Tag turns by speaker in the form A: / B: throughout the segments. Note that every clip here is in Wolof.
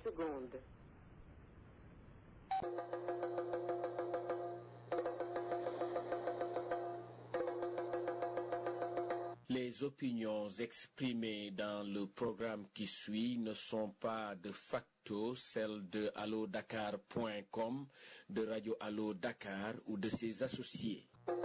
A: secondes.
B: Les opinions exprimées dans le programme qui suit ne sont pas de facto celles de allodakar.com, de Radio Allo Dakar ou de ses associés.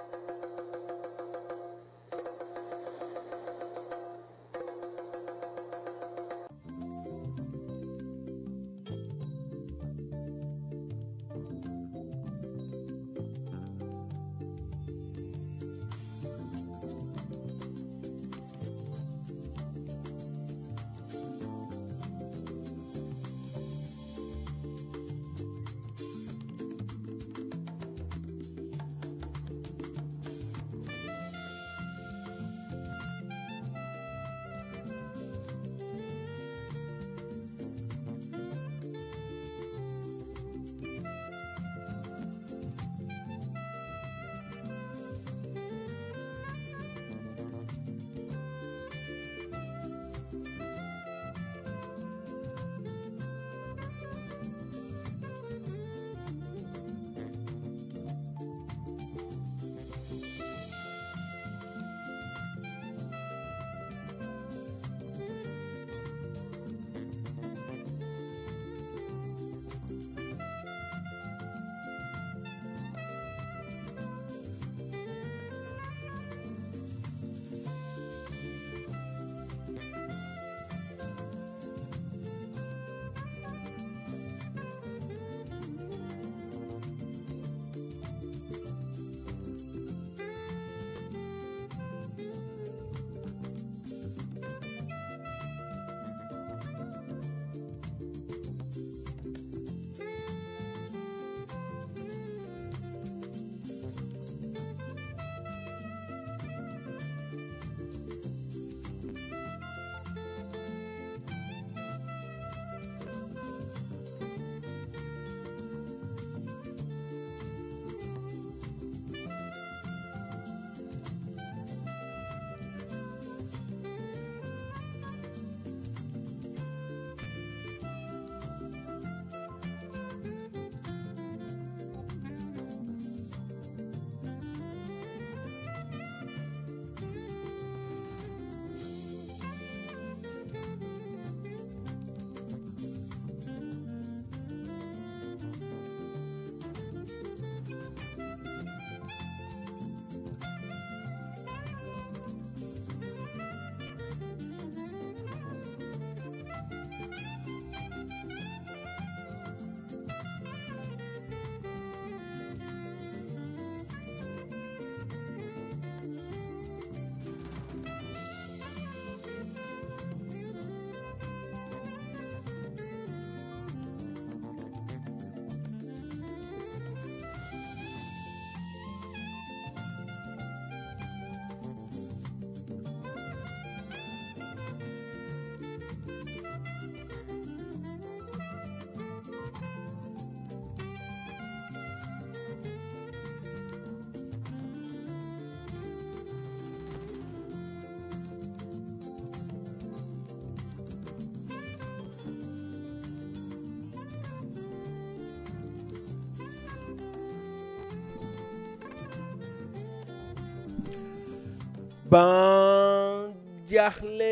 C: ban jaaxle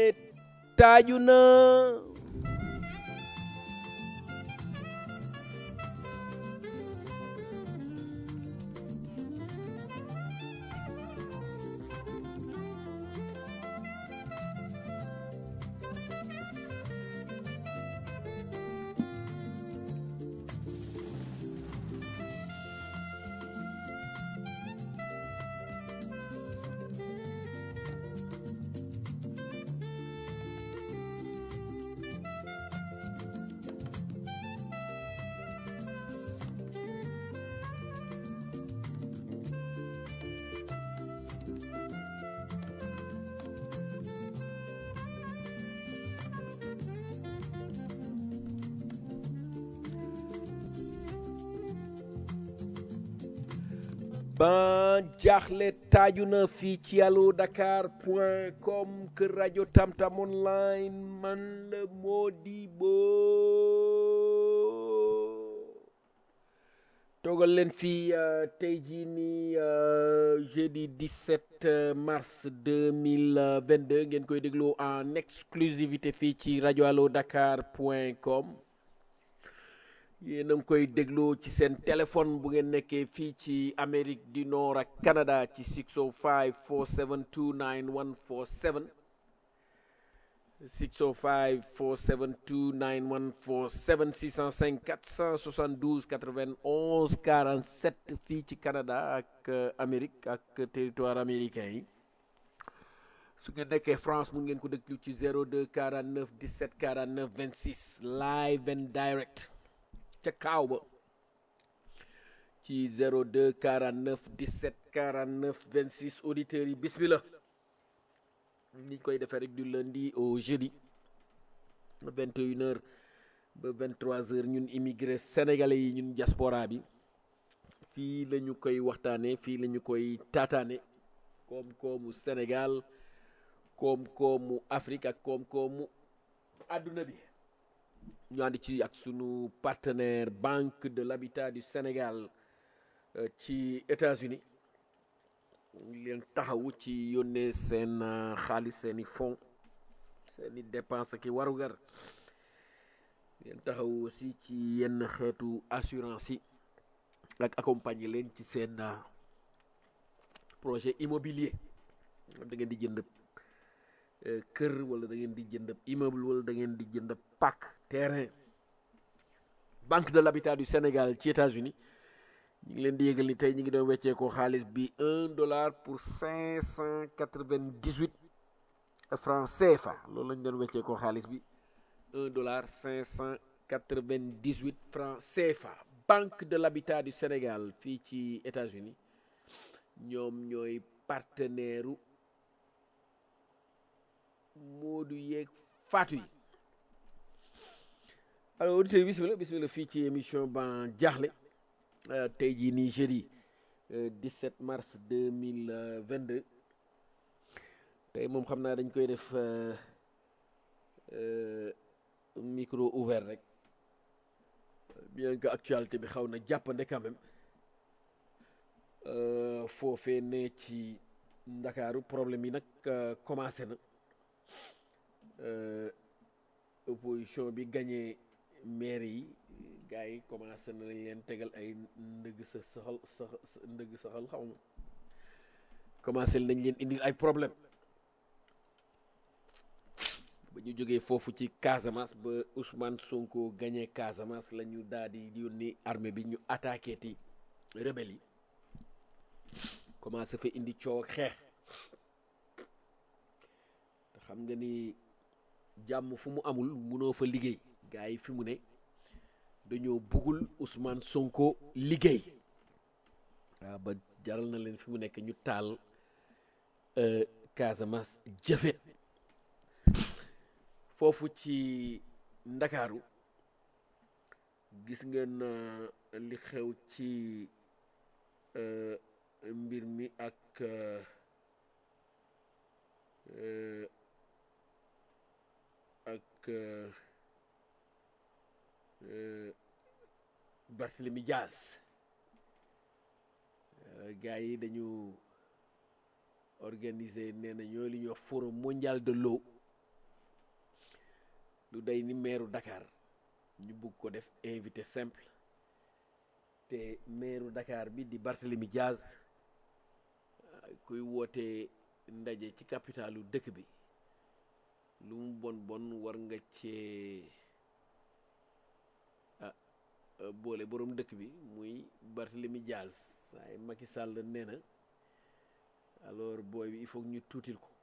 C: taaju na ban jaaxle taaju na fii ci allo dakar point com kër rajo tamtam online man la Modibo toogal leen fii tey jii nii jeudi 17 mars 2022 ngeen koy déglu en exclusivité fii ci rajo allo dakar point com yéen a ngi koy déglu ci seen téléphone bu ngeen nekkee fii ci Amérique du Nord ak Canada ci 605 472 9147 605 472 9147 605 472 91 47 fii ci Canada ak Amérique ak territoire américain yi su ngeen nekkee France mu ngeen ko déglu ci 02 49 17 49 26 live and direct ca kaaw ba ci 02 49 17 49 26 auditeurs yi bismillah ni koy defee rek du lundi au jeudi 21 heures ba 23 heures ñun immigré sénégalais yi ñun diaspora bi fii la ñu koy waxtaane fii la ñu koy taataane koom-koomu Sénégal koom-koomu Afrique ak koom-koomu àdduna bi ñu ànd ci ak sunu partenaire Banque de l'Habitat du Sénégal ci États-Unis leen taxawu ci yónnee seen xaalis seeni fonds seeni dépense ki warugar leen taxawu aussi ci yenn xeetu assurance yi ak accompagner leen ci seen projet immobilier da ngeen di jënd kër wala da ngeen di jënd immeuble wala da ngeen di jënd pàkk terrain Banque de l'Habitat du Sénégal ci États-Unis ñu ngi leen di yëgal ni tey ñu ngi doon weccee ko xaalis bi un dollar pour cinq cent quatre-vingt-dix-huit francs CFA loolu lañu doon weccee ko xaalis bi un dollar cinq cent quatre-vingt-dix-huit francs CFA Banque de l'Habitat du Sénégal fii ci États-Unis ñoom ñooy partenaire u Moodu yeeg Faatu yi alors auditeurs yi bismillah bismillah fii ci émission ban jaaxle tey jii nii jeudi 17 mars 2022 tey moom xam naa dañ koy def micro ouvert rek bien que actualité bi xaw na jàppande quand même foofee ne ci ndakaaru problème yi nag commencé na opposition bi gagné maire yi gars yi commencé na lañ leen tegal ay ndëgg sa saxal sa ndëgg saxal xaw ma commencé nañ leen indil ay problème ba ñu jógee foofu ci Casamance ba Ousmane Sonko gagné Casamance la ñu daal di yónni armée bi ñu attaqué ti rebelle yi commencé fa indi coow ak xeex te xam nga ni jàmm fu mu amul munoo fa liggéey gars yi fi mu ne dañoo buggul Ousmane Sonko liggéey waaw ba jaral na leen fi mu nekk ñu taal Casamance jëfe foofu ci Ndakaaru gis ngeen li xew ci mbir mi ak ak Barthélemy Diaz gars yi dañu organiser nee na ñoo li ñuy wax forum mondial de l'eau lu day ni meeru Dakar ñu bugg ko def invité simple te meeru Dakar bi di Barthélemy Diaz kuy woote ndaje ci capitalu dëkk bi lu mu bon bon war nga cee ah boole boroom dëkk bi muy Barthélemy Diaz waaye Macky Sall nee na alors booy bi il faut ñu tuutil ko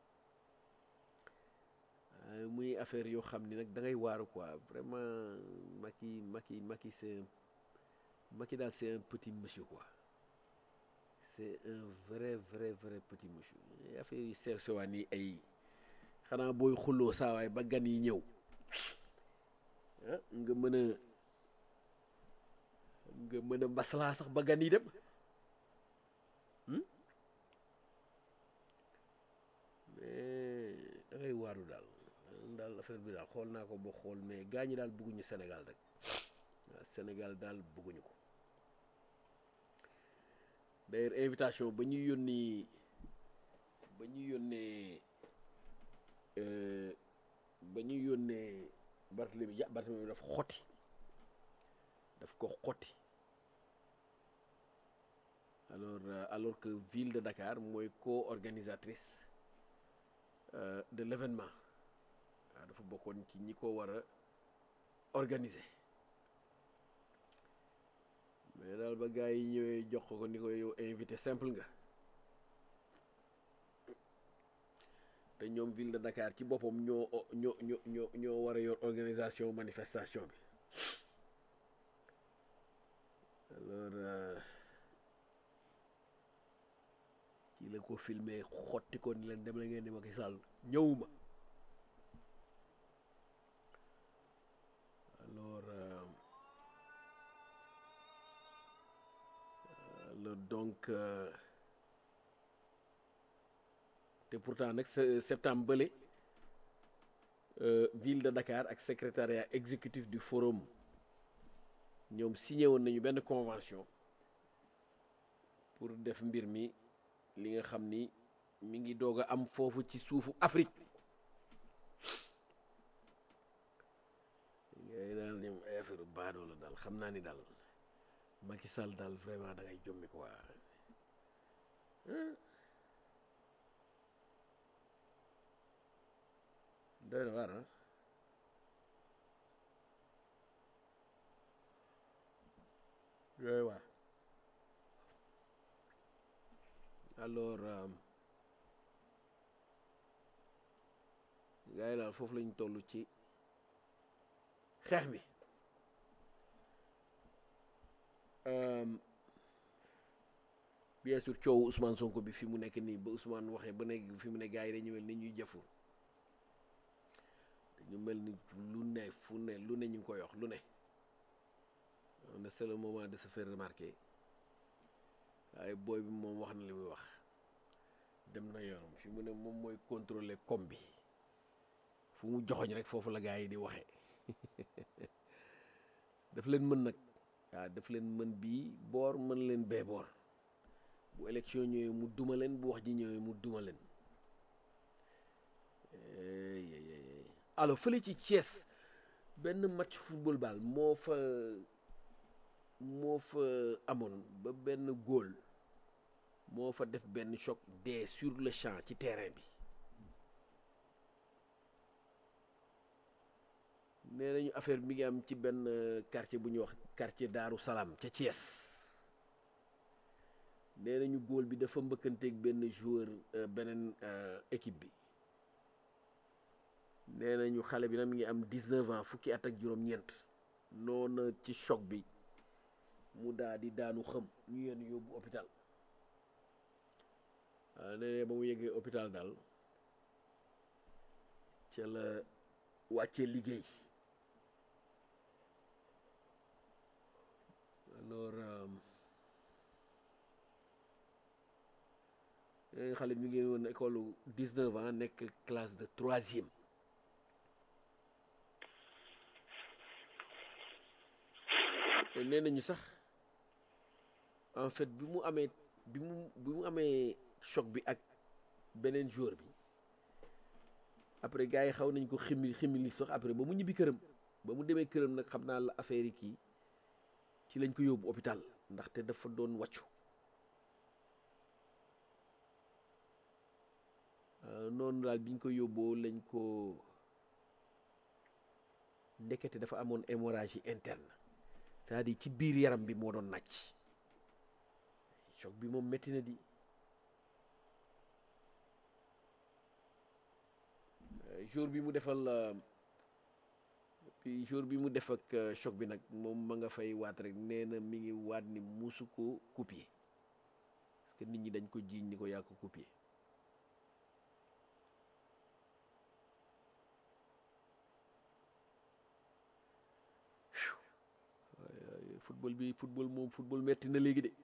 C: muy affaire yoo xam ni nag da ngay waaru quoi vraiment Macky Macky Macky c'est Macky daal c'est un petit monsieur quoi c'est un vrai vrai vrai petit monsieur affaire yu sew sewaan yi ay xanaa booy xulloo saawaay ba gan yi ñëw ah nga mën a nga mën a maslaa sax ba gan yi dem waaru daal daal affaire bi daal xool naa ko ba xool mais gaa ñi daal bëgguñu Sénégal rek waaw Sénégal daal bëgguñu ko d'ailleurs invitation ba ñu yónni ba ñu yónnee ba ñu yónnee Barthélemy ja Barthélemy daf xotti daf ko xotti alors alors que ville de Dakar mooy co-organisatrice de l'événement waaw dafa bokkoon ci ñi ko war a organiser mais daal ba gars yi ñëwee jox ko ni ko yow invité simple nga te ñoom ville de Dakar ci boppam ñoo ñoo ñoo ñoo ñoo war a yor organisation manifestation bi alors ci la ko filmé xotti ko ni leen dem la ngeen di Macky Sall ñëwuma alors alors donc te pourtant nag septembre bële ville de Dakar ak secrétariat exécutif du forum ñoom signé woon nañu benn convention pour def mbir mi li nga xam ni mi ngi doog a am foofu ci suufu Afrique ngay daal ñoom ay affaire baadoo la daal xam naa ni daal Macky Sall daal vraiment da ngay jommi quoi doy na waar ah doy waar alors gars yi daal foofu lañu toll ci xeex bi bien sûr coowu Ousmane Sonko bi fi mu nekk nii ba Ousmane waxee ba nekk fi mu ne gars yi dañu mel ni ñuy jëfur dañu mel ni lu ne fu ne lu ne ñu ngi koy wax lu ne on est c'est le moment de se faire remarquer waaye booy bi moom wax na li muy wax dem na yoonam fi mu ne moom mooy contrôler com bi fu mu joxoñ rek foofu la gars yi di waxee daf leen mën nag waaw daf leen mën bii boor mën leen bee boor bu élection ñëwee mu duma leen bu wax ji ñëwee mu duma leen alors fële ci Thiès benn match football ball moo fa moo fa amoon ba benn góol moo fa def benn choc dee sur le champ ci terrain bi nee nañu affaire bi ngi am ci benn quartier bu ñuy wax quartier Daaru Salaam ca Thiès nee nañu góol bi dafa mbëkkanteeg benn joueur beneen équipe bi nee nañu xale bi nag mi ngi am 19 ans fukki at ak juróom-ñeent noona ci choc bi mu daa di daanu xëm ñu yenn yóbbu hôpital waaw nee ba mu yeggee hôpital daal ca la wàccee liggéey alors xale bi mi ngi woon école 19 ans nekk classe de troisième nee nañu sax en fait bi mu amee bi mu bi mu amee choc bi ak beneen joueur bi après gars yi xaw nañ ko ximmi ximmi sax après ba mu ñibbi këram ba mu demee këram nag xam naa la affaire yi kii ci lañ ko yóbbu hôpital ndaxte dafa doon wàccu noonu daal biñ ko yóbboo lañ ko ndekete dafa amoon hémorragie interne c'est-à-dire ci biir yaram bi moo doon nàcc choc bi moom métti na di jour bi mu defal puis jour bi mu def ak choc bi nag moom ma nga fay waat rek nee na mi ngi waat ni musu ko copier parce que nit ñi dañ ko jiiñ ni ko yaa ko copier football bi football moom football metti na léegi de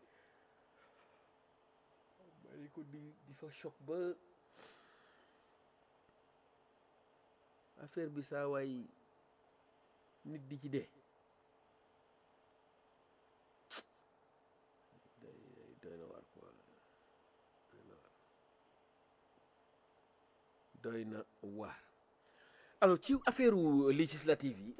C: bàyyi ko di di fa choc ba affaire bi saa waay nit di ci dee doy na waar quoi doy na waar alors ci affaire législative yi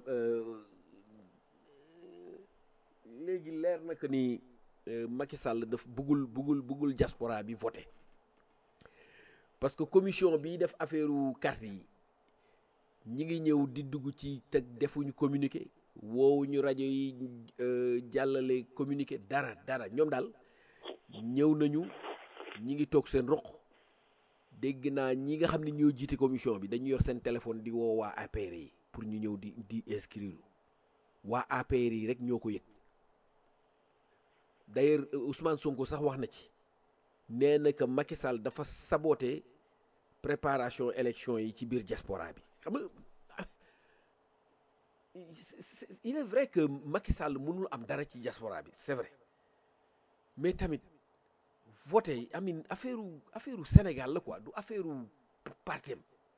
C: léegi leer na que ni Macky Sall daf buggul buggul buggul diaspora bi voté parce que commission bi def affaire carte yi ñi ngi ñëw di dugg ci teg defuñu communiqué woowuñu rajo yi jàllale communiqué dara dara ñoom daal ñëw nañu ñi ngi toog seen roq dégg naa ñi nga xam ne ñoo jiite commission bi dañu yor seen téléphone di woo waa APR yi pour ñu ñëw di di inscrire waa APR yi rek ñoo ko yëg d'ailleurs Ousmane Sonko sax wax na ci nee na que Macky Sall dafa saboté préparation élection yi ci biir diaspora bi xam nga il est vrai que Macky Sall mënul am dara ci diaspora bi c'est vrai mais tamit voté amin affaire affaire Sénégal la quoi du affaire partem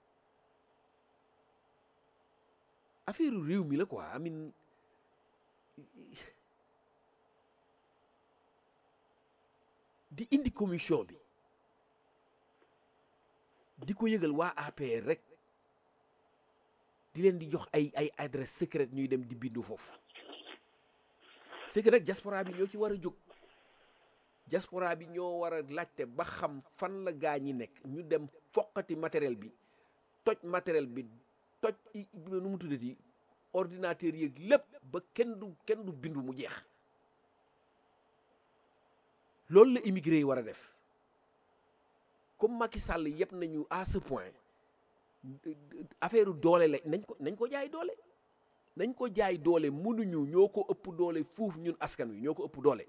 C: affaire réew mi la quoi amin di indi commission bi di ko yëgal waa APR rek di leen di jox ay ay adresse secrète ñuy dem di bindu foofu c'est que nag diaspora bi ñoo ci war a jóg diaspora bi ñoo war a laajte ba xam fan la gaa ñi nekk ñu dem foqati matériel bi toj matériel bi toj nu mu tuddati ordinateur yeeg lépp ba kenn du kenn du bindu mu jeex loolu la immigré yi war a def comme Macky Sall yëpp nañu à ce point affaire doole la nañ ko nañ ko jaay doole nañ ko jaay doole mënuñu ñoo ko ëpp doole fuuf ñun askan wi ñoo ko ëpp doole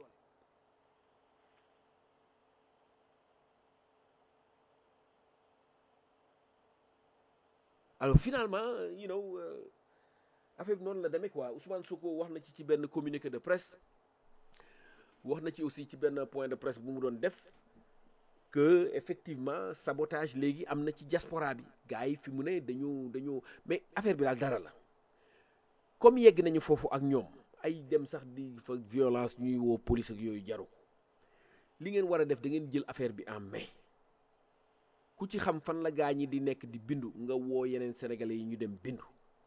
C: alors finalement you know affaire bi noonu la demee quoi Ousmane Sonko wax na ci ci benn communiqué de presse wax na ci aussi ci benn point de presse bu mu doon def que effectivement sabotage léegi am na ci diaspora bi gars yi fi mu ne dañu dañu mais affaire bi daal dara la comme yegg nañu foofu ak ñoom ay dem sax di fa violence ñuy woo police ak yooyu jaru li ngeen war a def da ngeen jël affaire bi en main ku ci xam fan la gaa ñi di nekk di bindu nga woo yeneen sénégalais yi ñu dem bindu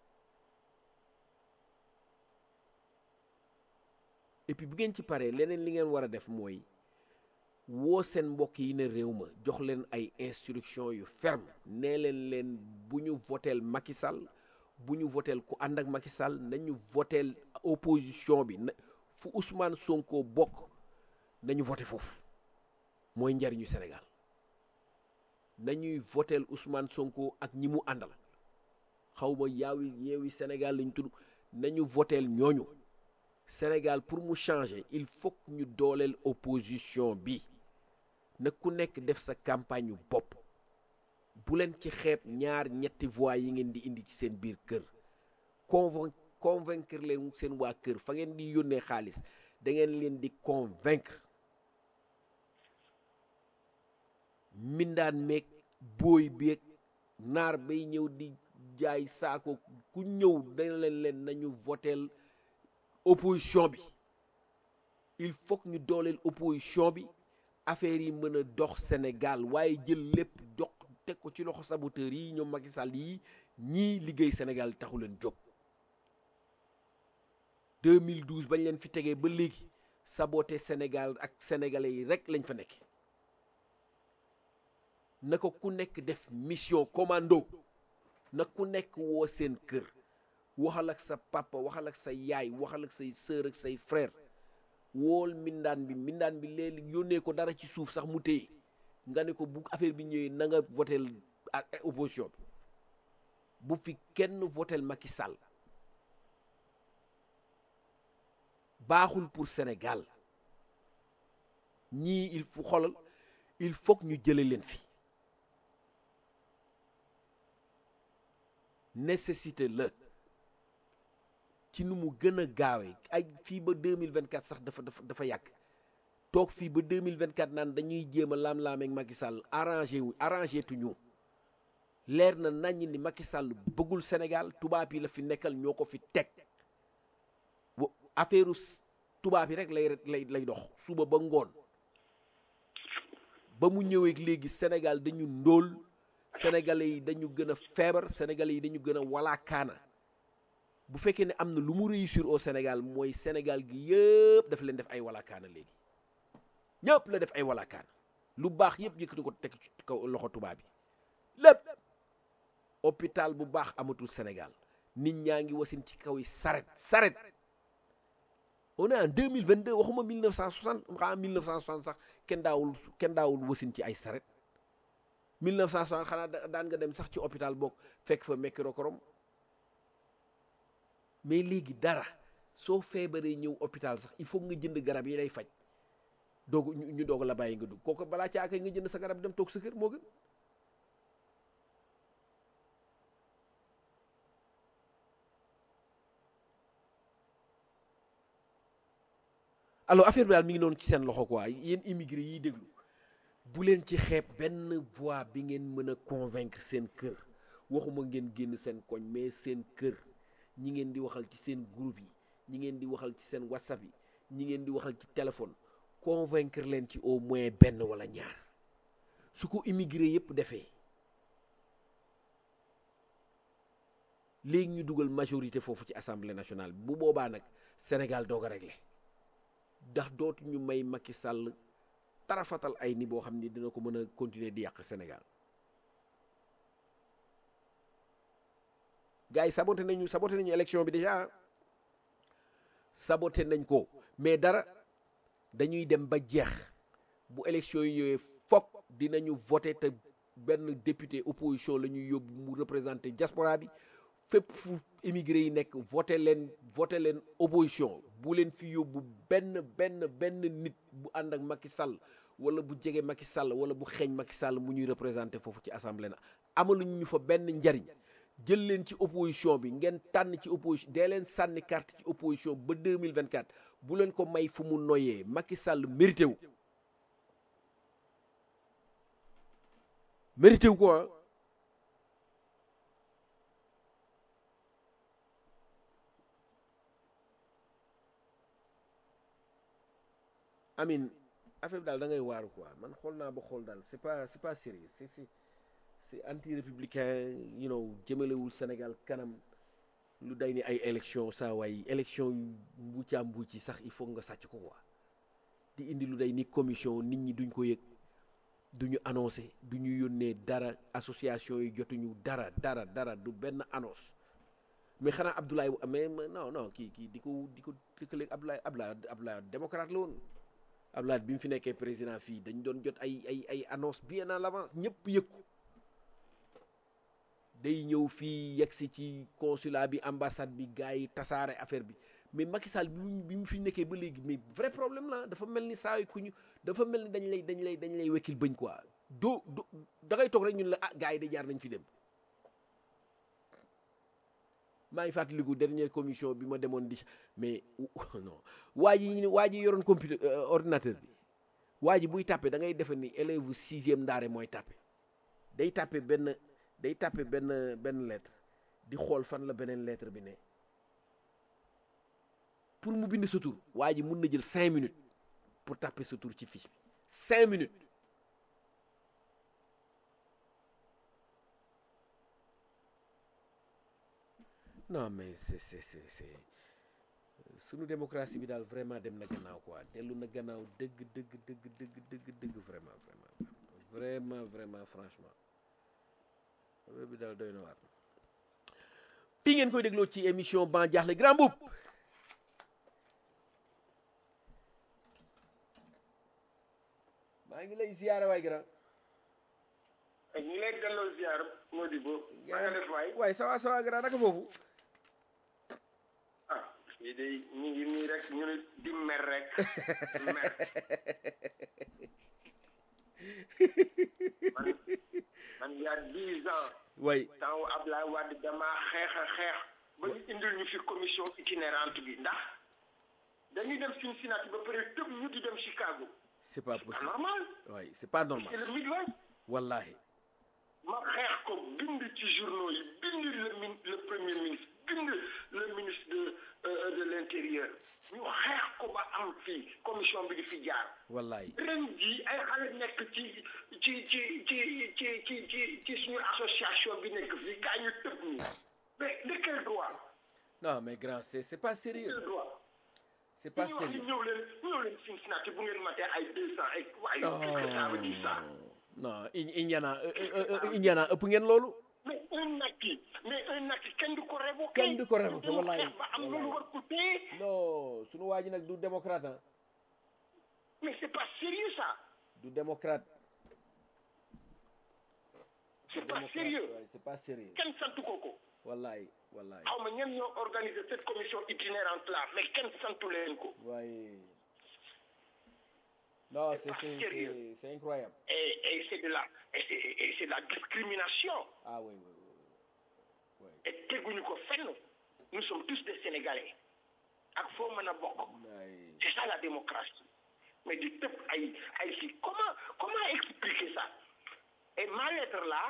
C: et puis bu ngeen ci paree leneen li ngeen war a def mooy woo seen mbokk yi ne réew ma jox leen ay instruction yu ferme nee leen leen bu ñu voteel Macky Sall bu ñu voteel ku ànd ak Macky Sall nañu voteel opposition bi na fu Ousmane Sonko bokk nañu voté foofu mooy njariñu Sénégal nañuy voteel Ousmane Sonko ak ñi mu àndal xaw ma yaawi yeewi Sénégal lañ tudd nañu voteel ñooñu Sénégal pour mu changer il faut que ñu dooleel opposition bi na ku nekk def sa campagne yu bopp bu leen ci xeeb ñaar ñetti voix yi ngeen di indi ci seen biir kër convain convaincre leen seen waa kër fa ngeen di yónnee xaalis da ngeen leen di convaincre mindaan meeg booy beeg naar bay ñëw di jaay saako ku ñëw dana leen leen nañu voteel opposition bi il faut que ñu dooleel opposition bi affaire yi mën a dox Sénégal waaye jël lépp dox teg ko ci loxo saboteurs yi ñoom Macky Sall yi ñii liggéey Sénégal taxu leen jóg 2012 bañ leen fi tegee ba léegi saboté Sénégal ak sénégalais yi rek lañ fa nekk na ko ku nekk def mission commando na ku nekk woo seen kër waxal ak sa papa waxal ak sa yaay waxal ak say sœur ak say frère wool mindaan bi mindaan bi léegi yónnee ko dara ci suuf sax mu téye nga ne ko bu affaire bi ñëwee na nga votel ak opposition bi bu fi kenn votel Macky Sall baaxul pour Sénégal ñii il faut xoolal il faut que ñu jële leen fi nécessité la ci nu mu gën a gaawee ay fii ba 2024 sax dafa dafa dafa yàgg toog fii ba 2024 naan dañuy jéem a laam-laameeg Macky Sall arrangé wu arrangé tuñu leer na naññ ni Macky Sall bëggul Sénégal tubaab yi la fi nekkal ñoo ko fi teg wa- affaire tubaab yi rek lay lay lay dox suba ba ngoon ba mu ñëwee léegi Sénégal dañu ndóol sénégalais yi dañu gën a feebar sénégalais yi dañu gën a walaakaana bu fekkee ne am na lu mu réussir au Sénégal mooy Sénégal gi yëpp dafa leen def ay walaakaana léegi ñëpp la def ay walaakaana lu baax yëpp yëkkati ko teg ci kaw loxo tubaab bi lépp hôpital bu baax amatul Sénégal nit ñaa ngi wasin ci kaw yi saret saret on est en 2022 waxuma 1960 xanaa 1960 sax kenn daawul kenn daawul wasin ci ay saret 1960 xanaa da- daan nga dem sax ci hôpital boog fekk fa mercurochrome mais léegi dara soo feebaree ñëw hôpital sax il faut nga jënd garab yi lay faj doog ñu ñu doog la bàyyi nga dugg kooku balaa caaka nga jënd sa garab dem toog sa kër moo gën alors affaire bi daal mi ngi noonu ci seen loxo quoi yéen immigré yiy déglu bu leen ci xeeb benn voix bi ngeen mën a convaincre seen kër waxuma ngeen génn seen koñ mais seen kër ñi ngeen di waxal ci seen groupe yi ñi ngeen di waxal ci seen whatsapp yi ñi ngeen di waxal ci téléphone convaincre leen ci au moins benn wala ñaar su ko immigré yépp defee léegi ñu dugal majorité foofu ci assemblée nationale bu boobaa nag Sénégal doog a réglé ndax dootu ñu may Macky Sall tarafatal ay ni boo xam ni dina ko mën a continuer di yàq Sénégal gars yi saboté nañu saboté nañu élection bi déjà saboté nañ ko mais dara dañuy dem ba jeex bu élection yi ñëwee fokk dinañu voté te benn député opposition la ñuy yóbbu mu représenté diaspora bi fépp fu immigré yi nekk voté leen voté leen opposition bu leen fi yóbbu benn benn benn nit bu ànd ak Macky Sall wala bu jege Macky Sall wala bu xeeñ Macky Sall mu ñuy représenté foofu ci assemblée na amaluñu ñu fa benn njariñ jël leen ci opposition bi ngeen tànn ci opposition dee leen sànni carte ci opposition ba 2024 bu leen ko may fu mu noyee Macky Sall mérité wu mérité wu ko ah amin affaire bi daal da ngay waaru quoi man xool naa ba xool daal c'est pas c'est pas sérieux c'est c'est c'est anti républicain you know jëmalewul Sénégal kanam lu day ni ay élection saa waay élection yu mbuucaa mbuuci sax il faut nga sàcc ko quoi di indi lu day ni commission nit ñi duñ ko yëg duñu annoncé duñu yónnee dara association yi jotuñu dara dara dara du benn annonce mais xanaa Abdoulaye mais non non kii kii di ko di ko tëkkaleeg Abdoulaye Abdoulaye Abdoulaye démocrate la woon Abdoulaye bi mu fi nekkee président fii dañu doon jot ay ay ay annonce bien en avance ñëpp yëg ko day ñëw fii yegsi ci consulat bi ambassade bi gars yi tasaare affaire bi mais Macky Sall bi mu bi mu fi nekkee ba léegi mais vrai problème la dafa mel ni saa yu ku ñu dafa mel ni dañ lay dañ lay dañ lay wekkil bëñ quoi doo do da ngay toog rek ñun la ah gars yi de jaar nañ fi dem maa ngi fàttaliku dernière commission bi ma demoon di mais non waa ji waa ji yoroon computer ordinateur bi waa ji buy tàppe da ngay defe ni élève sixième ndaare mooy tàppe day tàppe benn day tàppe benn benn lettre di xool fan la beneen lettre bi ne pour mu bind sa tur waa ji mun na jël cinq minutes pour tàppe sa tur ci fiche bi cinq minutes non mais c'est c'est c'est c'est sunu démocratie bi daal vraiment dem na gannaaw quoi dellu na gannaaw dëgg dëgg dëgg dëgg dëgg dëgg vraiment vraiment vraiment vraiment franchement affaire bi daal doy na waar fii ngeen koy dégloo ci émission ban jaaxle grand boub maa ngi lay ziyaare waay grand
A: ñu ngi lay delloo ziar Modibo maa nga def waay
C: waay sawa sawa grand naka foofu
A: ah yi de ñu ngi nii rek ñu ne di mer rek mer man man y a dix ans
C: waay
A: temps Ablaye Wade damaa xeex a xeex ba ñu indil ñu fi commission itinérante bi ndax dañuy dem Cincinnati ba pare tëb ñu di dem Chicago
C: c'est pas
A: c'est
C: possible
A: normal
C: waay c'est pas
A: c'est
C: normal
A: le Midwest
C: wallahi
A: ma xeex ko bind ci journaux yi bind le min le premier ministre bind le ministre de euh, de l'intérieur ñu xeex ko ba am fii commission bi di fi jaar
C: wallaay
A: ren jii ay xale nekk ci ci ci ci ci ci ci ci suñu association bi nekk fii kaa ñu tëb nii mais de quel droit
C: non mais grand c'est c'est pas sérieux
A: quel droit
C: c'est pas
A: ñu wax ni
C: sérieux
A: ñëw leen ñëw leen Cincinnati bu ngeen matee ay deux cent ay waaye qu'est-ce que ça veut dire ça
C: non I- Indiana euh, euh, euh, Indiana ëpp ngeen loolu
A: mais un naki mais un naki kenn du ko révoqué
C: Kenn du ko révoqué,
A: Ñu
C: wallaay,
A: xeex ba am
C: wallaay.
A: loolu war ko téye
C: non sunu waa ji nag du démocrate ah
A: mais c'est pas sérieux ça
C: du démocrate
A: c'est pas
C: démocrate
A: sérieux
C: ouais, c'est pas sérieux
A: kenn santu ko ko
C: wallaay wallaay
A: xaw ma ñen ñoo organisé cette commission itinérante là mais kenn santu leen ko
C: waaye non c'est
A: pas
C: c'est
A: sérieux.
C: c'est c'est incroyable
A: et et c'est de la et c'est et c'est de la discrimination
C: ah oui oui oui oui
A: et teguñu ko fenn nous sommes tous des sénégalais ak foo mën a bokk
C: waaye
A: c'est ça la démocratie mais di tëb ay ay fii comment comment expliquer ça et ma lettre là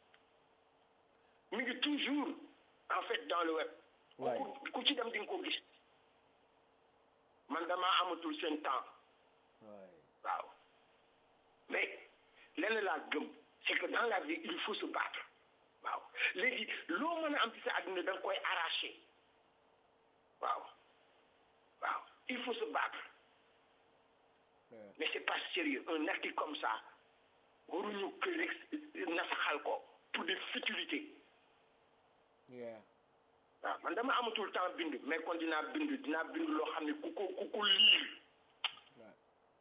A: mi ngi toujours en fait dans le web
C: Ouais.
A: ku ku ci dem di nga ko gis man damaa amatul seen temps
C: waaye
A: waaw mais lenn laa gëm c'est que dans la vie il faut se battre waaw léegi loo mën a am ci sa àdduna da nga koy arracher waaw waaw il faut se battre
C: Ouais.
A: mais c'est pas sérieux un acte comme ça waruñu ko rek nasaxal ko pour des futilités
C: yeah
A: waaw man dama amatul temps bind mais kon dinaa bind dinaa bind loo xam ne ku ko ku ko lire
C: ouais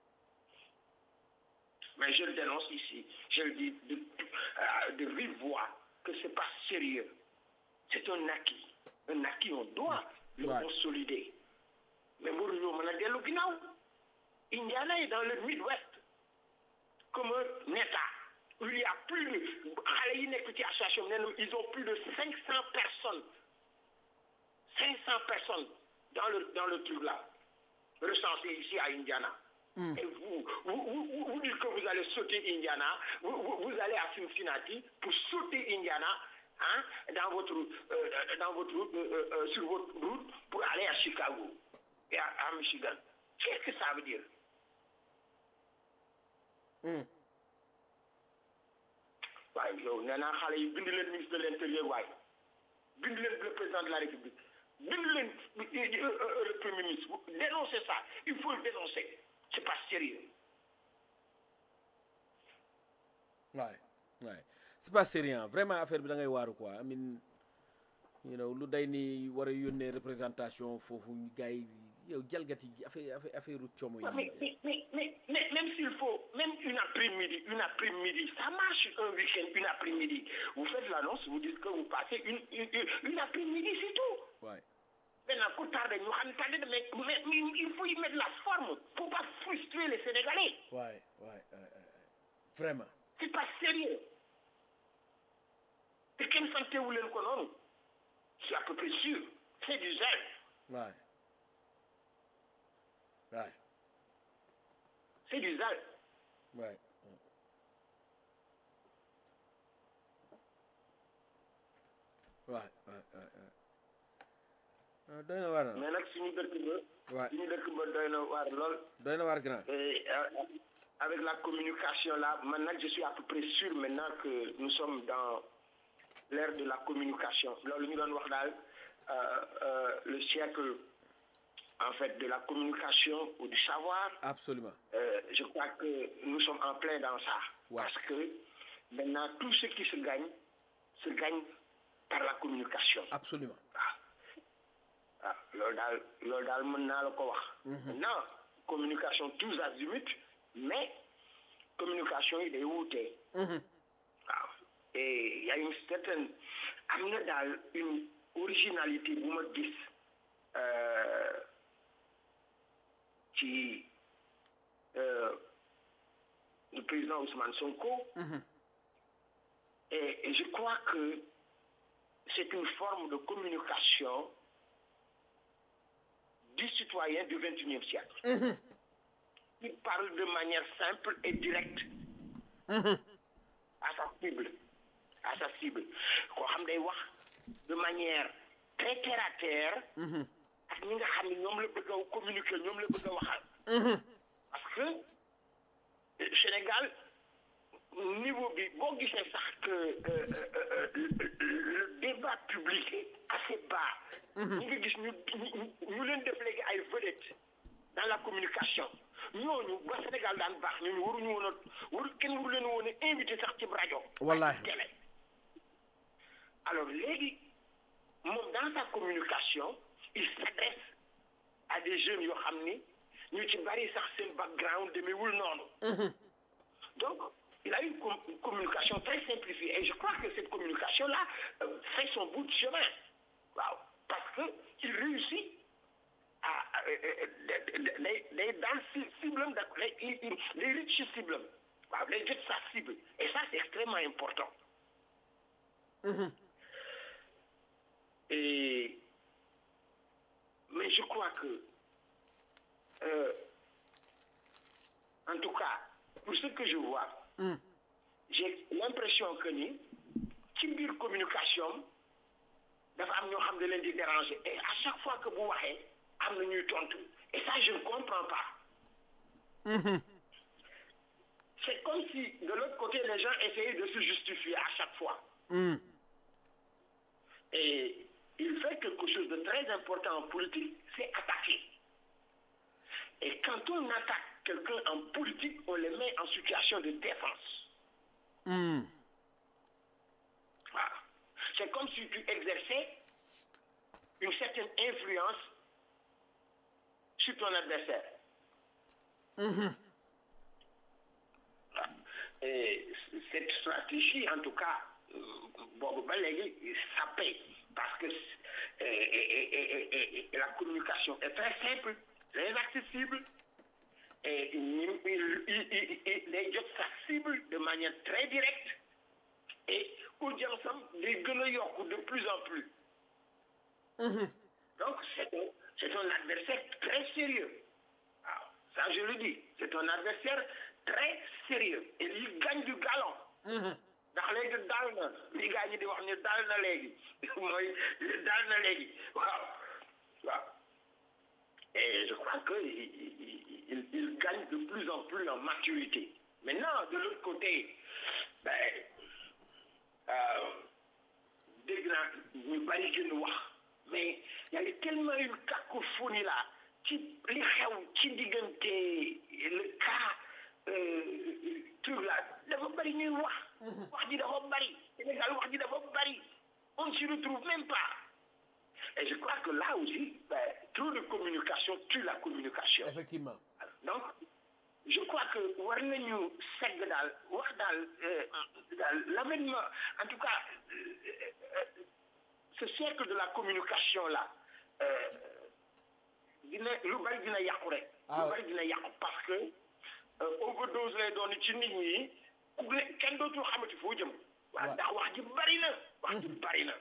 A: mais je le dénonce ici je le dis de euh, de vive voix que c'est pas sérieux c'est un acquis un acquis on doit le
C: Ouais.
A: consolider mais waruñoo mën a dellu ginnaaw Indiana est dans le Midwest comme un État où il y a plus de xale yi nekk ci association bi nee na ils ont plus de cinq cent personnes cinq cent personnes dans le dans le truc là recensées ici à Indiana. Et vous, vous, vous, vous dites que vous allez sauter Indiana, vous, vous, vous allez à Cincinnati pour sauter Indiana hein, dans votre, euh, dans votre route, euh, euh, sur votre route pour aller à Chicago et à, à Michigan. Qu'est-ce que ça veut dire waaye yow nee naa xale yi bind leen ministre de l'intérieur waaye bind leen le président de la république bind leen le premier ministre dénoncez ça il faut le dénoncer c'est pas sérieux
C: waay waay c'est pas sérieux vraiment affaire bi da ngay waaru quoi I mean you know lu day ni war a yónnee représentation foofu gars yi yow jalgati affaire affaire affaire u como
A: Ouais, mais,
C: yi
A: mais, mais, mais, mais même s'il faut, même une après-midi, une après-midi, ça marche un week-end, une après-midi. Vous faites l'annonce, vous dites que vous passez une, une, une, une après-midi, c'est tout.
C: waay
A: Maintenant, pour tarder, nous allons tarder, mais, mais, mais il faut y mettre la forme pour pas frustrer les Sénégalais.
C: waay waay waay waay. vraiment
A: C'est pas sérieux. te kenn santewu leen ko noonu. Je suis à peu près sûr. C'est du zèle.
C: waay waay
A: C'est du zèle.
C: waay waay waay waay waay ah, doy na waar na
A: mais nag suñu dëkk ba.
C: waay
A: suñu dëkk ba doy na waar lool.
C: doy na waar grand
A: Et euh, avec la communication là, maintenant je suis à peu près sûr maintenant que nous sommes dans l'ère de la communication. loolu ñu doon wax daal euh, euh, le siècle en fait de la communication ou du savoir.
C: absolument
A: Euh, je crois que nous sommes en plein dans ça.
C: Ouais.
A: Parce que maintenant tout ce qui se gagne se gagne par la communication.
C: absolument
A: waaw waaw loolu daal loolu daal mën naa la ko wax. maintenant communication tous azimuts mais communication yi day wuute. waaw et y a une certaine am na daal une originalité bu ma gis euh, ci euh, le président Ousmane Sonko. et, et je crois que c'est une forme de communication du citoyen du XXIe siècle. Il parle de manière simple et directe à sa cible, à sa cible koo xam day wax de manière très terre à terre ak ñi nga xam ne ñoom la bëgg a communiquer ñoom la bëgg a waxal parce que euh, Sénégal niveau bi boo gisee sax que euh, euh, euh, le débat public est assez bas ñi nga gis ñu ñu ñu leen def léegi ay vedettes dans la communication ñooñu ba Sénégal daan baax ñooñu waruñu woon a waru kenn waru leen woon a invité sax ci rajo
C: Wallahi.
A: ak ci télé alors léegi moom dans sa communication il s'adresse à des jeunes yoo xam ni ñu ci bari sax seen background demeewul noonu donc il a une, com- une communication très simplifiée et je crois que cette communication là euh, fait son bout de chemin waaw parce que il réussit à day day daal ci cible am da lay il il day rëcc ci cible am waaw day jot sa cible et ça c'est extrêmement important et mais je crois que euh, en tout cas pour ce que je vois j'ai l'impression que ni ci biir communication dafa am ñoo xam ne leen di déranger et à chaque fois que bu waxee am na ñuy tontu et ça je ne comprends pas c'est comme si de l'autre côté les gens essayaient de se justifier à chaque fois et il fait quelque chose de très important en politique c'est attaquer et quand on attaque quelqu'un en politique on le met en situation de défense voilà c'est comme si tu exerçais une certaine influence sur ton adversaire Voilà. et cette stratégie en tout cas euh, boobu ba léegi ça paye parce que euh, et, et, et, et, et la communication est très simple très accessible et il, il, il, il day jot sa cible de manière très directe et audience am day gën a yokk de plus en plus donc c'est un c'est un adversaire très sérieux waaw ça je le dis c'est un adversaire très sérieux et il gagne du galon ndax léegi daal na li gaa ñi di wax ni daal na léegi mooy daal na léegi waaw waaw et je crois que il, il, il, il gagne de plus en plus en maturité maintenant de l'autre côté ben euh, dégg naa ñu bari gën wax mais il y a tellement une cacophonie là ci li xew ci diggante le cas euh, truc là dafa bari ñuy wax wax ji dafa bari Sénégal wax ji dafa bari on ne s'y retrouve même pas et je crois que là aussi ben, trop de communication tue la communication
C: effectivement
A: donc je crois que war nañu segg daal wax daal daal l'avènement en tout cas euh, euh, ce siècle de la communication là euh, dina lu bari dina yàqu rek
C: Ah
A: lu bari dina yàqu parce que euh, overdose lay doon ci nit ñi ku ne kenn dootul xamati foo jëm waaw ndax wax ji bari na wax ji bari na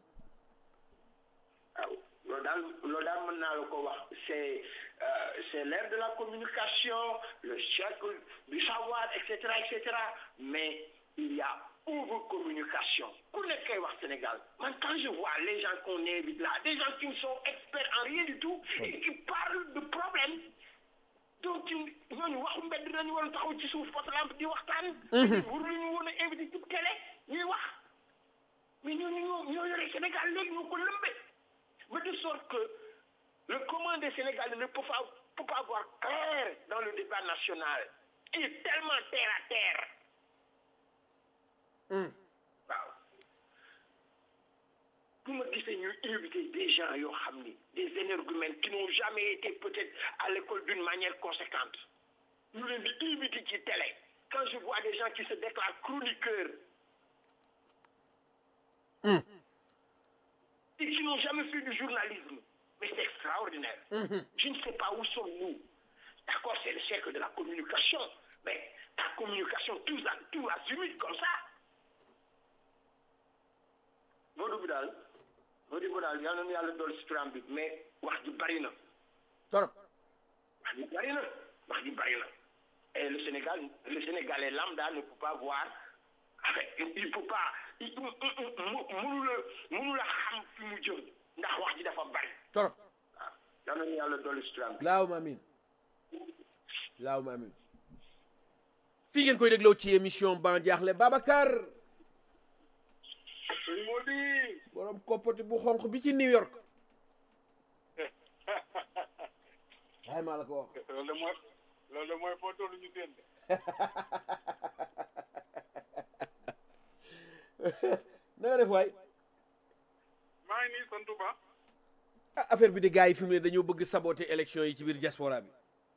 A: waaw loolu daal loolu daal mën naa la ko wax c'est euh, c'est l'ère de la communication le siècle du savoir et cetera et cetera mais il y a over-communication ku nekk kay wax Sénégal man quand je vois les gens qu'on invite là des gens qui ne sont experts en rien du tout et qui parlent de problèmes donc ñooñu waxu mbedd nañu war a taxaw ci suuf potelampe di waxtaan waruñu woon a invité ci télé ñuy wax mais ñooñu ñoo ñoo yore Sénégal léegi ñoo ko lëmbe mais de sorte que le commun des Sénégalais ne peut pas, peut pas avoir clair dans le débat national. Il est tellement terre à terre. waaw bu ma gisee ñu invité des gens yoo xam ni des énergumènes qui n'ont jamais été peut-être à l'école d'une manière conséquente ñu leen di invité ci télé quand je vois des gens qui se déclarent chroniqueurs et qui n'ont jamais fait du journalisme. Mais c'est extraordinaire. Je ne sais pas où sommes-nous. D'accord, c'est le siècle de la communication, mais la communication tout, à, tout azimut comme ça. Modou bi daal Modou bi daal yal na nu yàlla dool si turam bi mais wax ji bari na
C: torop
A: wax ji bari na wax ji bari na et le Sénégal le Sénégalais lambda ne peut pas voir il faut pas il mu mënu la mënu la xam fi mu jëm ndax wax ji dafa bari
C: torop
A: waaw yal nañu yàlla dolli islam bi
C: laawuma amin laawuma amin fii ngeen koy dégloo ci émission ban jaaxle Babacar
D: sëñ Mody
C: borom koppati bu xonq bi ci New York waaye maa la ko wax
D: loolu de mooy loolu de mooy foo tollu ñu seen de
C: na nga def waay
D: maa ngi nii sant ba
C: ah affaire bi de gars yi fi mu ne dañoo bëgg saboter élection yi ci biir diaspora bi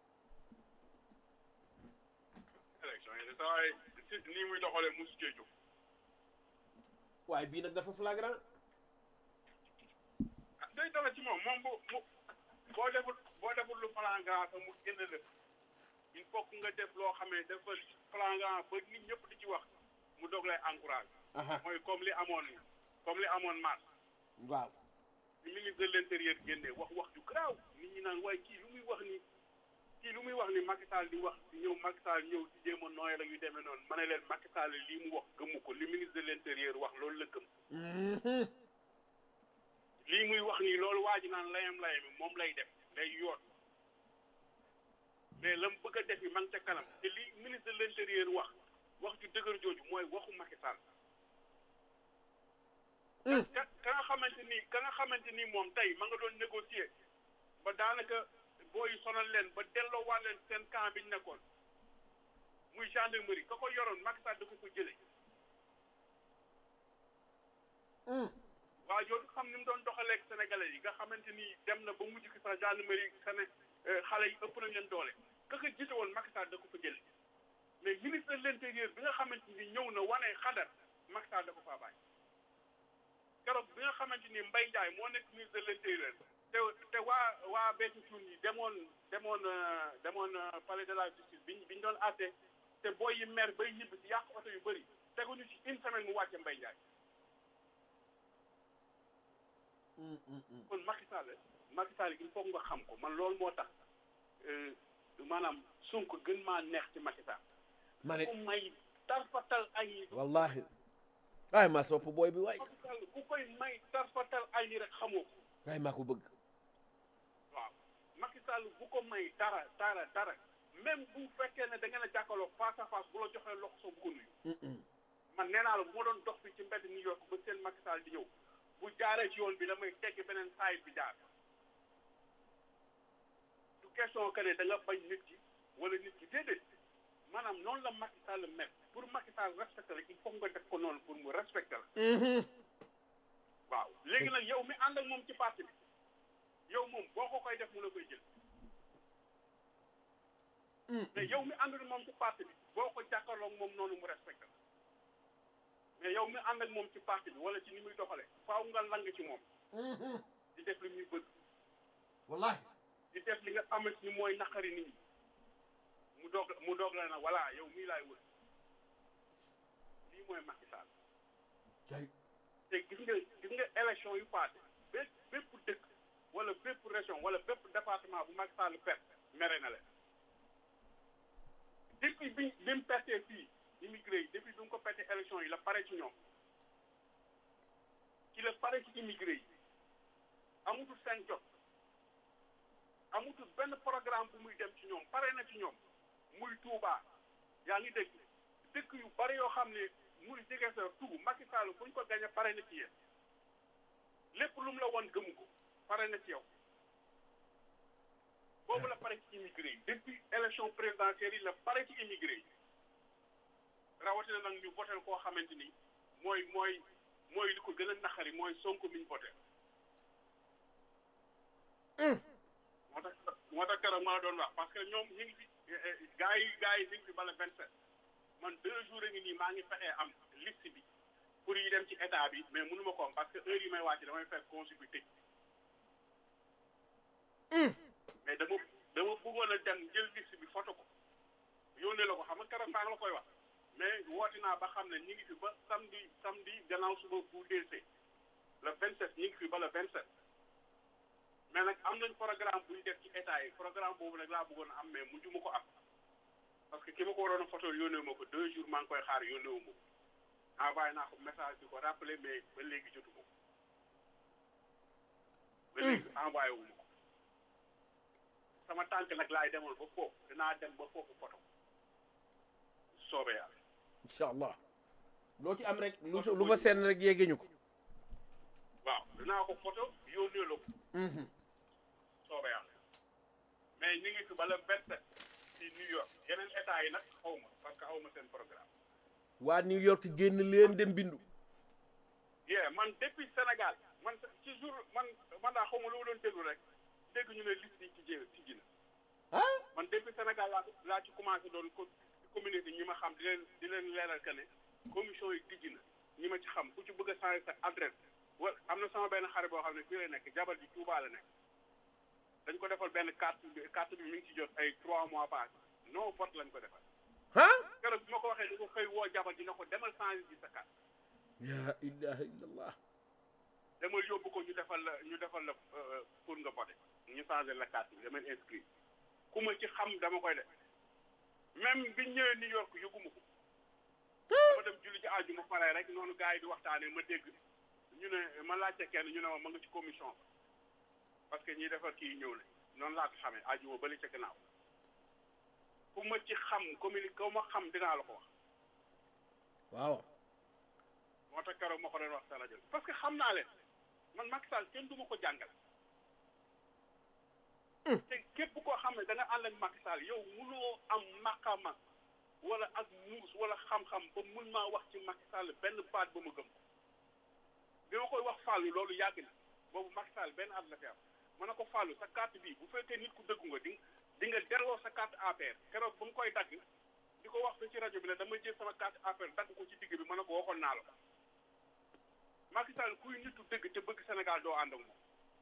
D: élection yi de saa waay si nii muy doxalee mosu cee jóg
C: waaye bii nag dafa flagrant
D: ah day dala ci moom moom bu mu boo deful boo deful lu flagrant sax mu génn la il faut que nga def loo xamee dafa flagrant ba nit ñëpp di ci wax mu doog lay encouragé mooy comme li amoon comme li amoon mars
C: waaw
D: li ministre de l'intérieur génnee wax wax ju garaaw nit ñi naan waaye kii lu muy wax ni kii lu muy wax ni Macky Sall di wax di ñëw Macky Sall ñëw di jéem a nooyal ak yu demee noonu ma ne leen Macky Sall lii mu wax gëmu ko li ministre de l'intérieur wax loolu la gëm lii muy wax nii loolu waa ji naan layam layami moom lay def lay yoot mais la mu bëgg a def yi ma ngi ca kanam te li ministre de l'intérieur wax wax ju dëgër jooju mooy waxu Macky Sall ka ka nga xamante ni ka nga xamante ni moom tey ma nga doon négocier ba daanaka booy sonal leen ba delloo waat leen seen camp bi ñu nekkoon muy gendarmerie ka ko yoroon Macky Sall da ko ko jëlee waa jooju xam ni mu doon doxaleeg sénégalais yi nga xamante ni dem na ba mujj ki sax gendarmerie sene xale yi ëpp nañ leen doole ka ko jiite woon Macky Sall da ko ko jëlee mais ministre de l'intérieur bi nga xamante ni ñëw na wane xadar Macky Sall da ko faa bàyyi keroog bi nga xamante ni Mbaye Ndiaye moo nekk ministre de l'intérieur te te waa waa Béthio Thioune yi demoon demoon demoon palais de la justice biñ biñ doon àtte te booy yi maire bay ñibbi si yàq oto yu bëri teguñu ci une semaine mu wàcce Mbaye Ndiaye kon Macky Sall Macky Sall il faut nga xam ko man loolu moo tax maanaam Sonko gën maa neex ci Macky Sall
C: ma ne
D: ku may tarfatal ay
C: wallahi waaye maa sopp booy bi waay
D: Macky Sall ku koy may tarfatal ay ni rek xamoo ko
C: waaye maa ko bëgg
D: waaw Macky Sall bu ko may dara dara dara même bu fekkee ne da ngeen a jàkkaarloo face à face bu la joxee loxo soo bu ko nuyu man nee naa la bu ma doon dox fi ci mbedd New York ba seen Macky Sall di ñëw bu jaaree ci yoon bi damay tegg beneen saayit bi jaar du question que ne da nga bañ nit ki wala nit ki déedéet maanaam noonu la Macky Sall mel pour Macky Sall respecté la il faut nga def ko noonu pour mu respecté la waaw léegi nag yow mi ànd ak moom ci parti bi yow moom boo ko koy def mu la koy jël mais yow mi àndul moom ci parti bi boo ko jàkkaarloo ak moom noonu mu respecté la mais yow mi ànd ak moom ci parti bi wala ci ni muy doxale faaw nga lang ci moom di def li muy bëgg
C: wallahi
D: di def li nga xamante ni mooy naqari nit ñi mu doog mu doog la na voilà yow mii laay wër lii mooy Macky Sall
C: tey
D: te gis nga gis nga élection yu passé bépp bépp dëkk wala bépp région wala bépp département bu Macky Sall perte mere na leen depuis bi bi mu pertee fii immigré yi depuis bi mu ko perte élection yi la pare ci ñoom ci la pare ci immigré yi amutul seen jot amutul benn programme bu muy dem ci ñoom pare na ci ñoom muy Touba yaa ngi dégg dëkk yu bari yoo xam ne muy jege sa tout Macky Sall bu ñu ko gañe pare na ci yéen lépp lu mu la woon gëmu ko pare na ci yow boobu la pare ci immigré yi depuis élection présidentielle yi la pare ci immigré yi rawatina nag ñu votel koo xamante ni mooy mooy mooy li ko gën a naqari mooy Sonko mi ñu voté moo tax moo tax keroog ma la doon wax parce que ñoom ñu ngi fi gars yi gars yi ñu ngi fi bala vingt sept man deux jours a ngi nii maa ngi fexee am liste bi pour yi dem ci état bi mais mënu ma ko am parce que heure yi may wàcc damay fekk consul bi tëj mais dama dama bëggoon a dem jël liste bi photo ko yónnee la ko xam nga keroog maa ngi la koy wax mais woote naa ba xam ne ñu ngi fi ba samedi samedi gannaaw suba bu DC le vingt sept ñu ngi fi ba le vingt sept mais nag am nañ programme bu ñu def ci état yi programme boobu nag laa bëggoon a am mais mujj ma ko am parce que ki ma ko waroon a photo yónnee ma ko deux jours maa ngi koy xaar yónnee wu ma ko envoyé naa ko message di ko rappelé mais ba léegi jotu ko ba léegi envoyé wu ma ko sama tànk nag laay demal ba foofu dinaa dem ba foofu poto soobee yàlla
C: incha allah loo ci am rek lu lu fa seen rek yéege ñu ko
D: waaw dinaa ko photo yónnee la ko soobee yàlla mais ñu ngi fi bala vingt-sept ci New York yeneen état yi nag xaw ma parce que xaw ma seen programme
C: waa New York génn leen dem bindu
D: yeah man depuis Sénégal man ci jour man man daa xaw ma lu ma doon déglu rek dégg ñu ne liste yi ci jé ci ji na
C: ah
D: man depuis Sénégal laa laa ci commencé doon ko communauté ñi ma xam di leen di leen leeral que ne commission yi tijji na ñi ma ci xam ku ci bëgg a changer sa adresse wala am na sama benn xarit boo xam ne fii lay nekk jabar ji Touba la nekk dañ ko defal benn carte bi carte bi mi ngi ci jot ay trois mois passé non vote lañ ko defal
C: ah
D: keroog bi ma ko waxee da ko xëy woo jabar ji ne ko demal changer ji sa carte
C: ya ilaha illallah
D: demal yóbbu ko ñu defal la ñu defal la pour nga voté ñu changer la carte bi damay inscrit ku ma ci xam dama koy def même bi ñëwee New York yëguma ko dama dem julli ci àjjuma pare rek noonu gars yi di waxtaanee ma dégg ñu ne ma laajte kenn ñu ne ma ma nga ci commission ba parce que ñiy defar kii ñëw na noonu laa ko xamee àjjuma ba li ca gannaaw ku ma ci xam commune ku ma xam dinaa la ko wax
C: waaw
D: moo tax keroog ma ko doon wax sa rajo parce que xam naa leen man Macky Sall kenn du ma ko jàngal te képp koo xam ne da nga ànd ak Macky Sall yow munoo am maqama wala ak muus wala xam-xam ba mun maa wax ci Macky Sall benn baat ba ma gëm ko bi ma koy wax Fallou loolu yàgg na boobu Macky Sall benn at la fi am ma ne ko Fallou sa carte bii bu fekkee nit ku dëggu nga di di nga delloo sa carte APR keroog ba mu koy dagg di ko wax ci rajo bi ne dama jël sama carte APR dagg ko ci digg bi ma ne ko waxoon naa la ko Macky Sall kuy nitu dëgg te bëgg Sénégal doo ànd ak moom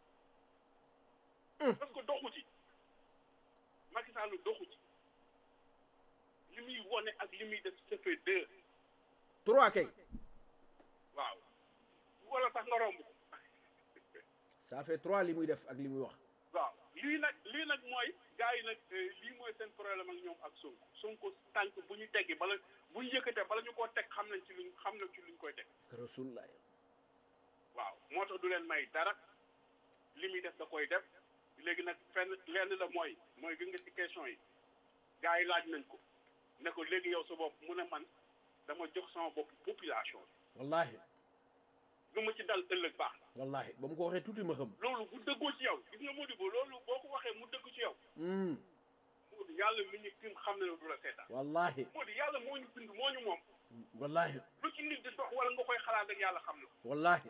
D: parce que doxu ci Macky Sall doxu ci li muy wone ak li muy def ça fait deux
C: trois kay
D: waaw wala tax nga romb ko
C: ça fait trois li muy def ak li muy wax
D: waaw lii nag lii nag mooy gars yi nag lii mooy seen problème ak ñoom ak Sonko Sonko tànk bu ñu teggi bala bu ñu yëkkatee bala ñu koo teg xam nañ ci luñ xam nañ ci luñ koy teg
C: rasulullah
D: waaw moo tax du leen may dara li muy def da koy def léegi nag fenn lenn la mooy mooy gën nga ci question yi gars yi laaj nañ ko ne ko léegi yow sa bopp mu ne man dama jox sama bopp population bi
C: wallahi
D: lu ma ci dal ëllëg baax na
C: wallahi ba mu ko waxee tuuti ma xam
D: loolu bu dëggoo ci yow gis nga Modibo loolu boo ko waxee mu dëgg ci yow
C: Hmm,
D: Modi yàlla mi ñu tim xam ne du la seetaan
C: wallahi
D: Modi yàlla moo ñu bind moo ñu moom
C: wallahi
D: lu ci nit di dox wala nga koy xalaat rek yàlla xam na ko
C: wallahi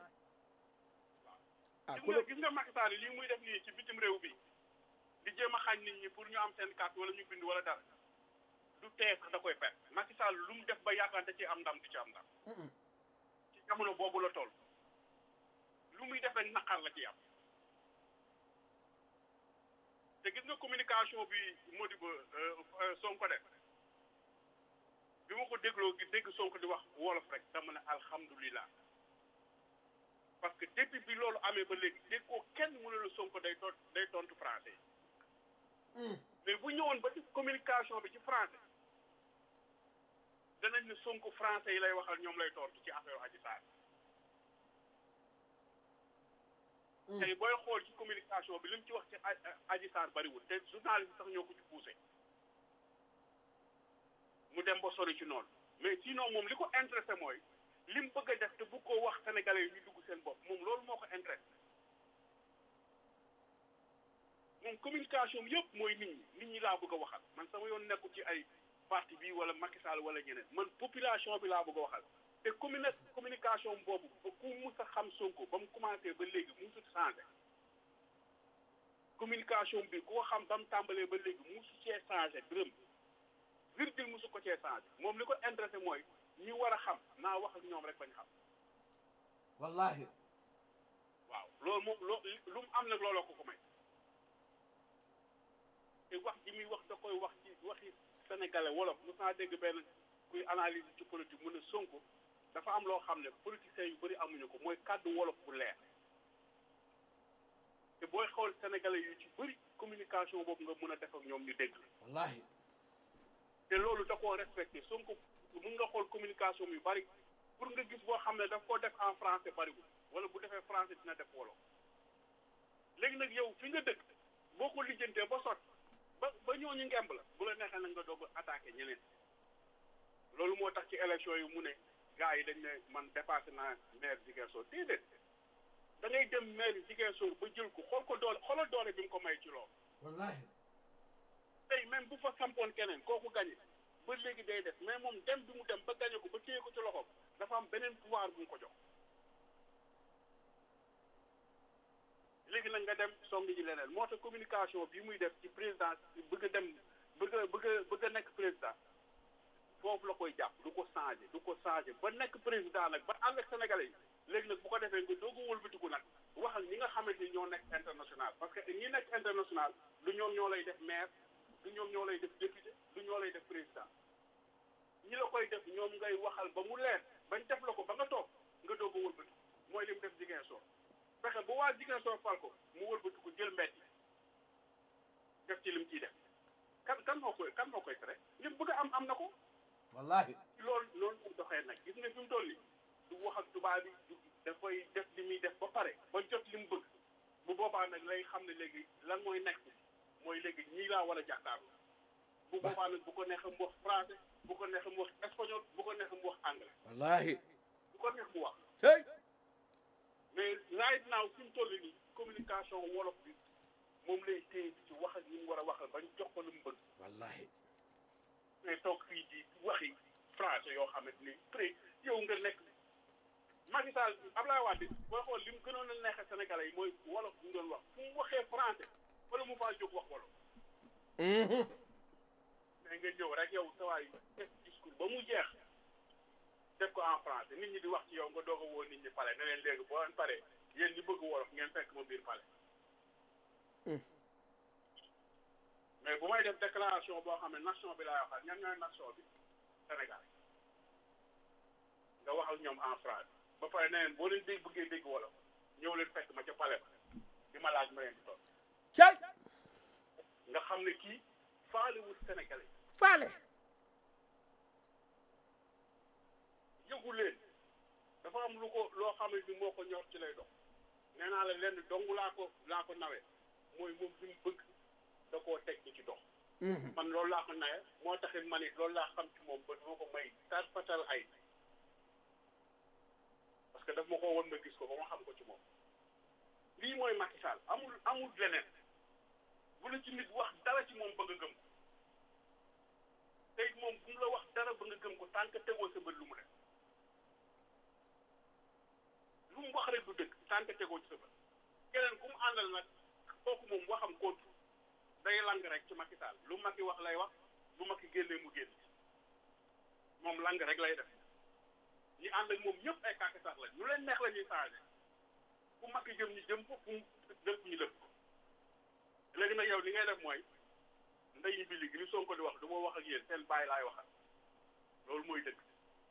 C: ah
D: gis
C: ku
D: nga
C: la
D: gis nga Macky Sall lii muy def nii ci bitim réew bi di jéem a xañ nit ñi pour ñu am seen carte wala ñu bind wala dara du tee sax da koy perte Macky Sall lu mu def ba yaakaar da ci am ndam du ci am ndam ci jamono boobu la toll lu muy def rek naqar la ci am te gis nga communication bi Modibo Sonko def bi ma ko dégloo gi dégg Sonko di wax wolof rek dama ne alhamdulilah parce que depuis bi loolu amee ba léegi dégg ko kenn mënu la Sonko day ton day tontu français mais bu ñëwoon ba ci communication bi ci français danañ ne Sonko français yi lay waxal ñoom lay tontu ci affaire Adji Sarr tey booy xool ci communication bi li mu ci wax ci Adji Sarr bariwul te journaliste sax ñoo ko ci poussé mu dem ba sori ci noonu mais sinon moom li ko intéressé mooy li mu bëgg a def te bu ko wax sénégalais yi ñu dugg seen bopp moom loolu moo ko intéressé moom communication bi yëpp mooy nit ñi nit ñi laa bëgg a waxal man sama yoon nekku ci ay parti bi wala Macky Sall wala ñeneen man population bi laa bëgg a waxal te commune communication boobu ba ku mus a xam Sonko ba mu commencé ba léegi musut changé communication bi ku ko xam ba mu tàmbalee ba léegi musu cee changé dërëm virgule musu ko cee changé moom li ko intéressé mooy ñi war a xam naa wax ak ñoom rek bañ xam
C: wallahi
D: waaw loolu moom loo lu mu am nag looloo ko ko may te wax ji muy wax da koy wax ci waxi sénégalais wolof mos naa dégg benn kuy analyse ci politique mu ne Sonko dafa am loo xam ne politiciens yu bëri amuñu ko mooy kàddu wolof bu leer te booy xool sénégalais yu ci bëri communication boobu nga mën a def ak ñoom ñu dégg
C: wallahi
D: te loolu da koo respecté Sonko mun nga xool communication yu bëri pour nga gis boo xam ne daf ko def en français bariwul wala bu defee français dina def wolof léegi nag yow fi nga dëkk boo ko lijjantee ba sot ba ba ñooñu ngemb la bu la neexee nag nga doog a attaqué ñeneen loolu moo tax ci élection yi mu ne gars yi dañ ne man dépassé naa maire Ziguinchor déedéet da ngay dem maire Ziguinchor ba jël ko xool ko doole xoolal doole bi mu ko may ci loolu
C: wallahi
D: tey même bu fa sampoon keneen kooku gañe ba léegi day def mais moom dem bi mu dem ba gañe ko ba téye ko ci loxoom dafa am beneen pouvoir bu mu ko jox léegi nag nga dem song ji leneen moo tax communication bi muy def ci président bëgg a dem bëgg a bëgg a bëgg a nekk président foofu la koy jàpp du ko changé du ko changé ba nekk président nag ba ànd ak sénégalais yi léegi nag bu ko defee nga doog a wëlbatiku nag wax ak ñi nga xamante ni ñoo nekk international parce que ñi nekk international du ñoom ñoo lay def maire du ñoom ñoo lay def député du ñoo lay def président ñi la koy def ñoom ngay waxal ba mu leer bañ def la ko ba nga toog nga doog a wëlbatiku mooy li mu def Ziguinchor fexe ba waa Ziguinchor fal ko mu wëlbatiku jël mbedd def ci lim ciy def kan kan moo koy kan moo koy tere li mu bëgg a am am na ko
C: wallahi
D: loolu loolu mu doxee nag gis nga fi mu toll nii du wax ak tubaab bi du dafay def li muy def ba pare ba jot li mu bëgg bu boobaa nag lay xam ne léegi lan mooy nekk mooy léegi ñii laa war a jàkkaarloo bu boobaa nag bu ko neexee mu wax français bu ko neexee mu wax espagnol bu ko neexee mu wax anglais
C: wallahi
D: bu ko neex mu wax
C: hey
D: mais right now fi mu toll nii communication wolof bi moom lay téye ci wax ak ñi mu war a waxal bañ jox ko lu mu bëgg
C: wallahi
D: mais toog fii di waxi français yoo xamante ni pré yow nga nekk Macky Sall Abdoulaye Wade booy xool li mu gënoon a neexee Sénégalais yi mooy wolof bu mu doon wax fu mu waxee français wala mu faa jóg wax wolof mais nga ñëw rek yow sa waay def discours ba mu jeex def ko en français nit ñi di wax ci yow nga doog a woo nit ñi pale ne leen léegi boo leen paree yéen ñi bëgg wolof ngeen fekk ma biir pale mais bu may def déclaration boo xam ne nation bi laay waxal ñan ñooy nation bi Sénégal nga wax ak ñoom en français ba pare ne leen boo leen dégg bëggee dégg wolof ñëw leen fekk ma ca pale ba di ma laaj ma leen di toog
C: cay
D: nga xam ne kii faalewul Sénégalais
C: faale
D: yëgu leen dafa am lu ko loo xam ne ni moo ko ñor ci lay dox nee naa la lenn dong laa ko laa ko nawee mooy moom li mu bëgg da koo teg di ci dox man loolu laa ko nawe moo taxit man it loolu laa xam ci moom ba duma ko may tar fatal ay parce que daf ma ko woon ma gis ko ba ma xam ko ci moom lii mooy Macky Sall amul amul leneen bu la ci nit wax dara ci moom ba nga gëm ko tey moom bu mu la wax dara ba nga gëm ko tant que tegoo sa bët lu mu def lu mu wax rek du dëgg tant que tegoo ci sa bët keneen ku mu àndal nag kooku moom waxam kootu day lang rek ci Macky Sall lu Macky wax lay wax bu Macky génnee mu génn moom lang rek lay def ñi ànd ak moom ñëpp ay kàkk sax la ñu leen neex la ñuy changé fu Macky jëm ñu jëm ko fu mu dëpp ñu dëpp ko léegi nag yow li ngay def mooy ndeyi bi li Sonko di wax du ma wax ak yéen seen bàyyi laay waxal loolu mooy dëgg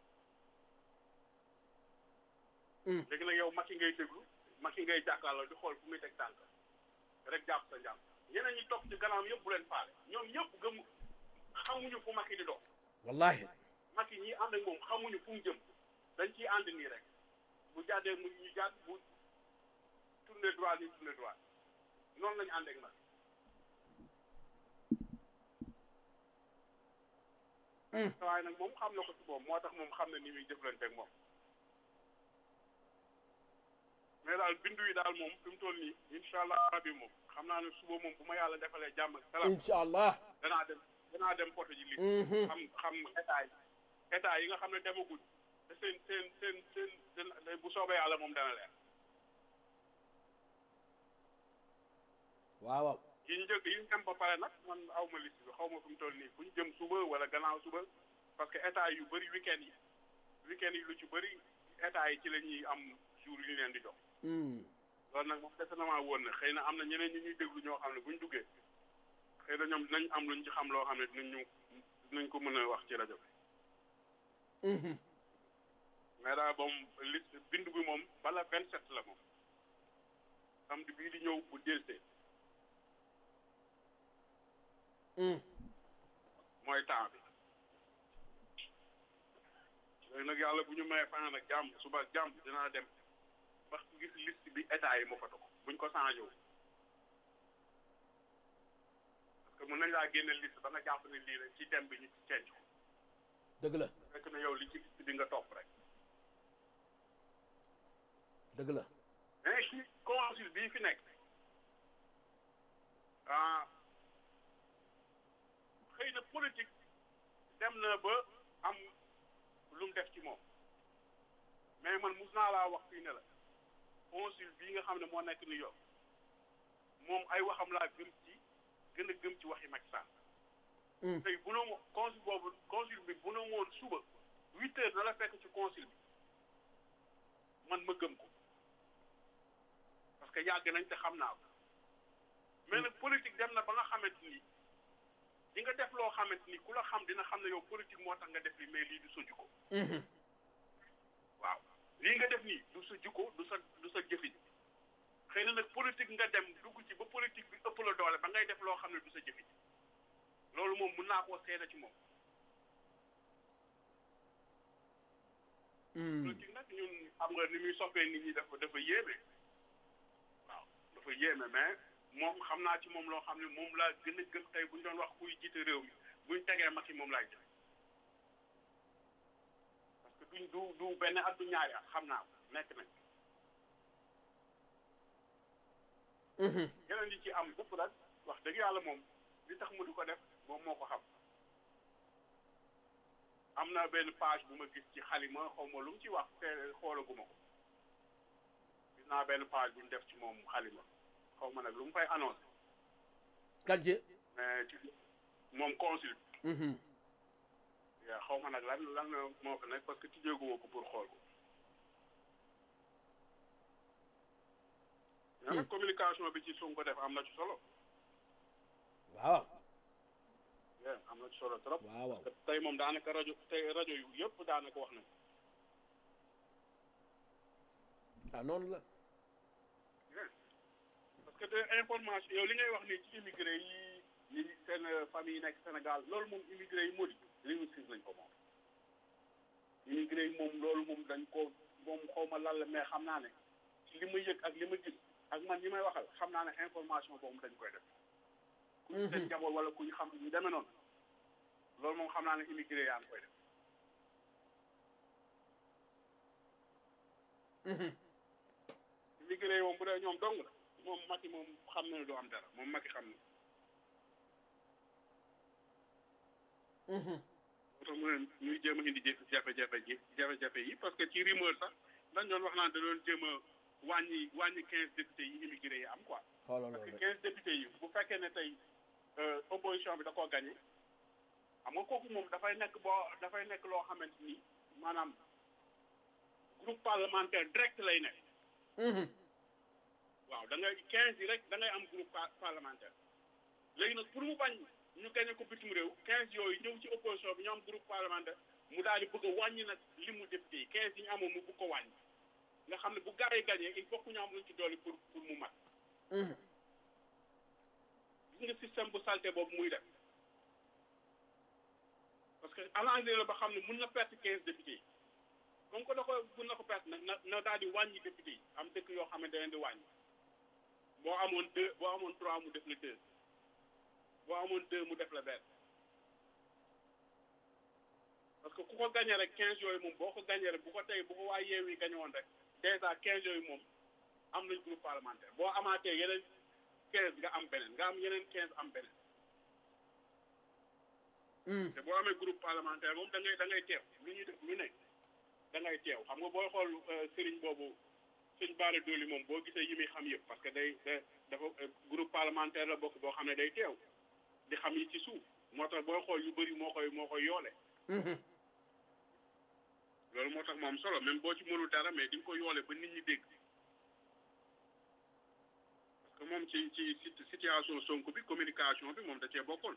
D: léegi nag yow Macky ngay déglu Macky ngay jàkkaarloo di xool fu muy teg tànk rek jàpp sa njàpp ñeneen ñi topp ci gannaaw yëpp bu leen faale ñoom ñëpp gëm xamuñu fu Macky di dox
C: wallahi
D: Macky ñi ànd ak moom xamuñu fu mu jëm dañ ciy ànd nii rek bu jàddee mu ñu jàdd bu tourné droit ñu tourné droit noonu lañu ànd ak Macky waaye nag moom xam na ko ci moom moo tax moom xam na ni muy jëflante ak moom mais daal bindu yi daal moom fi mu toll nii incha allah rabi moom xam naa ne suba moom bu ma yàlla defalee jàmm ak salaam
C: incha allah
D: danaa dem danaa dem poto ji lii xam xam état yi état yi nga xam ne demaguñ te seen seen seen seen seen bu soobee yàlla moom dana leer
C: waaw waaw
D: yi ñu jël yi ñu dem ba pare nag man aw ma liste bi xaw ma fi mu toll nii fu ñu jëm suba wala gannaaw suba parce que état yu bëri week-end yi week-end yi lu ci bëri état yi ci la ñuy am jour yu ñu leen di jox loolu nag moom dese na maa woon na xëy na am na ñeneen ñi ñuy déglu ñoo xam ne buñ duggee xëy na ñoom dinañ am luñ ci xam loo xam ne dinañ ñu dinañ ko mën a wax ci rajo bi mais daal moom liste bindu bi moom bala vingt sept la moom samedi bii di ñëw bu delsee mooy temps bi mais nag yàlla bu ñu mayee fanaan ak jàmm suba ak jàmm dinaa dem ba gis liste bi état yi moo fa toog buñ ko changé wu parce que mën nañ laa génne liste ba nga jàpp ne lii rek ci dem bi ñu ci cenc ko
C: dëgg la
D: fekk na yow li ci liste bi nga topp rek
C: dëgg la
D: mais ci consul bii fi nekk ah xëy na politique dem na ba am lu mu def ci moom mais man mus naa laa wax fii ne la consul bii nga xam ne moo nekk New York moom ay waxam laa gëm ci gën a gëm ci waxi Macky Sall tey bu na consul boobu consul bi bu na woon suba huit heures na la fekk ci consul bi man ma gëm ko parce que yàgg nañ te xam naa ko mais nag politique dem na ba nga xamante ni di nga def loo xamante ni ku la xam dina xam ne yow politique moo tax nga def li mais lii du sa jikko waaw lii nga def nii du sa jikko du sa du sa jëfin xëy na nag politique nga dem dugg ci ba politique bi ëpp la doole ba ngay def loo xam ne du sa jëfin loolu moom mun naa koo seede ci moom politique nag ñun xam nga ni muy soppee nit ñi dafa dafa yéeme waaw dafa yéeme mais moom xam naa ci moom loo xam ne moom laa gën a gëm tey bu ñu doon wax kuy jiite réew mi bu ñu tegee Macky moom laay jël parce que duñ du du benn at du ñaari at xam naa ko nekk nañ yeneen yi ci am bépp rek wax dëgg yàlla moom li tax mu di ko def moom moo ko xam am na benn page bu ma gis ci xalima xaw ma lu mu ci wax te xoolaguma ko gis naa benn page bu ñu def ci moom xalima xaw ma nag lu mu fay annoncé
C: kanje
D: mais ci moom consul yaa xaw ma nag lan lan moo ko nekk parce que tijjeeguma ko pour xool ko mais nag communication bi ci Sonko def am na ci solo
C: waaw
D: yeah, am na ci solo trop
C: waaw waaw
D: tey moom daanaka rajo tey rajo yu yëpp daanaka wax nañ
C: ah noonu la
D: parce que de information yow li ngay wax nii ci immigré yi yi seen famille yi nekk Sénégal loolu moom immigré yi modi linguistique lañ ko moom immigré yi moom loolu moom dañ ko moom xaw ma lan la mais xam naa ne ci li ma yëg ak li ma gis ak man ñi may waxal xam naa ne information boobu dañ koy def ku ñu seen njaboot wala ku ñu xam ñu demee noonu loolu moom xam naa ne immigré yaa ngi koy def immigré yi moom bu dee ñoom dong la moom Macky moom xam na ne du am dara moom Macky xam na moo tax mu ne ñuy jéem a indi jëf- jafe-jafe ji jafe-jafe yi parce que ci rumeur sax dañ doon wax naan da doon jéem a wàññi wàññi quinze députés yi immigré yi am quoi
C: xoolal
D: parce que
C: loolu rek
D: quinze députés yi bu fekkee ne tey euh, opposition bi da koo gagné xam nga kooku moom dafay nekk boo dafay nekk loo xamante ni maanaam groupe parlementaire direct lay nekk waaw da ngay quinze yi rek da ngay am groupe pa- parlementaire léegi nag pour mu bañ ñu gagné ko bitim réew quinze yooyu ñëw ci opposition bi ñu am groupe parlementaire mu daal di bëgg a wàññi nag li mu député yi quinze yi ñu amoon mu bëgg ko wàññi nga xam ne bu gars yi gagné il faut que ñu am luñ ci dolli pour pour mu mat gis nga système bu salté boobu muy def parce que arrangé la ba xam ne mun na perte quinze députés yi comme que da ko mun na ko perte nag na na daal di wàññi député yi am dëkk yoo xam ne da leen di wàññi boo amoon deux boo amoon trois mu def la deux boo amoon deux mu def la benn parce que ku ko gagné rek quinze yooyu moom boo ko gagné rek bu ko tey bu ko waa yeew yi gagné woon rek dèjà quinze yooyu moom am nañ groupe parlementaire boo amaatee yeneen quinze nga am beneen nga am yeneen quinze am beneen te boo amee groupe parlementaire moom da ngay da ngay teew lu ñuy def lu ne da ngay teew xam nga booy xool sëriñ boobu sëñ Bara Dolly moom boo gisee yi muy xam yëpp parce que day da dafa groupe parlementaire la bokk boo xam ne day teew di xam yi ci suuf moo tax booy xool yu bëri moo koy moo koy yoole loolu moo tax mu am solo même boo ci mënul dara mais di nga ko yoole ba nit ñi dégg parce que moom ci ci sit- situation Sonko bi communication bi moom da cee bokkoon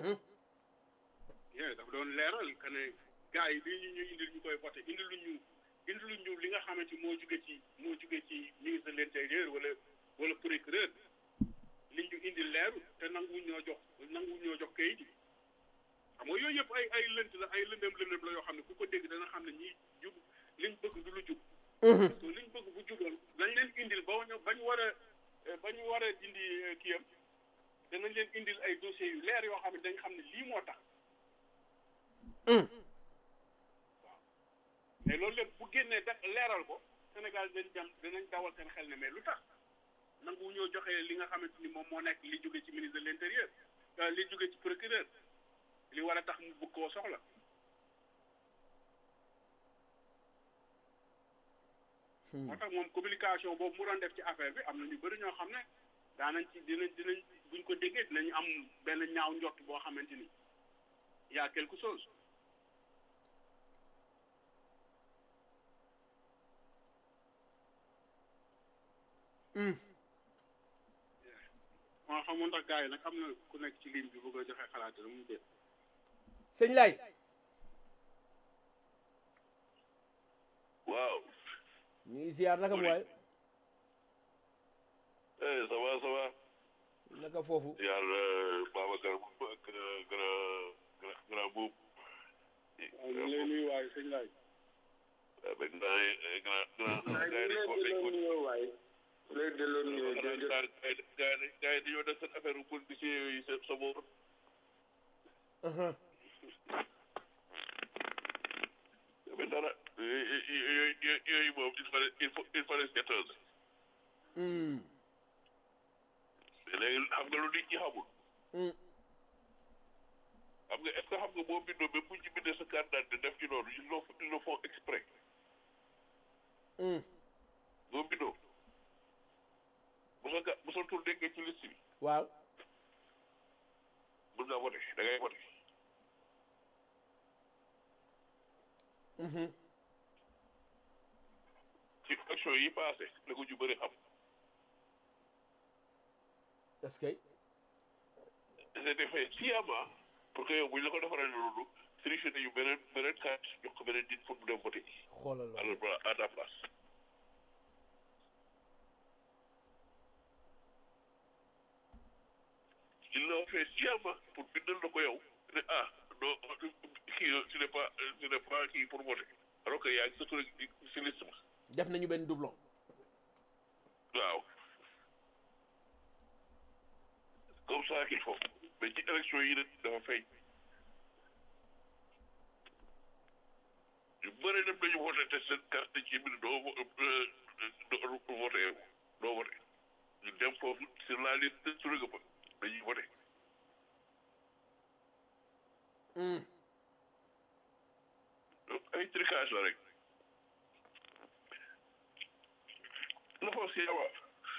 D: yee dafa doon leeral que ne gars yi lii ñu ñu indil ñu koy voté indilu ñu indilu ñu li nga xamante moo jóge ci moo jóge ci ministre de l'intérieur wala wala procureur li ñu indil leeru te nangu ñoo jox nangu ñoo jox kayit yi xam nga yooyu yëpp ay ay lënt la ay lëndëm lëndëm la yoo xam ne ku ko dégg dana xam ne ñii jub liñ bëgg du lu jub parce que liñ bëgg bu juboon dañ leen indil ba ñu bañ war a bañ war a dindi kiyam danañ leen indil ay dossiers yu leer yoo xam ne dañ xam ne lii moo tax mais loolu lépp bu génnee da leeral ko Sénégal dañ dem dinañ dawal seen xel ne mais lu tax nangu ñoo joxe li nga xamante ni moom moo nekk li jóge ci ministre de l'intérieur li jóge ci procureur li war a tax mu bëgg koo soxla moo tax moom communication boobu mu doon def ci affaire bi am na ñu bëri ñoo xam ne daanañ ci dinañ dinañ buñ ko déggee dinañ am benn ñaaw njott boo xamante ni y a quelque chose moo xamoon ndax gars yi nag am na ku nekk ci ligne bi bëgg a joxe xalaat la mu déet
C: sëñ lay
E: waaw
C: ñu ngi ziar naka mu waay
E: eh ça va ça va
C: naka foofu
E: yàlla Babacar bu ak grand grand grand buub
D: ñu ngi lay nuyu waaye sëñ laay
E: avec grand grand grand gars yi dañ ko dañ ko
A: lay delloo nuyoo jërëjëf
E: gars yi gars yi gars yi dañoo def seen affaire politicien yooyu sa sa boor mais dara yooyu yooyu moom il fallait il faut il fallait quatorze mais léegi xam nga lu nit ñi xamul xam nga est ce que xam nga boo bindoo même bu ñu bindee sa carte d'identité def ci noonu ils le ils le font exprès boo bindoo bu sa ga bu sa tur déggee ci liste bi
C: waaw
E: mën ngaa voté da ngay voté ci élection yi passé la ko ñu bëri xam
C: est-ce que
E: c'était fait sciemment pour que yow bu ñu la ko defaree loolu triché nañu beneen beneen carte jox ko beneen nit pour mu dem voté
C: xoolal la
E: alors à ta place ils l'ont fait sciemment pour bindal na ko yow ne ah non kii ce n'est pas ce n'est pas kii pour voter alors que yaa ngi sa tur si liste ba
C: def nañu benn doublon
E: waaw comme ça qu'il faut mais ci élection yi nag dafa feeñ ñu bëri dem nañu voté te seen carte ci biir doo doo voté doo voté ñu dem foofu sur la liste sur nga ba dañuy voté donc ay tricage la rek la fa si yawa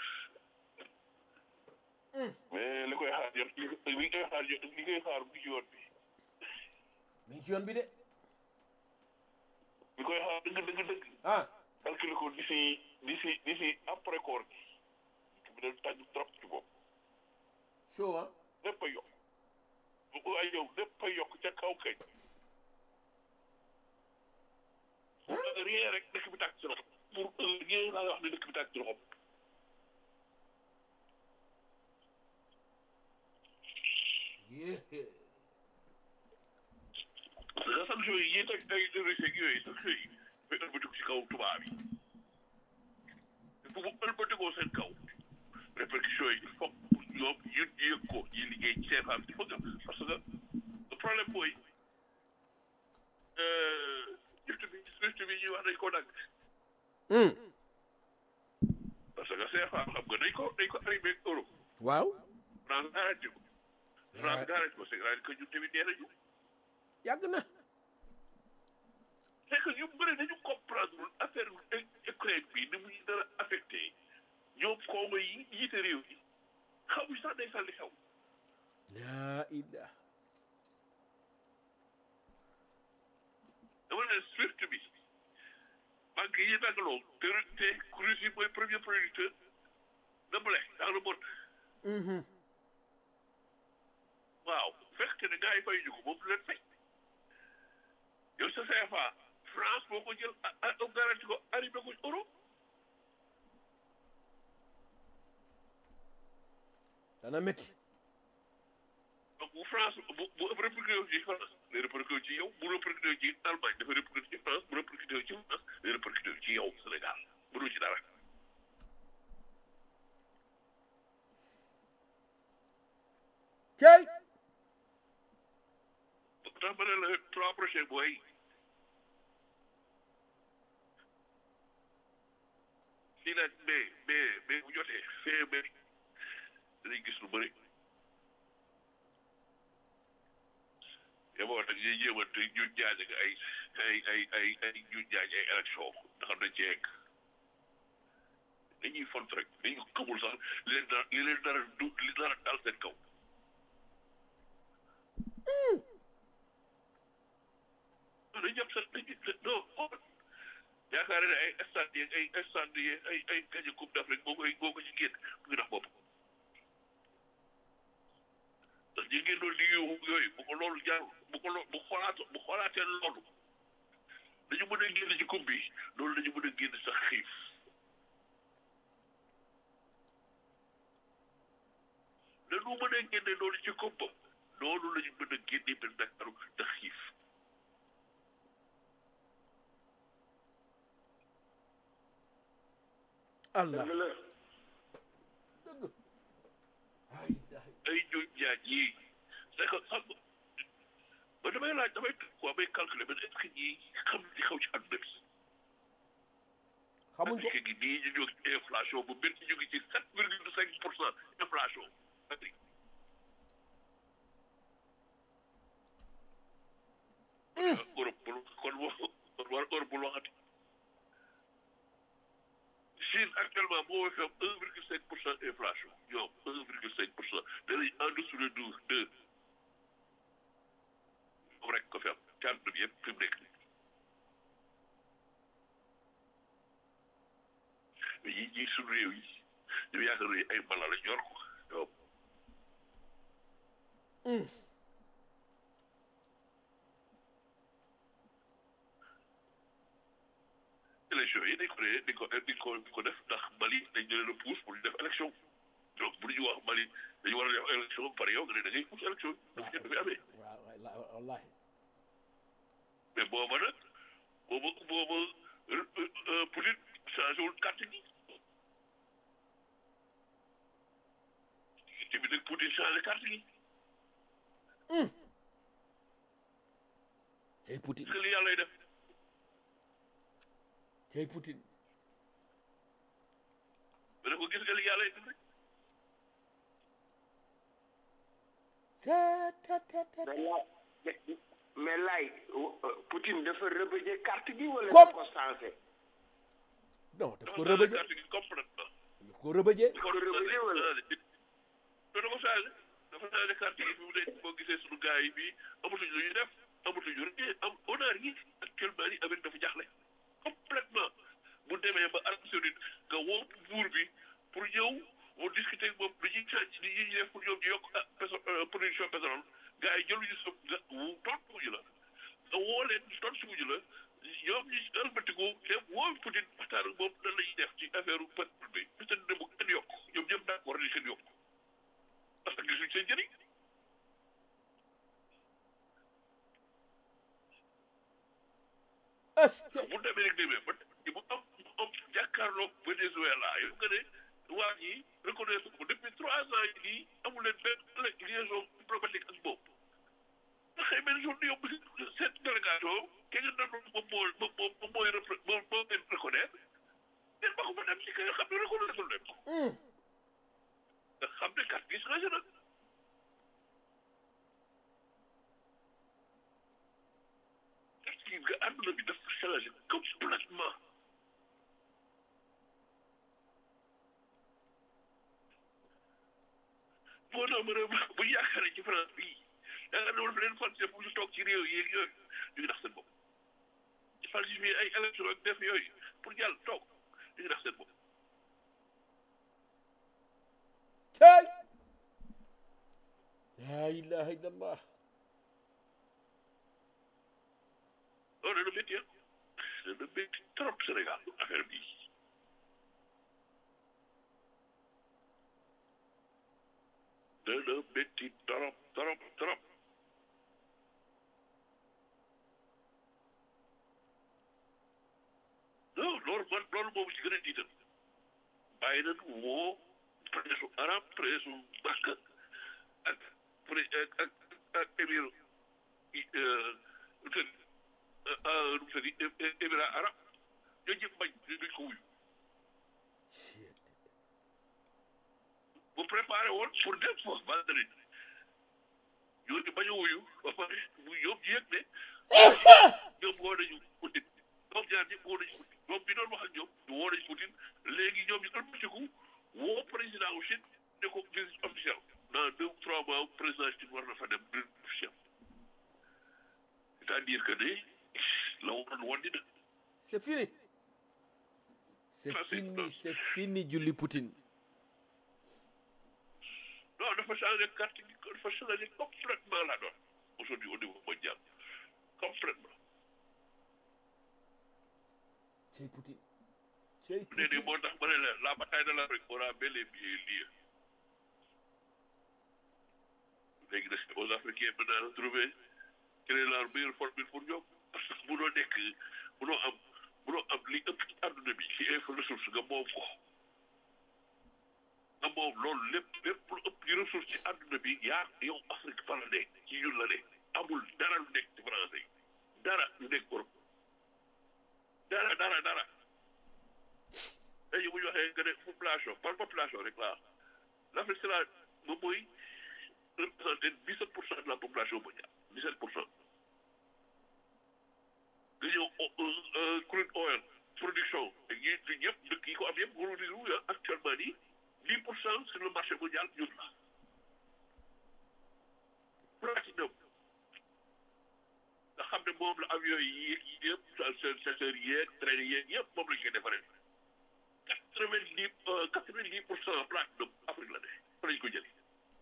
E: mais li koy xaar jot li li koy xaar jot li koy xaar bu ci yoon bi
C: mi ngi ci yoon bi de
E: li koy xaar dëgg dëgg dëgg
C: ah
E: calculé ko d'ici d'ici d'ici après koor gi bi dem tàgg trop ci bopp
C: show ah
E: lépp a yokk bu ko ay yow lépp a yokk ca kaw kañ pour rien rek dëkk bi tàgg ci loxo pour rien laa wax ne dëkk bi tàgg ci loxo
C: yée
E: nga sanction yi yi teg ay recettes yooyu sanction yi dafay ëlbatiku ci kaw tubaab yi bu mu ëlbatikoo seen kaw répercussions yi il faut ñoom ñu yëg ko ñi liggéey ci seen xam il faut que parce que le problème mooy gift bi gift bi ñuy wax dañ ko dagg parce que CFA xam nga dañ ko dañ ko arrivé ak euro
C: waaw
E: France arrêté ko France arrêté ko c'est-à-dire que ñun tamit nee nañu
C: yàgg na
E: c'est que ñu bëri dañu comprendre affaire Ukraine bi ni muy dara affecté ñoom kooma yi yiite réew yi xamuñ sax day sàlli xew
C: laa illah
E: dama ne SWIFT bi banque yi dagaloo te te Russie mooy premier producteur de blé dans le monde waaw fekk ne gars yi fay ñu ko moom du leen fay yow sa CFA France moo ko jël a garanti ko arrivé ko euro
C: dana métti
E: donc bu France bu bu répercuté wu ci France day répercuté wu ci yow bu répercuté wu ci Allemagne dafa répercuté ci France bu répercuté wu ci France day répercuté wu ci yow Sénégal mënul ci dara.
C: cey
E: tax ma ne la trois prochains booy lii nag mais mais mais bu jotee fee mais danañ gis lu bëri yaboo nag ñuy jéemante ñu jaaj ak ay ay ay ay ay ñu jaaj ay élection nga xam nañ ci yegg dañuy font rek dañu xamul sax li leen dara li leen dara du li dara dal seen kaw dañu jàpp sax dañu non xool yaakaar ne ay stade yi ay stade yi ay ay gañe coupe d'Afrique boo koy boo ko ci génn mu ngi dox bopp ndax ñi ngeen doon di yuuxu yooyu bu ko loolu jaar bu ko loo bu xoolaat bu xoolaatee loolu dañu mën a génn ci coupe bi loolu dañu mën a génn sax xiif dañu mën a génne loolu ci coupe ba loolu la ñu mën a génne benn Ndakaaru ndax xiif
C: allah
A: dëgg la
E: ay ñooñ jaaj yii c'est que xam nga ba damay laaj damay quoi may calculer mais est-ce que ñii xam li xaw ci àdduna bi
C: xamuñ ko
E: Afrique gi nii ñu jóg ci inflation bu benn ñu ngi ci sept virgule cinq pour cent inflation Afrique Europe bul kon wa kon war Europe bul waxati Chine actuellement moo fi am un virgule cinq pour cent inflation ñoom un virgule cinq pour cent danañ en dessous de deux deux moom rek ko fi am ci àdduna bi yëpp fi mu nekk nii mais yi ñii suñu réew yi ñu yaakaar ne ay mala la ñor ko ñoom élection yi dañ ko ne di ko di ko di ko def ndax Mali dañ leen a pousse pour ñu def élection donc bu ñu wax Mali dañu war a def élection ba pare yow nga ne da ngay pousse élection dafa ngeen fi amee
C: waaw wallahi wallahi
E: mais booba nag booba booba Poutine changé wul carte gi te bi nag Poutine changé carte gi
C: cey Poutine
E: parce que li yàlla lay def
C: cey Poutine
E: ma ne ko gis nga li yàlla lay def rek
A: mais laay mais- mais laay Poutine dafa rebëjee carte gi wala
C: Comme-
A: dafa ko sensé
C: non daf ko
E: dafa changé
C: rëbëje
E: carte gi complètement
C: daf ko rëbëje
E: ko
A: rëbëjee wala?
E: te da ko changé dafa changé carte yi fi mu ne boo gisee suñu gars yi fii amatuñ lu ñuy def amatuñu rien am on a rien actuellement ni Amérique dafa jaxle complètement bu demee ba Arabie Saoudite nga woo buur bi pour ñëw mu discuter ak moom lu ñuy change li ñuy def pour ñoom ñu yokk ah pétrole production pétrole gars yi jëluñu sa nga wu tontuwuñu la nga woo leen tontuwuñu la ñoom ñu ëlbatiku dem woo Poutine waxtaan ak moom nan la ñuy def ci affaire pétrole bi peut-être ne bu kenn yokk ñoom ñëpp d'accord ni kenn yokk parce que gisuñ seen njëriñ
C: est-ce que
E: bu demee rek demee ba mu am mu am jàkkaarloog Venezuela yow nga ne waa ñi reconnaître ko depuis trois ans yi nii amul leen benn liaison diplomatique ak moom nga xëy benn jour yow seen délégation ke nga doon moom moo moom moom moom mooy repre moom moo leen reconnaître ngeen ba ko fa dem ci kay xam ne reconnaître leen ko nga xam ne carte gi changé na carte gi nga àdduna bi dafa changé complètement boo tax ma ne bu ñu yaakaaree ci France bii yaakaar naa leen falsifié pour ñu toog ci réew yi ak yooyu ñu ngi nax seen bopp falsifié ay élection ak def yooyu pour jàll toog ñu ngi nax seen bopp
C: cey la ilaha illallah
E: loolu dana métti ah dana métti trop Sénégal affaire bii dana métti trop trop trop non loolu man loolu moom ci gën a diital bàyyi nañu woo presse arab presse Makka ak pré ak ak ak émir nu mu tëddi émirat arab ñoo ñëpp bañ duñ ko wuyu bu préparé woon pour dem fa vendredi ñooñu bañ a wuyu ba pare bu ñoom ñu yëg ne ñoom woo nañu Poutine ñoom ñaar ñëpp woo nañu Poutine ñoom bi doon wax ak ñoom ñu woo nañu Poutine léegi ñoom ñu ëlbatiku woo président wu Chine ne ko visite officielle dans deux ou trois mois président Chine war na fa dem visite officielle c'est-à-dire que ne la waroon woon dina
C: c'est fini c'est
E: Ça, c'est-
C: fini c'est fini julli Poutine
E: non dafa changé carte gi dafa changé complètement la donne aujourd'hui au niveau mondial complètement
C: cey Poutine cey
E: nee nii moo tax ma ne la la bataille de l'Afrique aura bel et bien lieu léegi nag c'est aux Africains maintenant de trouver quelle est la meilleure formule pour ñoom parce que munoo nekk munoo am munoo am li ëpp ci àdduna bi ci info ressource nga moom ko nga moom loolu lépp lépp lu ëpp ci ressource ci àdduna bi yaa yow Afrique fa la nekk ci ñun la nekk amul dara lu nekk ci français yi dara lu nekk Europe dara dara dara léegi bu ñu waxee que ne population par population rek laa l'Afrique c'est la moom mooy représenté 17 pour cent de la population mondiale 17 pour cent nga ñëw crude oil production ak ñi fi ñëpp dëkk yi ko am yëpp wala di actuellement nii 10 pour cent sur le marché mondial ñun la platinum nga xam ne moom la avion yi yéeg yi yëpp chasseurs yeeg train yeeg yëpp moom la ñu koy defaree quatre vingt dix quatre vingt dix pour cent platinum Afrique la ne fa lañ ko jëlee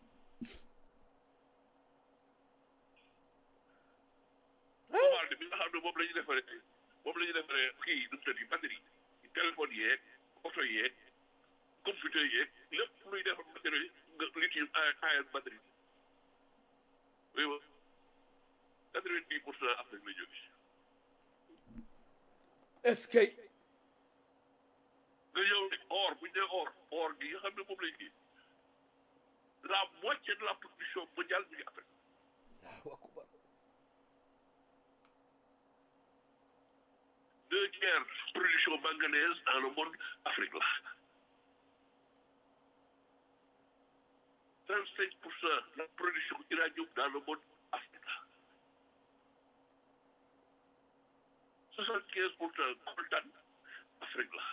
E: commande bi nga xam ne moom la ñu defaree moom la ñu defaree kii nu mu tëdd batterie téléphone yeeg oto yeeg computer yeeg lépp luy defar batterie nga lithium ion batterie oui wa quatre vingt dix pour cent Afrique la jógee
C: est-ce que
E: nga ñëw ne or bu ñu nee or or gi nga xam ne moom lañ kii la moitié de la production mondiale mi ngi Afrique
C: Allahu akbar
E: deux tiers production manganèse dans le monde Afrique la trente cinq pour cent la production uranium dans le monde Afrique la soixante quinze pour cent coltan Afrique la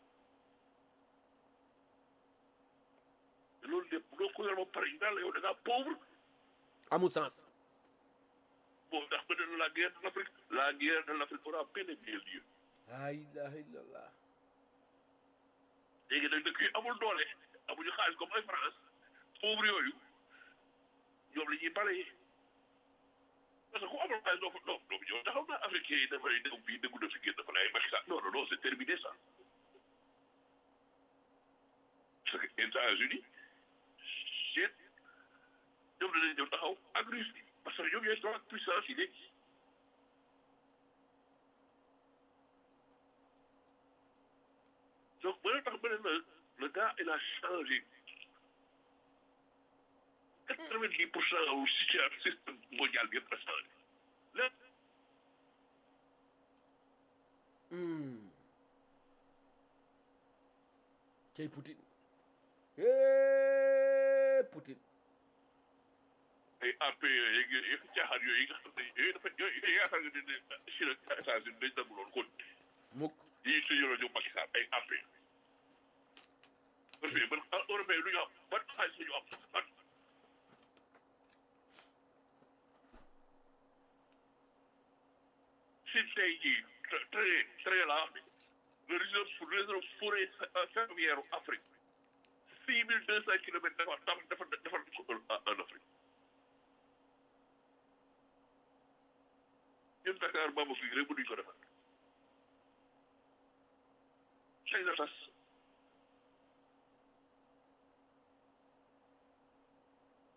E: te loolu lépp doo ko yor ba pare ñu daal la yow da ngaa pauvre
C: amul sens
E: bon ndax ba ne la guerre de l'Afrique la guerre de l'Afrique aura bel et bien lieu
C: la ilaha illallah
E: léegi nag dëkk yi amul doole amuñu xaalis comme ay France pauvre yooyu ñoom la ñuy balayé parce que ku amul xaalis doo fa doo doo ñëw taxaw naa africain yi dafay dégg fii déggu na fi génn dafa lay Macky Sall non non non c'est terminé ça parce que États-Unis Chine ñoom danañ ñëw taxaw ak Russie parce que ñoom ñooy trois puissance yi léegi donc ba tax ba ne la le gars il a changé quatre-vingt-dix pour cent au système mondial bi yëpp a changé lépp
C: cey Poutine eh Poutine
E: ay AP yeeg yëpp caaxaan yooyu nga xam ne yooyu dafa yooyu yaakaar nga ne ne Chine ak États-Unis dañ nangu loolu kon
C: mukk
E: yi su yoroo ñoom Macky Sall ay AP européen ban européen lu ñu am ban xaalis la ñu am ban si tey jii très très la le réseau pour réseau forêt ferroviaire Afrique six mille deux cent kilomètres dafa dafa dafa dafa en Afrique ñun Dakar Bamako gi rek mënuñ ko defar xëy na tas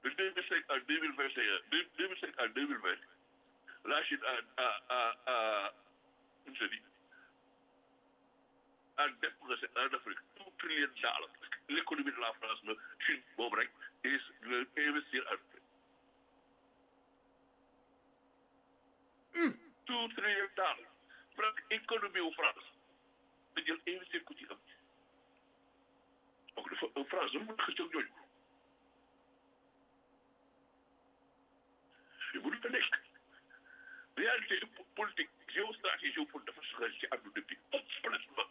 E: de 2005 à 2021, de 2005 à 2020, la Chine a, a, a, a, comment je dis, a dépensé en Afrique tout trillion de dollars. L'économie de la France, la Chine, bon, bref, et le investir en Afrique. Tout trillion de dollars. France, économie au France. Da jël investir ko ci am. Donc, dafa, France, dafa mën a xëcc ak ñooñu. fi bu dafa nekk réalité politique géostratégie géopolitique dafa soxla ci àdduna bi complètement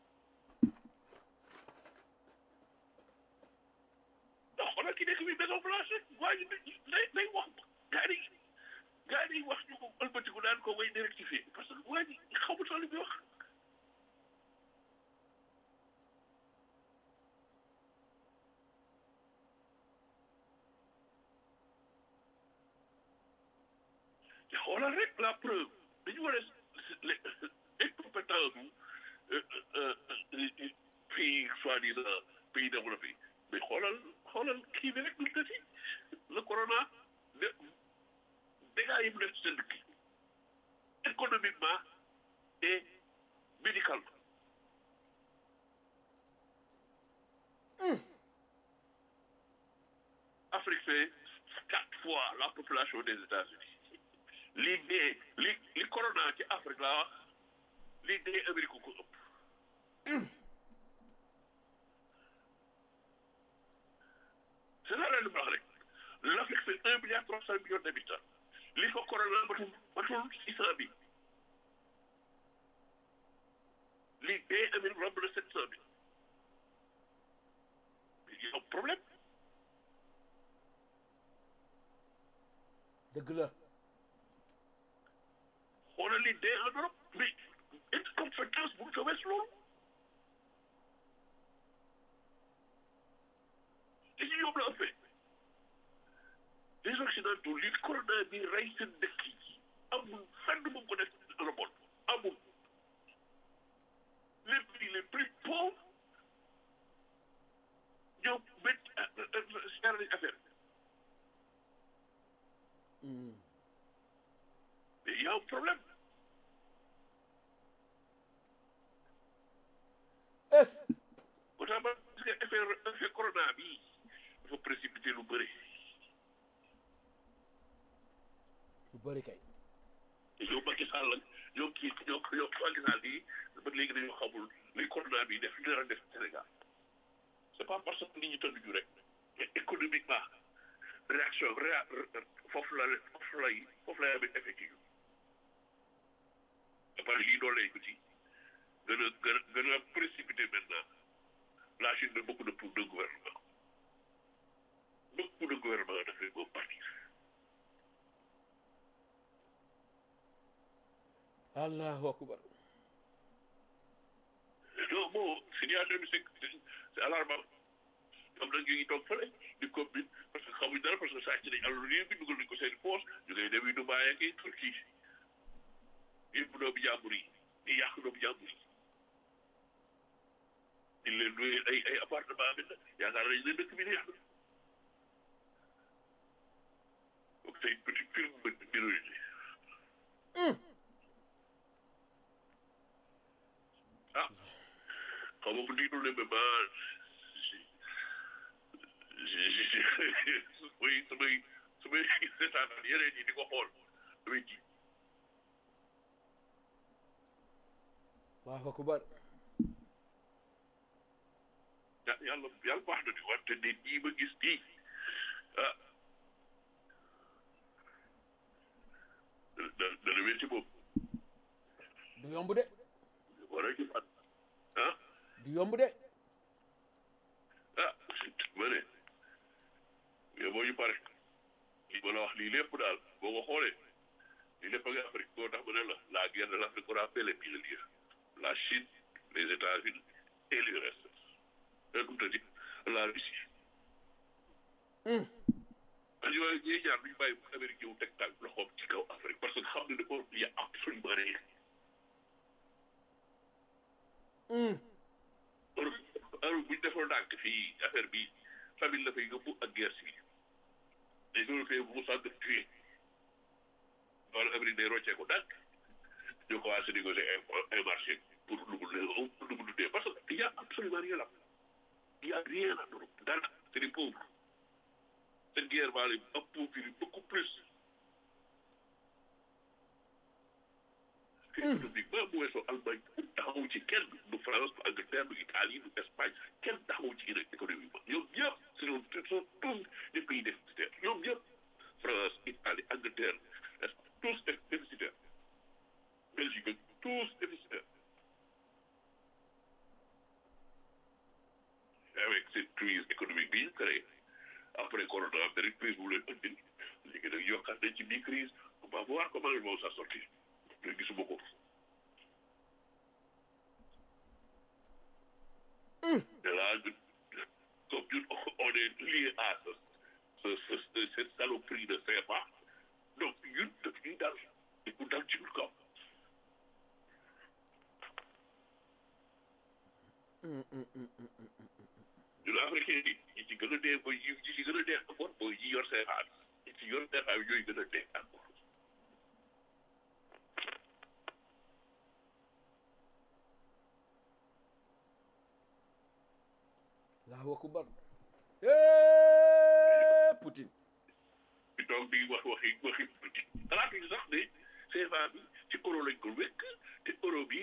E: ndax xoolal ki nekk bi maison blanche rek waa ji day day wax gaa yi gaa yi wax ñu ko ëlbatiku daan ko way directifier parce que waa ji xamul sax li muy wax te xoolal rek la preuve dañu war a incompétence bu pays soi-disant pays développé mais xoolal xoolal kii bi rek lu tëti le corona de dégâts yi mu def ci seen dëkk économiquement et médicalement Afrique fait quatre fois la population des États-Unis li dee li li corona ci Afrique laa wax li dee Amérique ko ëpp c'est ça la li ma wax rek l'Afrique c'est un milliard trois cent millions d'habitants li fa corona matul matul six cent mille li dee Amérique romb na sept cent mille il y a un problème
C: dëgg la
E: xoolal li dee en Europe mais incompétence bu ko wees loolu li ñu yóbbu la ëppee les occidentaux li corona bi rey seen dëkk yi amul fenn bu ko def le monde amul les pays les plus pauvres ñoo métti seer nañ affaire mais il y a un problème
C: es
E: moo tax ba gis nga effet effet corona bi dafa précipité lu bëri
C: lu bëri kay
E: te ñoom Macky Sall ak ñoom kii ñoom ñoom Macky Sall yi ba léegi dañoo xamul li corona bi def dara def Sénégal c'est pas parce que nit ñi tëdd ñu rek mais économiquement réaction réa foofu la foofu lay foofu lay amee effet ci ñu ba pare lii doolee ko ci gën a gën a gën a précipité maintenant la Chine de beaucoup de pour de gouvernement beaucoup de gouvernement dafay boobu partir
C: allahu akbar
E: non bon situation bi c'est c'est alarmant ñoom nag ñu ngi toog fële di commune parce que xamuñ dara parce que sàcc nañ alors réew bi dugal nañ ko seen poche ñu ngay dem yi Dubaay ak i Turquie yëpp doomu jàmbur yi di yàq doomu jàmbur yi di leen luye ay ay appartement bi nag yaakaar nañ ne dëkk bi neex na donc c'est une petite firme minorité ah xaw ma bu diinul ne mais ma samay samay samay seetaan yeneen yi di ko xool damay ji
C: allahu akbar
E: ya- yàlla yàlla baax na di wante nit ñi ma gis nii ah da dana wér ci moom
C: du yomb de
E: war a gis at ah
C: du yomb de
E: ah ma ne mais boo ñu pare li ma la wax lii lépp daal boo ko xoolee lii lépp a ngi Afrique boo tax ma ne la la guerre de l'Afrique on a fait les pionniers la Chine les États-Unis et l'URSS et comme tu dis la Russie ak yooyu ñuy ñaar duñu bàyyi Amérique ñëw teg tànk loxoom ci kaw Afrique parce que xam ne dafa y a absolument rien alors alors bu ñu defoon ndànk fii affaire bi famille la fay yóbbu ak guerre civile les Européens vont s'entretuer wala Amérique day roccee ko dàkk ñu commencé négocier un un marché pour lu mu lu mu dundee parce que il y a absolument rien là il y a rien en Europe dara c'est des pauvres cette guerre va les appauvrir beaucoup plus économiquement bu weesoo Allemagne taxawu ci kenn du France du Angleterre du Italie du Espagne kenn taxawu ci économiquement ñoom ñëpp ce sont ce sont tous des pays déficitaires ñoom ñëpp France Italie Angleterre tous déficitaires Belgique tous déficitaires avec cette crise économique bi ñu créé après corona beneen crise bu leen indi léegi nag yokkaat nañ ci biir crise on va voir comment ils vont s'en sortir te gisuma ko te là comme ñun on est lié à ce ce ce cette saloperie de CFA donc ñun daf ñuy dal te ku dal ci ñun kaw ñun africain yi ñi ci gën a dee mooy ñi ci gën a dee encore mooy ñi yor CFA bi ñi ci yor CFA bi ñooy gën a dee encore
C: Allahu akbar Eh, Poutine
E: bi toog di wax waxi waxi politique xalaatuñu sax ne CFA bi ci euro lañ ko wekk te euro bi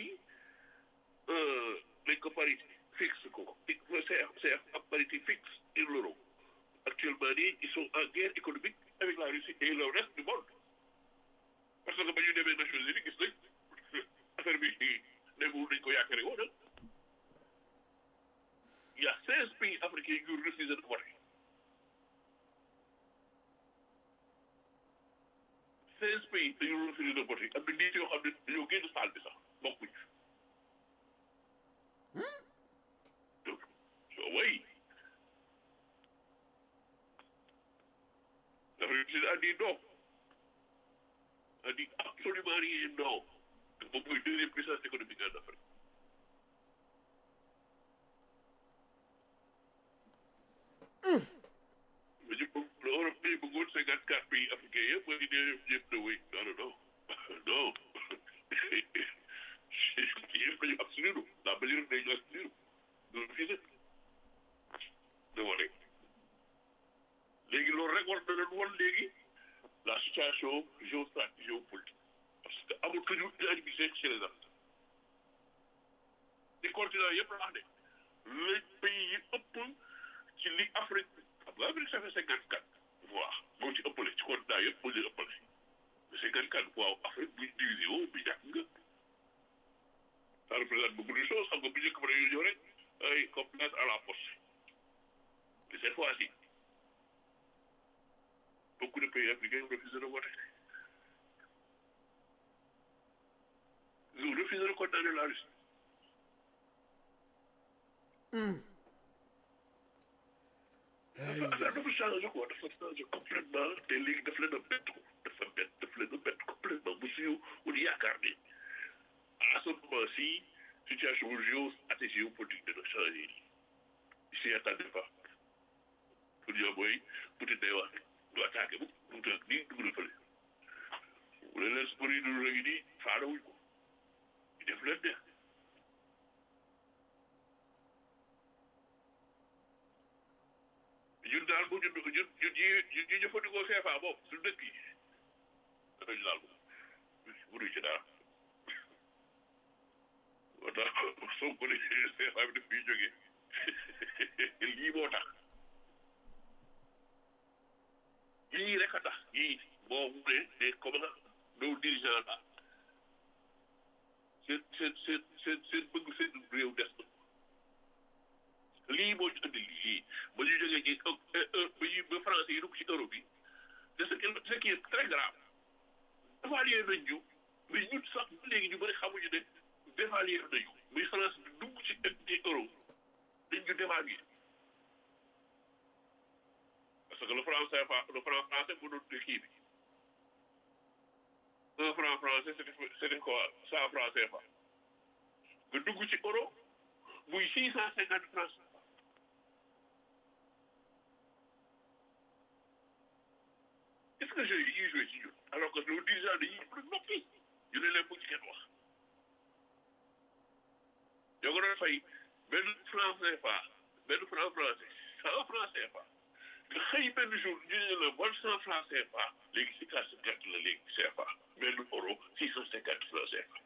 E: lañ ko parité fixe ko CF CF am parité fixe sur l'euro actuellement nii ils sont en guerre économique avec la Russie et le reste du monde parce que ba ñu demee Nations Unies gis nañ affaire bi demul dañ ko yaakaare woon il y a seize pays africains yu refusé de voter seize pays dañu refusé de voter am na nit yoo xam ne dañoo génn salle bi sax bokkuñ donc oui l'Afrique du Sud a dit non a dit absolument rien non moom mooy deuxième puissance économique en Afrique mais ñu bëgg l'Europe bi bëggoon cinquante quatre pays africains yëpp mooy ne yëpp na wéy non non non yëpp dañu abstenir la majorité dañu abstenir du refusé de voter léegi loolu rek war na leen wan léegi la situation géostratégique géopolitique parce que amatuñu unanimité chez les Africains les continents yëpp la wax de les pays yi ëpp ci li Afrique xam nga Afrique ça fait cinquante quatre voix moo ci ëppale ci continent yëpp moo ci ëppale mais cinquante quatre voix Afrique buñ divisé woo bi ñàkk nga ça représente beaucoup de choses xam nga bu njëkk ba dañoo ñëw rek ay complainte à la force mais cette fois-ci beaucoup de pays africains refusent de voter ils ont refusé de condamner la Russie dafa dafa changé quoi dafa changé complètement te léegi daf leen a bett ko dafa bett daf leen a bett complètement bu suñu wut yaakaar ni à ce moment ci situation géostratégie géopolitique dina changé ils s'y attendaient pas pour ñoom mooy Poutine day wax du attaqué bu mu tënk nii dugg na fële bu leen leen sport yi dul léegi nii faana wuñ ko ñu def leen neex ñun daal bu ñu ñun ñun ñi ñun ñi jëfandikoo CFA boobu suñu dëkk yi danañu daal moom mënuñ ci dara moo tax soo ko ne CFA bi daf fiy jógee lii moo tax yii rek a tax yii boo mu ne ne comment nos dirigeants là seen seen seen seen seen bëgg seen réew des na lii moo ñu andi lii ba ñu jógee ci ba ñu ba français yi dugg ci euro bi de ce qui ce qui est très grave dévalué nañ ñu mais ñun sax ba léegi ñu bëri xamuñu ne dévalué nañu muy France bi dugg ci ci euro dañ ñu dévalué parce que le franc CFA le franc français mu doon kii bi un franc français c'était c'était quoi cent franc CFA nga dugg ci euro muy six cent cinquante francs nga jeux yi ñuy joué ci ñun alors que nos dirigeants dañuy yëpp rek noppi ñu ne leen bu ci kenn wax ñoo ko doon fay benn franc CFA benn franc français cent franc CFA nga xëy benn jour ñu ne la bon cent franc CFA léegi si carte cinquante la léegi CFA benn euro six cent cinquante franc CFA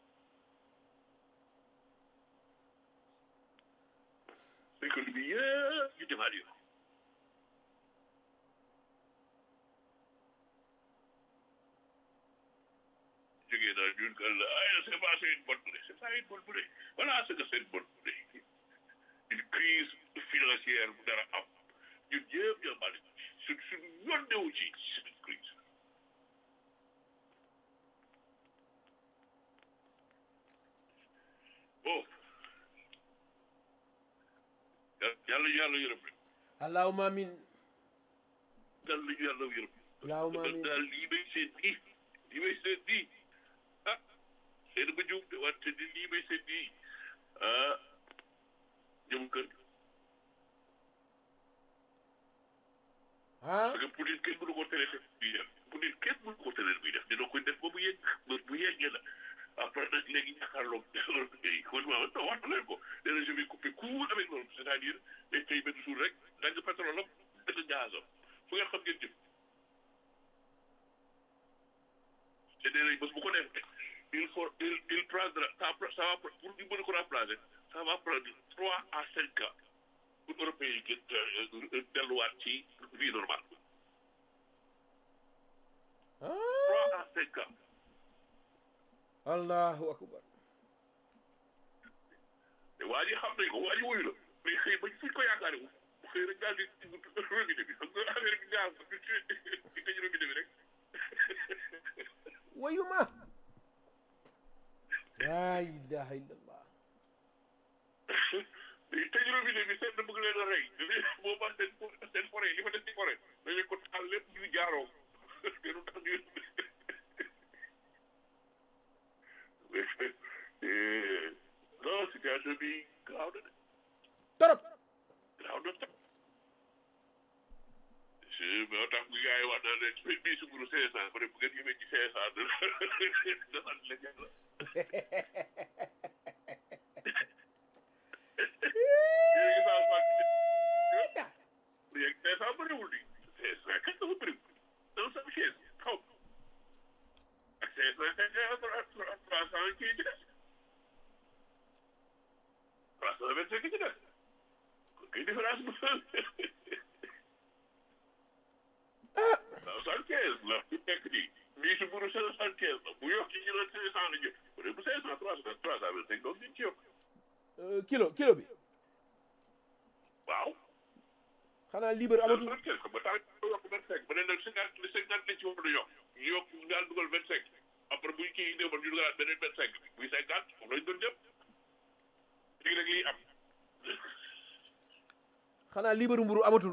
E: économie bi yëpp ñu demaat yow jógee naa ñun que la ay c'est pas c'est une bonne idée c'est pas une bonne idée voilà ce que c'est une bonne idée une crise financière bu dara am ñun ñëpp ñoo bari su suñu yoon newu ci cette crise bon yàlla yàlla yërëm rek
C: allahumma amin
E: yàlla yàlla yërëm
C: allahumma amin
E: daal lii may seet nii lii may seet nii ah seen ba juum de wante ni lii may seet nii ah jëm kër
C: ah
E: parce que pour nit kenn mënu ko tere def buy def pour nit kenn mënu ko tere buy def dina koy def ba mu yegg ba bu yeggee la après nag léegi ñàkkaarloog yi kon waaw non wax na leen ko nee na je vais couper court avec loolu c'est-à-dire day tey benn jour rek dagg pétrole am dagg gazam fu ngeen xam ngeen jëm te nee nañ bés bu ko defee il faut il il prendra ça ça va pour ñu mën ko remplacer ça va prendre trois à cinq ans pour européens yi gën delluwaat ci vie normale trois à cinq ans
C: allahu akbar
E: te waa ji xam nañ ko waa ji wuyu la mais xëy ba fuñ ko yaakaare wu xëy rek daal di robinet bi xam nga affaire bi gaz bi di tëj robinet bi rek
C: wayuma la ilaha illallah
E: day tëj robinet bi seen bëgg leen a rey boobaa seen seen forêt li fa des ci forêt dañu ko taal lépp ñu jaaroo te du tax ñu non situation bi graaw na de
C: torop
E: graaw na tam si moo tax bu gars yi wax naa leen bii sunguru cinq cent ba ne bu ngeen yemee ci cinq cent da sant la yàlla yéen a ngi saa léegi cinq cent bëriwul di cinq cent kat dafa bëriwul dans sa chaise xaw ak cinq cent cinq trois cent kii ci des trois cent vingt cinq ci des kon kay différence bu soixante quinze la fi nekk nii bii si buru soixante quinze la bu yokk ci ñu doon cinq cent la jëm bu dee bu cinq cent trois cent trois cent vingt cinq donc ñu ci yokk
C: kilo kilo bi
E: waaw
C: xanaa libre amatul
E: vingt cinq ba tax yokk vingt cinq ba ne nag cinquante cinquante lañ ci war a yokk ñu yokk ñu daal dugal vingt cinq après buñ kii néewal ñu dugalaat beneen vingt cinq muy cinquante foofu lañ doon jëm léegi nag lii am
C: xanaa libre mburu amatul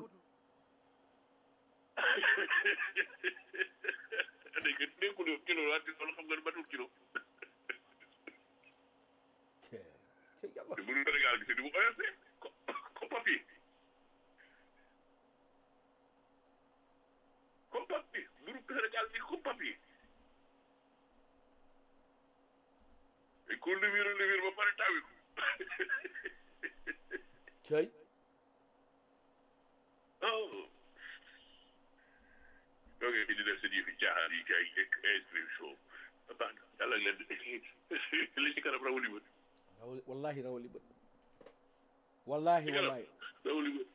E: dañ ko nekkul yow kilo laa loolu xam nga ne matul kilo
C: ci yàlla
E: te mënu Sénégal gi c'est du mu oyof ko comme papier comme papier mënu Sénégal gi comme papier et ko levir levir ba pare tawi ko
C: cay
E: oh donc di def seen yëfi caaxaan yi kay inscription baax na yàlla leen li ci kanam rawali bët
C: rawali wallahi rawali bët wallahi wallahi
E: rawali bët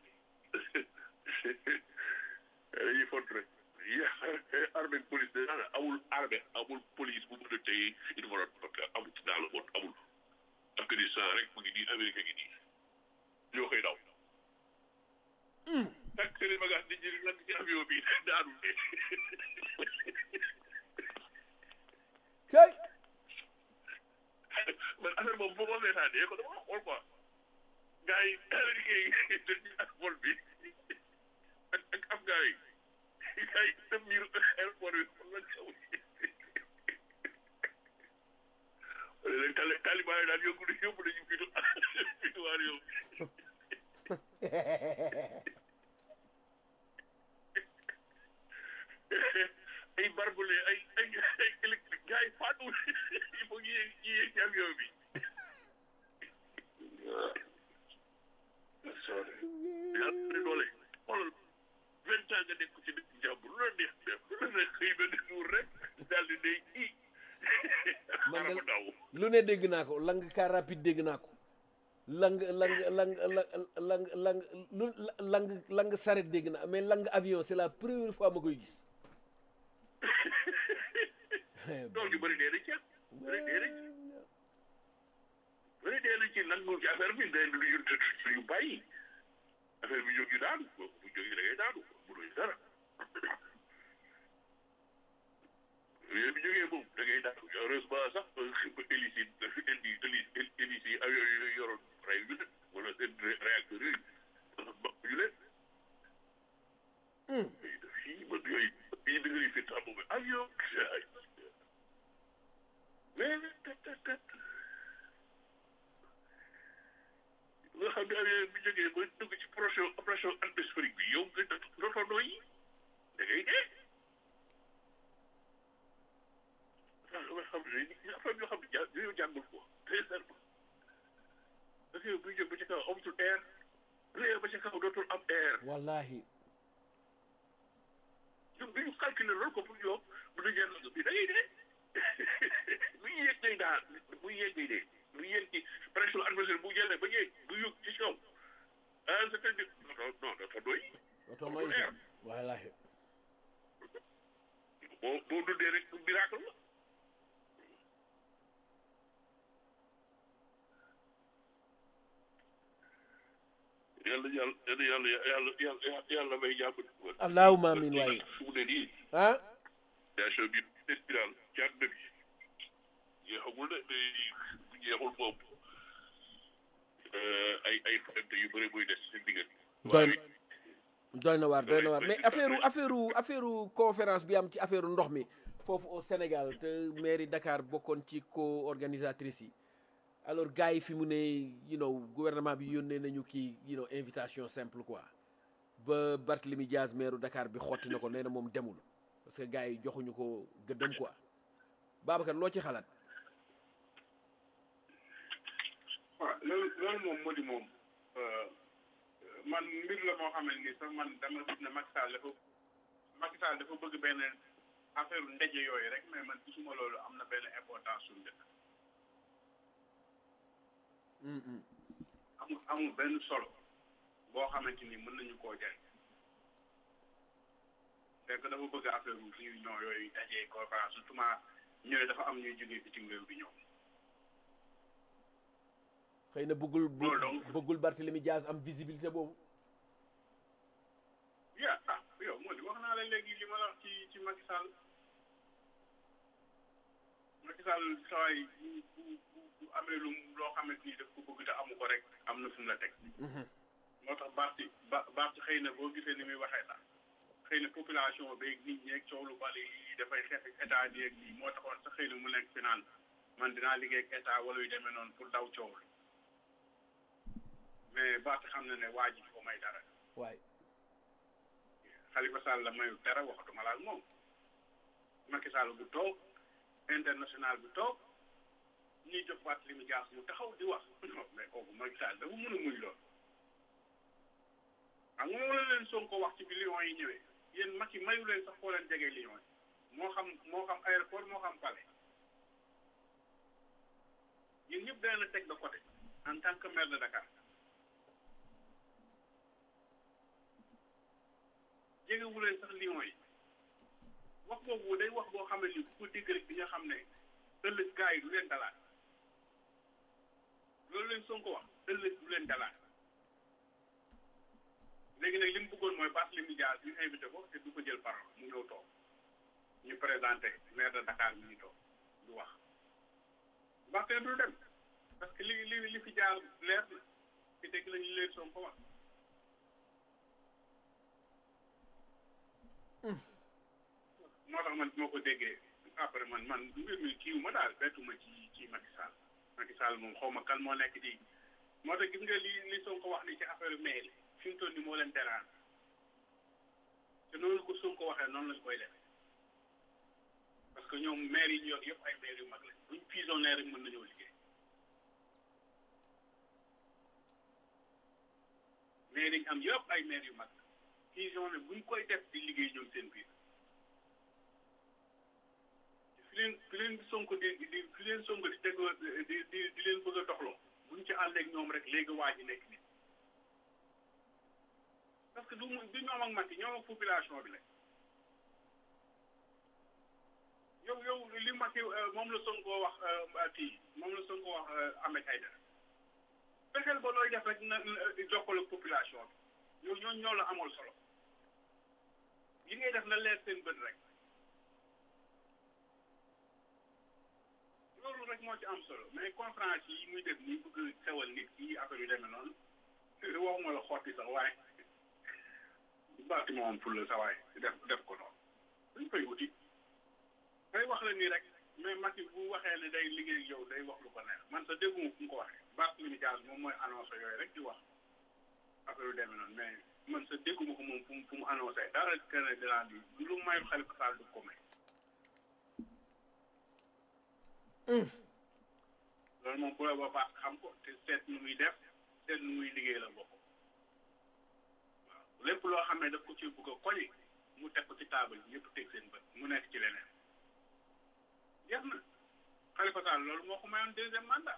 E: dañuy font rek ya armée police de nana amul armée amul police bu mën a téye une volonté parce amul dans le monde amul Afghanistan rek mu ngi nii Amérique ngi nii ñoo koy daw tak seen bagage di jëri lan ci avion bi daanu
C: cay
E: man affaire boobu boo ko seetaanee ko dama xool quoi gars yi américain yi dañuy ak vol bi ak ak afghan yi gars yi dem biir aéroport bi xool lañ xaw léegi tali taliban yi daal yóbbu yóbbu nañu fitu fituwaar yow nekk ci dëkk jàmbur lu la neex def lu la neex xëy benn jour rek daal di ne i
C: Man de-
E: xaaral ma daw
C: lu ne dégg naa ko lang car rapide dégg naa ko lang lang lang lang lang lang lu lang lang saret dégg naa mais lang avion c'est la première fois ma koy gis
E: doom yu bëri dee na ci bëri dee na ci bëri dee na ci nangu ci affaire bi day lu yu yu bàyyi affaire bi jógi daanu bu jógi da ngay daanu mënuñ dara yooyu bi jógee moom da ngay daanu heureusement sax hélice yi indi hélice hélice yi avion yooyu yoroon rey yu leen wala seen réacteurs yooyu mbaq yu leen fii man yooyu fii da ngay fi tàmm ba avion mais tat tat tat nga xam ne avion bi jógee ba dugg ci pression pression atmosphérique bi yow nga dootoo nooyi da ngay dee ah nga xam ne affaire yoo xam ne ja yooyu jàngul ko très serment parce que buy jóg ba ci kaw amatul air bu ba ci kaw dootul am air
C: wallahi
E: ñun bi ñu calculer loolu ko pour yow bu ñu jël bi da ngay dee bu ñu yéeg day daal bu ñu yéeg day dee bu ñu yéeg ci pression atmosphérique bu jëlee ba yéeg bu yóg ci kaw ah c'est-à-dire non non dafa doy
C: oto mooy
E: air
C: wallahi
E: boo boo dundee rek miracle la yàlla yàlla yàlla yàlla yàlla yàlla may jàpp
C: allahumma amin waaye
E: su mu ne nii
C: ah
E: situation bi nekk bi daal ci àdduna bi jeexagul de mais bu jeexul moom ay ay fente yu bëri muy des seen diggante
C: doy doy na waar doy na waar mais affaire affaire affaire conférence bi am ci affaire ndox mi foofu au Sénégal te mairie Dakar bokkoon ci co-organisatrice yi alors gars yi fi mu ne you know gouvernement bi yónnee nañu kii you know invitation simple quoi ba Barthélemy Diaz maire Dakar bi xotti na ko nee na moom demul parce que gars yi joxuñu ko gëddëm quoi Babacar loo ci xalaat
D: waaw loolu loolu moom moo di moom man mbir la moo xamante ni sax man dama gis ne Macky Sall dafa Macky Sall dafa bëgg benn affaire ndaje yooyu rek mais man gisuma loolu am na benn importance suñu dëkk amul amul benn solo boo xamante ni mën nañu koo jëriñ fekk dafa bëgg affaire réunion yooyu dajee conférence surtout ñooy dafa am ñuy jógee bitim réew di ñëw
C: xëy na bëggul
D: Loolu donc.
C: bëggul Barthélemy Diaz am visibilité boobu
D: ya ah yow moo di wax naa la léegi li ma la wax ci ci Macky Sall Macky Sall sawaay bu bu bu bu amee lu mu- loo xamante ni daf ko bëgg te amu ko rek am na fu mu la teg moo tax Barthi ba Barthi xëy na boo gisee ni muy waxee sax xëy na population beeg nit ñeeg coow lu bari yi dafay xeex ak état bi ak lii moo taxoon sax xëy na mu nekk fi naan man dinaa liggéey ak état wala yu demee noonu pour daw coow li mais Barthi xam na ne waa ji ko may dara
C: waaye
D: Khalifa Sall la mayu dara waxatuma la ak moom Macky Sall bu toog international bu toog ñuy jox Barthélémy Dias mu taxaw di wax non mais kooku Macky Sall dafa mën a muñ lool xam nga moom la leen Sonko wax ci bi Lions yi ñëwee yéen Macky mayu leen sax foo leen jegee Lions yi moo xam moo xam aéroport moo xam palais yéen ñëpp dana la teg de côté en tant que maire de Dakar jegewu leen sax Lions yi wax boobu day wax boo xam ne ni ku ko dégg rek di nga xam ne ëllëg gars yi du leen dalaat loolu leen Sonko wax ëllëg du leen dalaat léegi nag li mu bëggoon mooy Barthélémy Dias ñu invité ko te du ko jël parole mu ñëw toog ñu présenté maire de Dakar mi ñu toog du wax Barthélémy du dem parce que li li li fi jaar leer na te dégg nañu li leen Sonko wax moo tax man bi ma ko déggee après man man mbir mi kiiw ma daal bettuma ci ci Macky Sall Macky Sall moom xaw ma kan moo nekk di moo tax gis nga li li Sonko wax ni ci affaire maire yi fi mu toll nii moo leen teraan te noonu ko Sonko waxee noonu lañ koy def parce que ñoom maire yi ñu yor yëpp ay maire yu mag lañ buñ fusionné rek mën nañoo liggéey maire yi ñu am yëpp ay maire yu mag ils ont ne buñ koy def di liggéey ñoom seen biir fi leen fi leen sonko di di fi leen sonko di teg di di di leen bëgg a doxloo buñ ci ànd ak ñoom rek léegi waa ji nekk nit parce que du mu du ñoom ak Macky ñoom ak population bi la yow yow li Macky moom la Sonko wax kii moom la Sonko wax Ahmed Aïdara fexeel ba looy def rek na jokkal ak population bi yow ñoo ñoo la amal solo li ngay def na leer seen bët rek loolu rek moo ci am solo mais conférence yi muy def nii bëgg xewal nit yi affaire yu demee noonu waxuma la xotti sax waaye baati ma woon pour la sa waaye def def ko noonu dañ koy wuti day wax la nii rek mais Macky bu waxee ne day liggéey yow day wax lu ko neex man sa dégguma fu mu ko waxee Barthélémy Dias moom mooy annoncé yooyu rek di wax affaire yu demee noonu mais man sa dégguma ko moom fu mu fu mu annoncé dara kenn dinaa di lu mayul Khalifa Sall du ko may loolu moom bu la ba baax xam ko te seet nu muy def seet nu muy liggéey la bokk waaw lépp loo xam ne daf ko ci bëgg a koñi mu teg ko ci taabal yi ñëpp teg seen bët mu nekk ci leneen jeex na Khalifa Sall loolu moo ko mayoon deuxième mandat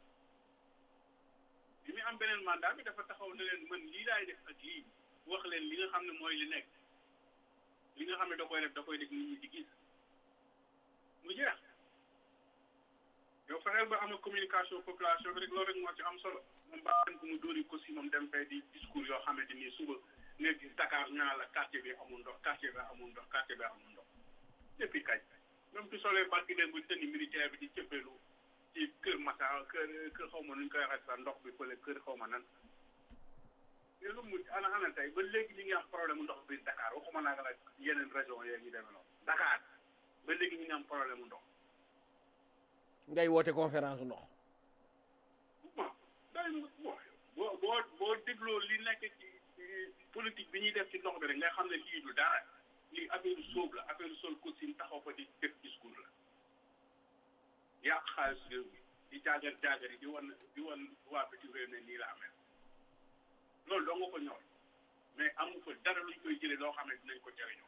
D: bi muy am beneen mandat bi dafa taxaw ne leen man lii laay def ak lii wax leen li nga xam ne mooy li nekk li nga xam ne da koy def da koy def nit ñi di gis mu jeex yow fexeel ba am communication population bi rek loolu rek moo ci am solo moom baaxen ko mu dóori ko si moom dem fay di discours yoo xamante ni suba nga gis Dakar ñaa la quartier bi amul ndox quartier bi amul ndox quartier bi amul ndox depuis kañ même tu solee barki dem bu tënni militaire bi di cëppeelu ci kër Massa kër kër xaw ma nu ñu koy waxee sax ndox bi fële kër xaw ma nan mais lu mu ana ana tey ba léegi ñu ngi am problème ndox biir Dakar waxuma naa nga la yeneen région yee ñu demee noonu Dakar ba léegi ñu ngi am problème ndox
C: ngay woote conférence ndox
D: bon day boo boo boo boo dégloo li nekk ci politique bi ñuy def ci ndox bi rek nga xam ne lii du dara lii affaire sóob la affaire sol costume taxaw fa di def discours la yàq xaalis réew mi di jaagar jaagar yi di wan di wan waa bitim réew ne nii la amee loolu doo nga ko ñor mais amu fa dara luñ koy jëlee loo xam ne dinañ ko jëriñoo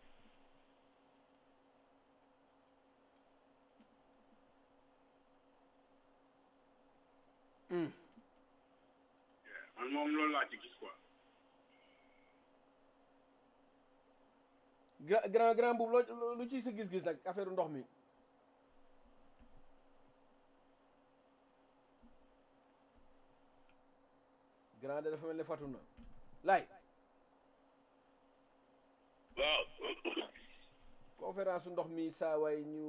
D: man moom loolu laa ci gis quoi
C: gra- grand grand boobu loo lu ci sa gis-gis nag affaire ndox mi grand de dafa mel ne fatu na laay
E: waaw
C: conférence ndox mi saa waay ñu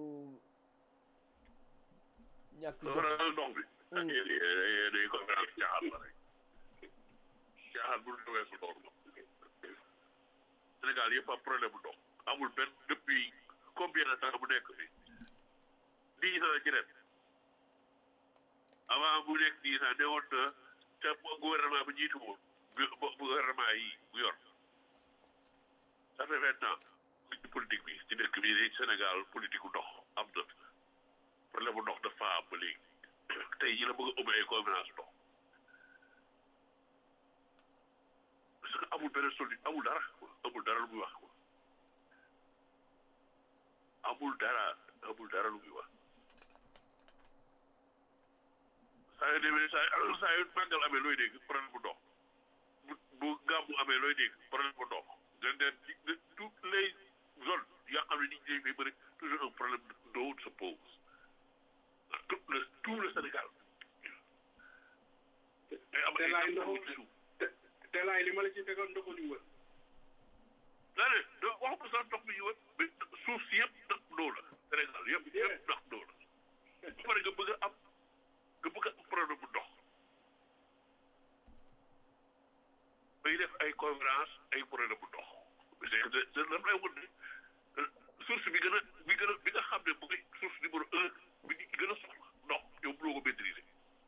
C: ñàkk jox
E: conférence ndox bi ak yéen day conférence caaxaan la rek caaxaan bu ñu weesu loolu Sénégal yëpp am problème bu ndox amul benn depuis combien de temps bu nekk fi dix ans ci ren avant bu nekk dix ans ne woon na te gouvernement bi jiitu woon bu gouvernement yi bu yor ça fait vingt ans ci politique bi ci dëkk bi Sénégal politique bu ndox am na problème bu ndox dafa am ba léegi tey ji la bëgg a ubbi ay conférence ndox parce que amul benn solu amul dara amul dara lu muy wax amul dara amul dara lu muy wax saa yu demee saa saa yu màggal amee looy dégg problème bu ndox bu bu gàmmu amee looy dégg problème bu ndox dañ leen di toutes les zones yoo xam ne nit ñi dañ bëri toujours un problème d'eau se pose tout le tout le Sénégal.
D: te laay ndoxu te laay li ma la ci tegoon ndoxu ñu wër
E: daa ne do wax ko sax ndox mi ñu wër mais suuf si yëpp ndox doo la Sénégal yëpp yëpp ndox doo la ba pare nga bëgg a am nga bëgg a am problème bu ndox bay def ay conférence ay problème bu ndox c'est c'est lan lay won ne source bi gën a bi gën a bi nga xam ne bu source numéro un bi nit ñi gën a soxla ndox yow mënoo ko maîtriser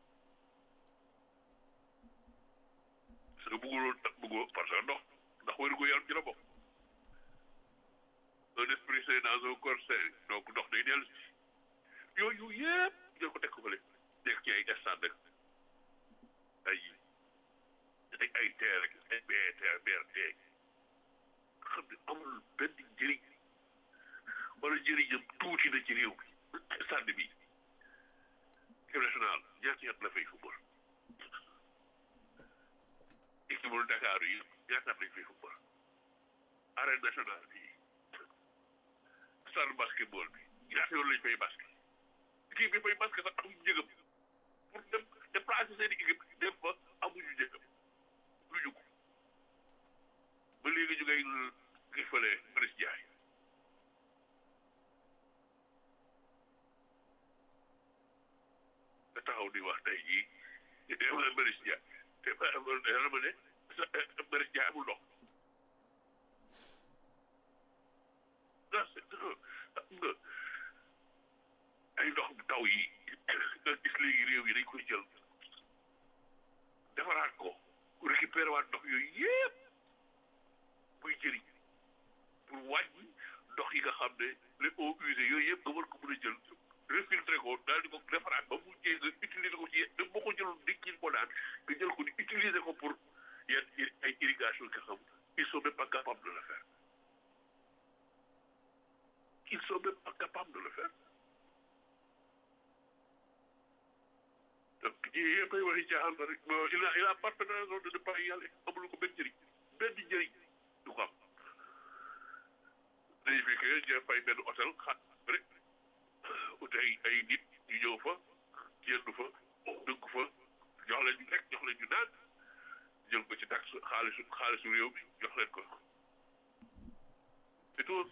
E: parce que bëgguloo bëggoo parce que ndox ndax wéru gu yaram ci la bokk un esprit sain dans un corps sain donc ndox day dellu si yooyu yëpp jël ko teg ko fële nekk ci ay stade ay ay ay TER ak ay BRT BRT xam ne amul benn njëriñ wala njëriñam tuuti na ci réew bi stade bi équipe nationale ñaata at la fay football équipe bu Dakar yi ñaata at lañ fay football arène nationale bi stade basketball bi ñaata yoon lañ fay basket équipe bi fay basket sax amuñu njëgam pour dem déplacer seen équipe dem fa amuñu njëgam luñu ko ba léegi ñu ngay ngay fële Maris Ndiaye nga taxaw di wax tey jii Maris Ndiaye te yàlla ma ne Maris Ndiaye amul ndox nga ay ndox taw yi nga gis léegi réew yi dañ koy jël defaraat ko récupérer waat ndox yooyu yëpp muy jëriñ pour wàññi ndox yi nga xam ne les eaux usées yooyu yëpp nga war ko mën a jël refiltré ko daal di ko defaraat ba mu jee nga utiliser ko ci même boo ko jëloon nit ñi ko daan nga jël ko di utiliser ko pour yenn ay irrigation nga xam ils sont même pas capables de le faire ils sont même pas capables de le faire donc yii yëpp ay waxi caaxaan la rek il a il a parfaitement raison de ne pas y aller amul ko benn njëriñ benn njëriñ du ko am dañu fi que ñu fay benn hôtel xaat rek ut ay ay nit ñu ñëw fa yendu fa dëgg fa jox leen ñu lekk jox leen ñu naan jël ko ci taxe xaalisu xaalisu réew mi jox leen ko c'est tout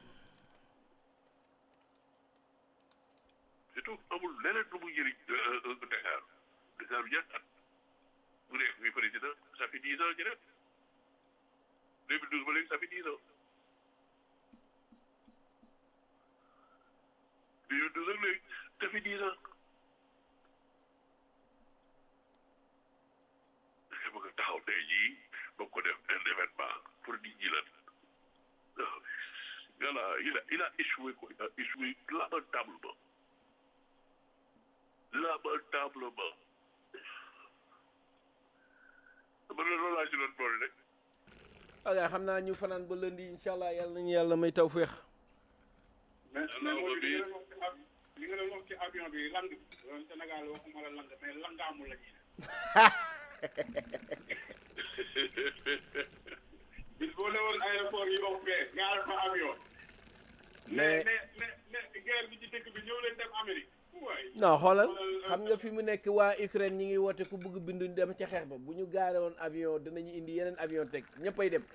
E: c'est tout amul leneen lu muy jëriñ Dakar Dakar bi ñaata at bu nekk fi président ça fait dix ans ñu def 2012 ba léegi ça fait dix ans 2012 ak léegi ça fait dix ans nga bëgg a taxaw tey jii ba ko def un événement pour nit ñi lan voilà il a il a échoué quoi il a échoué lamentablement lamentablement man la loolu laa ci doon boole rek
C: ok xam naa ñu fanaan ba lundi incha allah yàlla nañu yàlla may taw féex
D: mais mais mooy li nga doon wax ci av li nga doon wax ci avion bi lang bi loolu Sénégal waxuma la lang mais langaamu la ñuy bis boo newoon aéroport yi wax fee gaar fa avion mais mais mais mais guerre bi ci dëkk bi ñëw leen dem Amérique waay
C: non xoolal xam nga fi mu nekk waa Ukraine ñi ngi woote ku bëgg bindu dem ca xeex ba bu ñu gaare woon avion dinañu indi yeneen avion teg ñëppay dem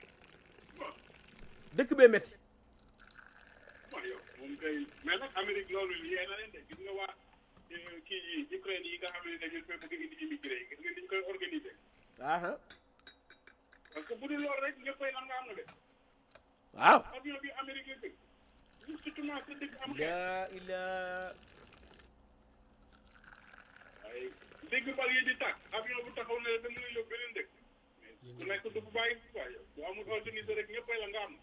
C: dëkk bee métti
D: waaw yow moom kay mais nag Amérique loolu liyee na leen de gis nga waa kii yi Ukraine yi nga xam ne dañu fay bëgg indi immigré yi gis nga ni ñu koy organiser
C: aha
D: parce que bu dul loolu rek ñëppay lan nga am na de
C: waaw
D: avion bi Amérique la dëkk surtout ma sa dëkk am xeex
C: laa ilaa
D: waaye dégg bal yi di tàkk avion bu taxaw ne da mën a yóbbu beneen dëkk ku nekk du bu bàyyi waaye yow bu amul organiser rek ñëppay la nga am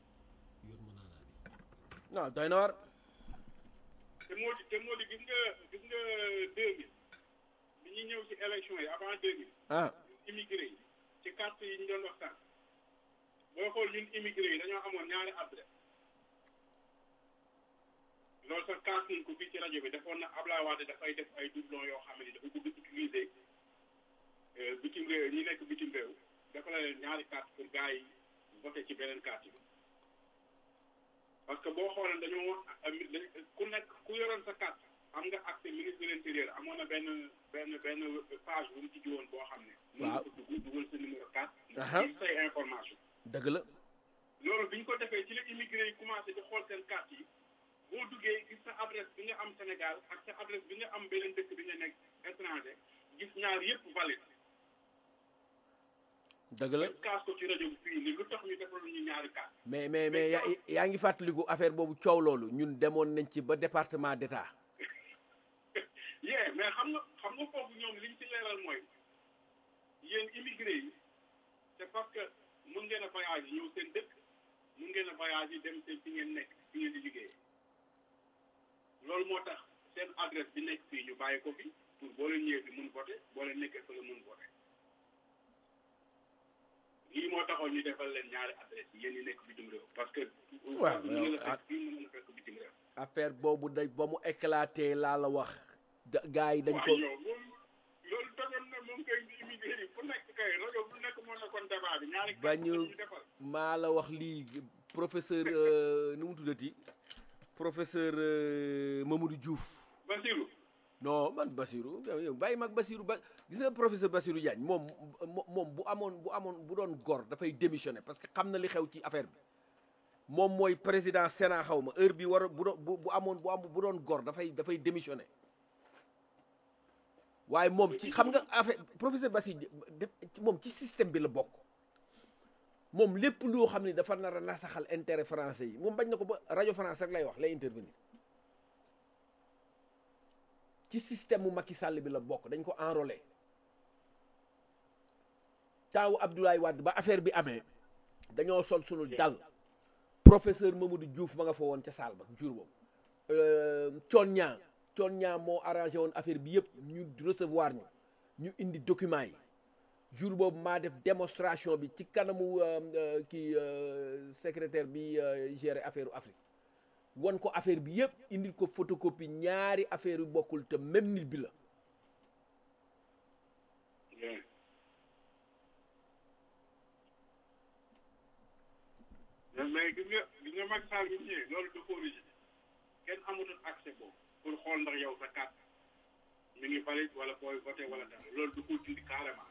C: non doy na war
D: te moo di te moo di gis nga gis nga deux mille bi ñuy ñëw ci élection yi avant deux mille
C: ah
D: immigré yi ci carte yi ñu doon waxtaan boo xool ñun immigré yi dañoo amoon ñaari adresse loolu sax kaas nañ ko fii ci rajo bi defoon na Ablaye Wade dafay def ay doublon yoo xam ne dafa bëgg utiliser bitim réew ñi nekk bitim réew dafa la leen ñaari carte pour gars yi voté ci beneen carte bi parce que boo xoolee dañoo ku nekk ku yoroon sa carte am nga accès ministre de l'intérieur amoon na benn benn benn page bu mu tijji woon boo xam ne mën nga ko dugg dugal sa numéro carte ci say information
C: dëgg la
D: loolu bi ñu ko defee ci la immigré yi commencé di xool seen carte yi boo duggee gis sa adresse bi nga am Sénégal ak sa adresse bi nga am beneen dëkk bi nga nekk étranger gis ñaar yëpp valide
C: dëgg la
D: kaas ko ci rajo bi fii ni lu tax ñu defal ñu ñaari carte
C: mais mais mais yaa yaa ngi fàttaliku affaire boobu coow loolu ñun demoon nañ ci ba département d'état
D: yee mais xam nga xam nga foofu ñoom liñ ci leeral mooy yéen immigré yi c'est parce que mun ngeen a voyage yi ñëw seen dëkk mun ngeen a voyage yi dem seen fi ngeen nekk fi ngeen di liggéey loolu moo tax seen adresse bi nekk fii ñu bàyyi ko fi pour boo leen ñëwee fi mun voté boo leen nekkee fa la mun voté lii moo taxoon ñu defal leen ñaari adresse yi yéen ñi nekk bitim réew parce que.
C: waaw
D: mën na la
C: ah.
D: fekk fii mën na la fekk bitim réew.
C: affaire boobu dañ ba mu éclaté laa la wax da gars yi dañ ko
D: waaw yow loolu loolu tojoon na moom kay immigré yi fu nekk kay rajo bu nekk moo nekkoon débat bi ñaari.
C: Ba ñu-
D: ñu defal.
C: maa la wax lii professeur euh, nu mu tuddati professeur euh, Mamadou Diouf
D: Basirou.
C: non man Basirou yow yow bàyyi mag Basirou ba gis nga professeur Basirou Diagne moom mo- moom bu amoon bu amoon bu doon gor dafay démissionner parce que xam na li xew ci affaire bi moom mooy président Sénat xaw ma heure bi war a bu doon bu bu amoon bu am bu doon gor dafay dafay démissionner waaye moom ci xam nga affaire professeur Basirou def- moom ci système bi la bokk moom lépp loo xam ne dafa nar a nasaxal intérêt français yi moom bañ na ko ba rajo France rek lay wax lay intervenir ci système mu Macky Sall bi la bokk dañ ko enrôlé taawu Abdoulaye Wade ba affaire bi amee dañoo sol sunu dal professeur Mamadou Diouf ma nga fa woon ca saal ba jour boobu coon ñaa coon ñaa moo arrangé woon affaire bi yëpp ñu recevoir ñu ñu indi document yi jour boobu maa def démonstration bi ci kanamu euh, euh, kii euh, secrétaire bi euh, géré affaire Afrique won ko affaire bi yëpp indil ko photocopie ñaari affaire yu bokkul te même nit bi la
D: Yeah. mais mais gis nga gis nga Macky Sall bi mu ñëwee loolu da koo rigide kenn amatul accès boobu pour xool ndax yow sa carte mi ngi valide wala booy voté wala dara loolu da koo dindi carrément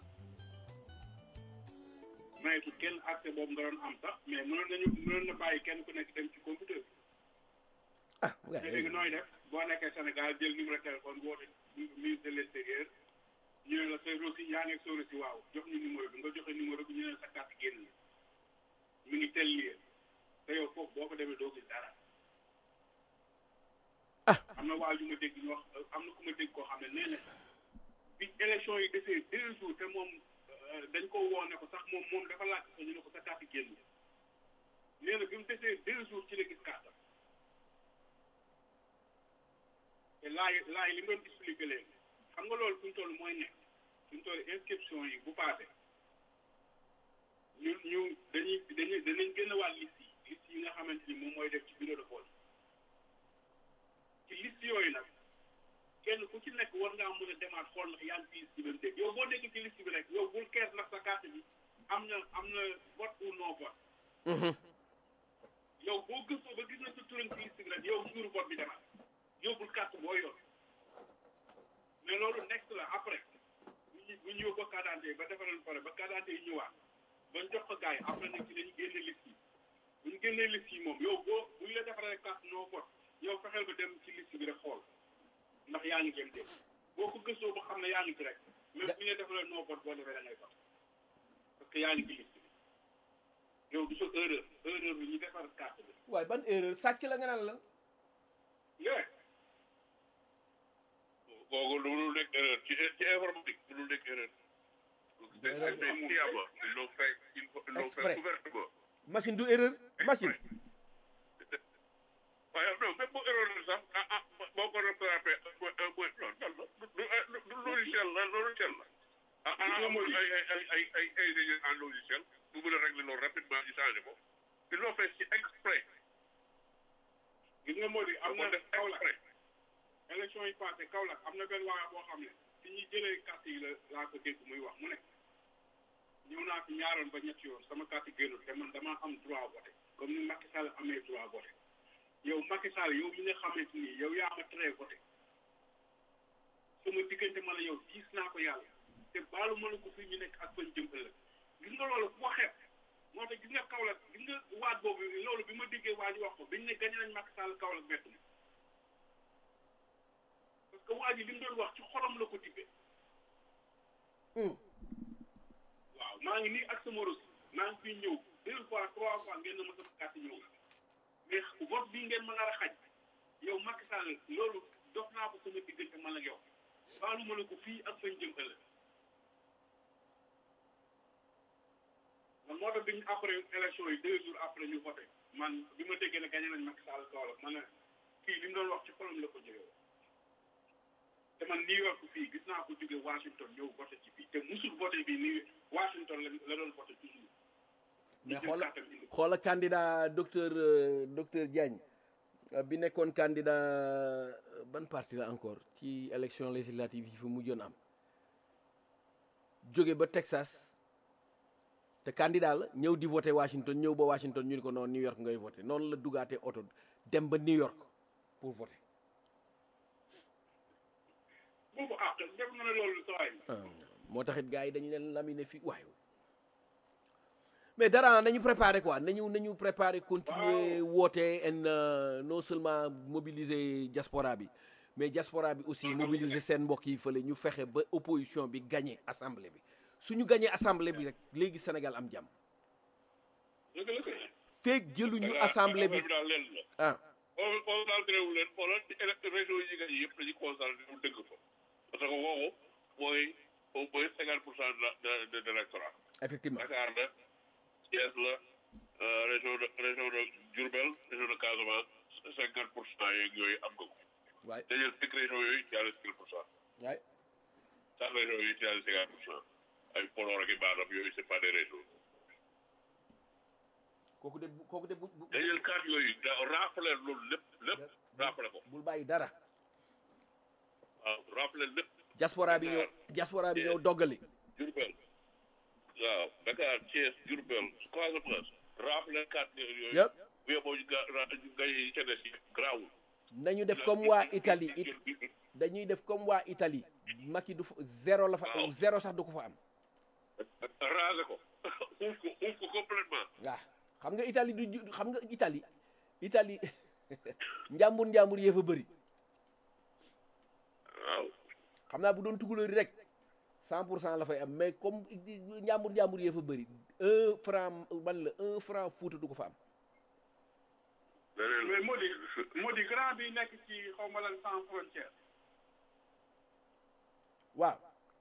D: mayetu kenn accès boobu nga doon am sax mais mënoon nañu mënoon na bàyyi kenn ku nekk dem ci computer bi
C: ah
D: te léegi nooy def boo nekkee Sénégal jël numéro téléphone bu woote ministre de l'extérieur ñu ne la sa reçu yaa ngi ak sa reçu waaw jox ñu numéro bi nga joxe numéro bi ñu ne sa carte génn na mi ngi tel lii te yow foofu boo ko demee doo gis dara
C: Ah.
D: am na waa ju ma dégg ñu wax am na ku ma dégg koo xam ne nee na bi élection yi desee deux jours te moom euh, dañ ko woo ne ko sax moom moom dafa laaj ko ñu ne ko sa carte génn na nee na bi mu desee deux jours ci la gis carte te laay laay li nga doon expliqué léegi xam nga loolu fu ñu toll mooy nekk fu ñu toll inscription yi bu paase ñu ñu dañuy dañuy danañ gën a wàll liste yi liste yi nga xamante ni moom mooy def ci bureau de vote ci liste yooyu nag kenn ku ci nekk war ngaa mën a demaat xool ndax yaa ngi ci liste bi ba mu dégg yow boo nekk ci liste bi rek yow bul kees ndax sa carte bi am na am na vote ou non vote yow boo gëstoo ba gis na sa turam ci liste bi rek yow jour vote bi demal yóbbul carte boo yor mais loolu next la après bu ñu bu ñu yóbboo carte d'identité ba defaral pare ba carte d'identité yi ñëwaat ba ñu jox ko gars yi après nag ci dañu génne liste yi bu ñu génnee liste yi moom yow boo bu ñu la defaree carte non vote yow fexeel ba dem ci liste bi rek xool ndax yaa ngi jëm dégg boo ko gëstoo ba xam ne yaa ngi ci rek même bu ñu la defaree non vote boo defee da ngay vote parce que yaa ngi ci liste bi yow du sa erreur erreur bi ñu defar carte bi
C: waaye ban erreur sàcc la nga naan lan
D: yeah
E: kooku lu dul nekk erreur ci ci informatique lu dul nekk erreur. c'est
C: erreur
E: c'est sciemment ils l'ont fait ils l'ont
C: Exprès.
E: fait ouvertement.
C: machine du erreur machine
E: waaye non même bu erreur la sax ah ah boo ko rattrapé un point un point non non du du logiciel la logiciel la. ah ah amul ay ay ay ay ay ay ingénieur en logiciel bu mën a régler loolu rapidement ñu changé ko. ils l'ont fait ci exprès.
D: gis nga moo di am
E: am
D: na
E: na def
D: Kaolack
E: exprès.
D: élection yi passé Kaolack am na benn waa boo xam ne fi ñuy jëlee carte yi la laa ko dégg muy wax mu ne ñëw naa fi ñaaroon ba ñetti yoon sama carte génnul te man damaa am droit voté comme ni Macky Sall amee droit voté yow Macky Sall yow mi nga xamante ni yow yaa ma tere voté sama diggante ma la yow gis naa ko yàlla te baalu ma la ko fii ñu nekk ak bañ jëm ëllëg gis nga loolu ku ko xeeb moo tax gis nga Kaolack gis nga waat boobu loolu bi ma déggee waa ji wax ko biñ ne gañ nañ Macky Sall Kaolack bett na parce que waa ji li mu doon wax ci xolam la ko tibbee waaw maa ngi nii ak sama reçu maa ngi fiy ñëw deux fois trois fois ngeen na ma sama carte ñëw mais vote bii ngeen ma nar a xaj yow Macky Sall loolu dox naa ko sama diggante man ak yow baalu ma la ko fii ak fañ jëm ëllëg man moo tax biñ après élection yi deux jours après ñu voté man bi ma déggee ne gagné nañ Macky Sall Kaolack ma ne kii li mu doon wax ci xolam la ko jógee te man New York fii gis naa ko jóge Washington ñëw voté ci fii te musul voté bi nii Washington la la doon voté toujours
C: mais
D: jël
C: xoola
D: carte am indi ko.
C: xoola candidat docteur euh, docteur Diagne euh, bi nekkoon candidat euh, ban parti la encore ci élection législative yi fi mujjoon am jóge ba Texas te candidat la ñëw di voté Washington ñëw ba Washington ñu ni ko noonu New York ngay voté noonu la dugaatee oto dem ba New York pour voter
D: boobu ah def na ne loolu saa yi.
C: ah, moo taxit gars yi dañu leen laminer fii waaye mais dara nañu préparer quoi nañu nañu préparer continuer woote en euh, non seulement mobiliser diaspora bi mais diaspora bi aussi mobiliser seen mbokk yi fële ñu fexe ba opposition bi gagné assemblée bi suñu gagné assemblée bi rek léegi Sénégal am jàmm
D: dëgg la kay.
C: feeg jëluñu assemblée bi
D: daal leen la.
C: ah
D: on on daal réew leen xoolal ci élect région yi nga yëpp dañuy concentré wu dëgg fa parce que woowu mooy au moins cinquante pour cent de la de de de l'électorat
C: effectivement
D: Dakar la Thiès la euh, région de région de Diourbel région de Casamance cinquante pour cent yeeg yooyu am nga ko
C: waay
D: dañuy cinq régions yooyu ci àll cinquante pour cent
C: waay
D: sax régions yooyu ci àll cinquante pour cent ay Podor ak i Matam yooyu c'est pas des régions
C: kooku de bu- kooku de bu bu-
D: dañuy carte yooyu da rappeler loolu lépp lépp rappeler ko
C: bul bàyyi dara
D: waaw rappeler lépp
C: diaspora bi ñëw diaspora bi ñëw doggali
D: Diourbel waaw Dakar Thiès Diourbel Casamance rappeler carte yooyu
C: yëpp
D: bu yeboo ñu ga ra- ñu ngay yi ca des yi grawul
C: nañu def comme waa Italie it dañuy def comme waa Italie Macky du fa zéro la fa
D: Waaw.
C: zéro sax du ko fa am
D: raser ko uuf ko uuf ko complètement
C: waaw xam nga Italie du ju- xam nga Italie Italie njàmbur njàmbur yee fa bëri
D: waaw
C: xam naa bu doon tukulóori rek cent pour cent la fay am mais comme njàmbur njàmbur yee fa bëri un franc man la un franc fuuta du ko fa am
D: leneen
F: mais moo di moo di grand bi nekk ci xaw ma lan sans frontière
C: waaw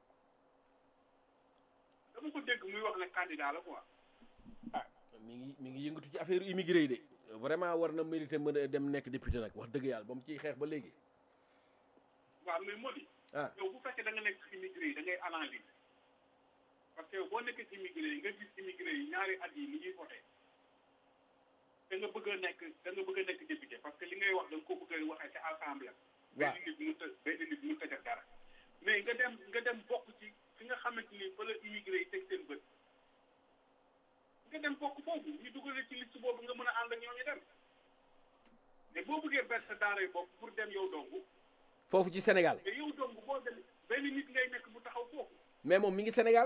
F: dama ko dégg muy wax ne candidat la quoi
C: ah mi ngi mi ngi yëngatu ci affaire immigré yi de vraiment war na mérité mën a dem nekk député nag wax dëgg yàlla ba mu ciy xeex ba léegi
F: waaw mais moo di
C: ah
F: yow bu fekkee da nga nekk ci immigré yi da ngay analyse parce que boo nekkee ci immigré yi nga gis immigré yi ñaari at yi ni ñuy voté da nga bëgg a nekk da nga bëgg a nekk député parce que li ngay wax da nga ko bëgg a waxee ci assemblée
C: waaw
F: benn nit mënut a benn nit mënut a def dara mais nga dem nga dem bokk ci fi nga xamante ni fa la immigré yi teg seen bët nga dem bokk foofu ñu dugalee ci liste boobu nga mën a ànd ak ñooñu dem mais boo bëggee ber sa daara yi bopp pour dem yow dong
C: foofu ci Sénégal
F: mais yow dong boo dem benn nit ngay nekk bu taxaw foofu
C: mais moom mi ngi Sénégal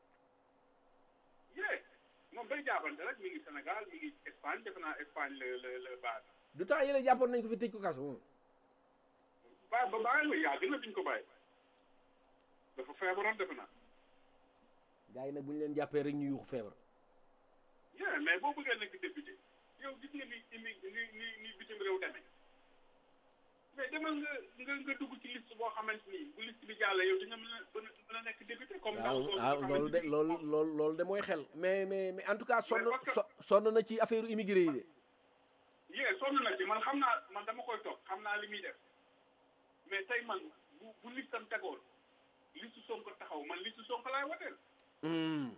F: yee moom day jaabante rek mi ngi Sénégal mi ngi Espagne defe naa Espagne la la la base
C: du temps yële jàppoon nañ ko fi tëj ko kaso moom
F: ba ba bàyyi la yaa gën a duñ ko bàyyi dafa feebaroon defe naa
C: gars yi nag bu ñu leen jàppee rek ñu yuuxu feebar
F: yee mais boo bëggee nekk député yow gis nga ni imi ni ni ni bitim réew demee mais demal nga nga nga dugg ci liste boo xamante ni bu liste bi jàllee yow di nga mën a mën a mën a nekk député comme
C: waaw
F: ndaw
C: waaw loolu de loolu loolu loolu de mooy xel mais mais mais en tout cas sonn
F: parce que-
C: so- sonn na ci affaire immigré yi de
F: yee sonn na ci man xam naa man dama koy toog xam naa li muy def mais tey man bu bu listam tegoon listu Sonko taxaw man listu Sonko laay woteel
C: Hmm.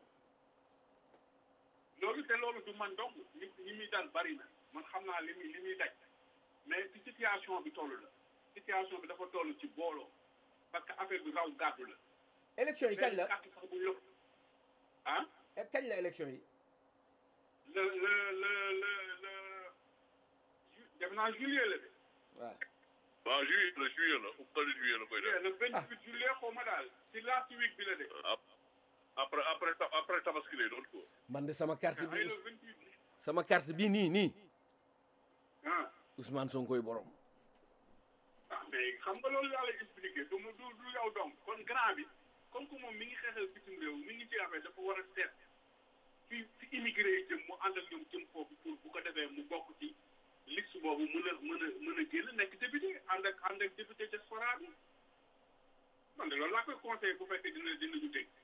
F: loolu te loolu du man donc ñi ñi muy dal bari na man xam naa li muy li muy daj mais ci situation bi toll la situation bi dafa toll ci booloo parce que affaire bi raw gàddu la
C: élection yi kañ la
F: carte sax bu yëpp ah
C: kañ la élection yi
F: le le le le le ju- def naa juillet la de
C: waaw
D: waaw juillet la juillet la fukk la juillet la koy def
F: le vingt huit juillet xaw ma daal ci last week bi la de
D: Ap- après après ta- après tabaski lay doon ko
C: man de sama carte
F: ay
C: bi
F: le vingt huit
C: sama carte bi nii nii
F: ah
C: Ousmane Sonkoy borom
F: ah mais xam nga loolu laa lay expliqué du mu du du yow donc kon grand bi comme que moom mi ngi xeexal bitim réew mi ngi ci affaire dafa war a seet fi fi immigré yi jëm mu ànd ak ñoom jëm foofu pour bu ko defee mu bokk ci liste boobu mën a mën a mën a génn nekk député ànd ak ànd ak député diaspora bi man de loolu laa koy conseillé bu fekkee dina dina ñu dégg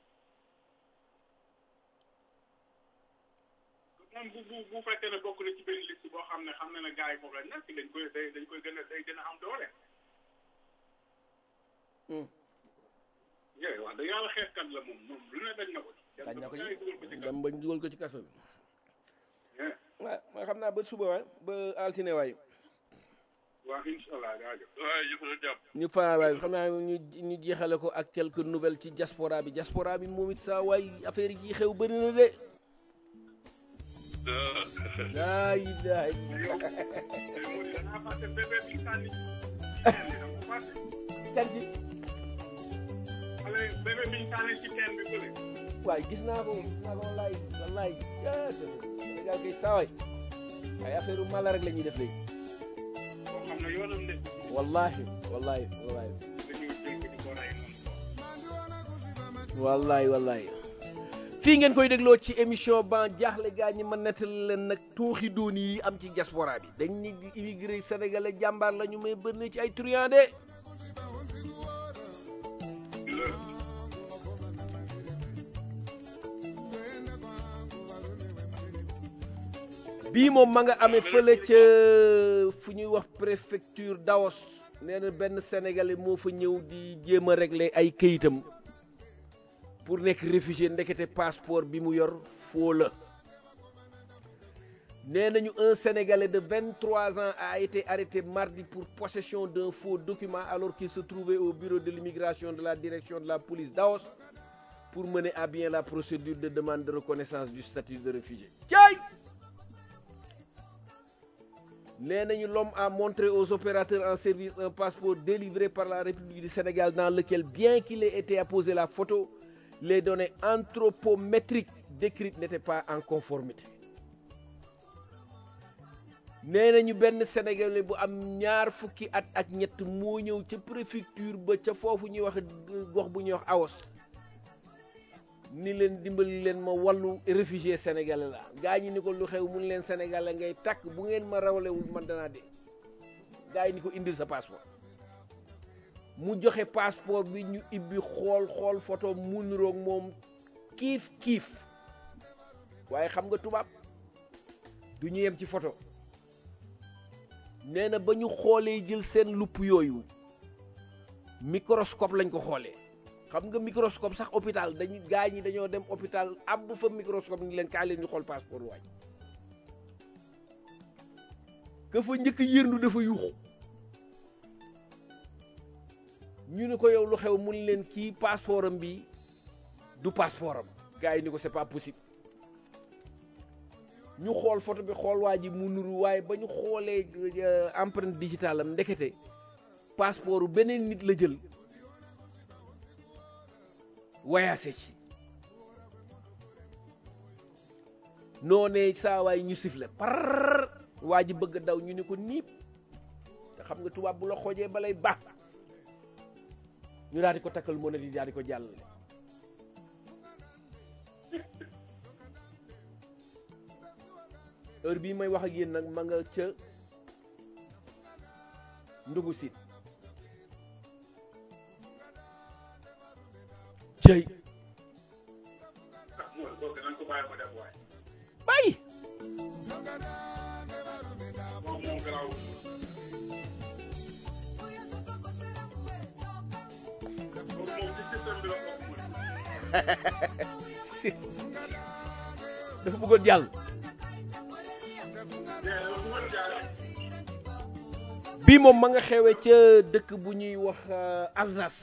F: moom bu bu bu fekkee ne bokk na ci benn liste boo xam ne xam na ne gars yi foofu la nekk dañ koy day dañ koy gën a day gën a am doole.
C: Hmm.
F: yooyu wax dëgg yàlla xeexkat la moom moom lu ne dañ na ko.
C: dañ na ko
F: gars yi dugal ko ci
C: ci
F: kaso
C: tam bañ dugal ko ci kaso bi
F: Yeah.
C: waaw ma xam naa ba suba waay ba altine waay
F: waa incha allah jaajëf.
E: waaye jëf na jàpp
C: ñu fa waay xam naa ñu ñu jeexale ko ak quelques nouvelles ci diaspora bi diaspora bi moom it saa waay affaire yi ci xew bëri na de laa ilaha illa
F: yow moo di danaa fàtte bébé bi sànni. dama ko fàtte.
C: kan ji
F: xale bébé bi sànni ci teen bi bële.
C: waay gis naa ko gis naa ko wallaay wallaay ah Sénégal kay saa waay ay affaire mala rek la ñuy def léegi
F: boo xam ne yoonam de
C: wallahi wallahi wallahi
F: dañuy jël ko di ko rey noonu.
C: wallaay wallaay fii ngeen koy dégloo ci émission ban jaaxle gaa ñi ma nettali leen nag tuuxi doon yi am ci diaspora bi dañ ni immigré sénégalais jàmbaar la ñu may bëri ci ay truand de bii moom ma nga amee fële ca fu ñuy wax préfecture Daos nee na benn sénégalais moo fa ñëw di jéem a régler ay këyitam pour nekk réfugié ndekete passeport bi mu yor foo la nee nañu un sénégalais de 23 ans a été arrêté mardi pour possession d'un faux document alors qu'il se trouvait au bureau de l'immigration de la direction de la police d'Aos pour mener à bien la procédure de demande de reconnaissance du statut de réfugié cay nee nañu l'homme a montré aux opérateurs en service un passeport délivré par la République du Sénégal dans lequel bien qu'il ait été apposé la photo les données anthropométriques décrites n'étaient pas en conformité nee nañu benn sénégalais bu am ñaar fukki at ak ñett moo ñëw ca préfecture ba ca foofu ñuy wax gox bu ñuy wax Aos ni leen dimbali leen ma wàllu réfugié sénégalais la gaa ñi ni ko lu xew mun leen sénégalais ngay takk bu ngeen ma rawlewul man danaa dee gaa yi ni ko indil sa passeport mu joxe passeport bi ñu ibbi xool xool photo mu niroog moom kiif kiif waaye xam nga tubaab du ñu yem ci photo nee na ba ñu xoolee jël seen lupp yooyu microscope lañ ko xoolee xam nga microscope sax hôpital dañu gaa ñi dañoo dem hôpital ab fa microscope ni leen kaa leen ñu xool passeport waaj ka fa njëkk yërndu dafa yuuxu ñu ne ko yow lu xew mun leen kii passeport am bi du passeport am gars yi ni ko c'est pas possible ñu xool photo bi xool waa ji mu nuru waaye ba ñu xoolee empreinte digitale am ndekete passeport beneen nit la jël wayaase ci noonee saa waay ñu sifle par waa ji bëgg daw ñu ni ko niip te xam nga tubaab bu la xoojee balay baax ñu daal di ko takkal moo ne di daal di ko jàllale heure bii may wax ak yéen nag ma nga ca ndungu sit cëy
F: ah mooy kooku nañ ko bàyyi ko def waay.
C: bàyyi
F: moom moom garaaw. kooku moom ci système bi la bokk mooy.
C: dafa bëggoon jàll
F: mais lu mu mën jaaree.
C: bii moom ma nga xewee ca dëkk bu ñuy wax euh, Alsace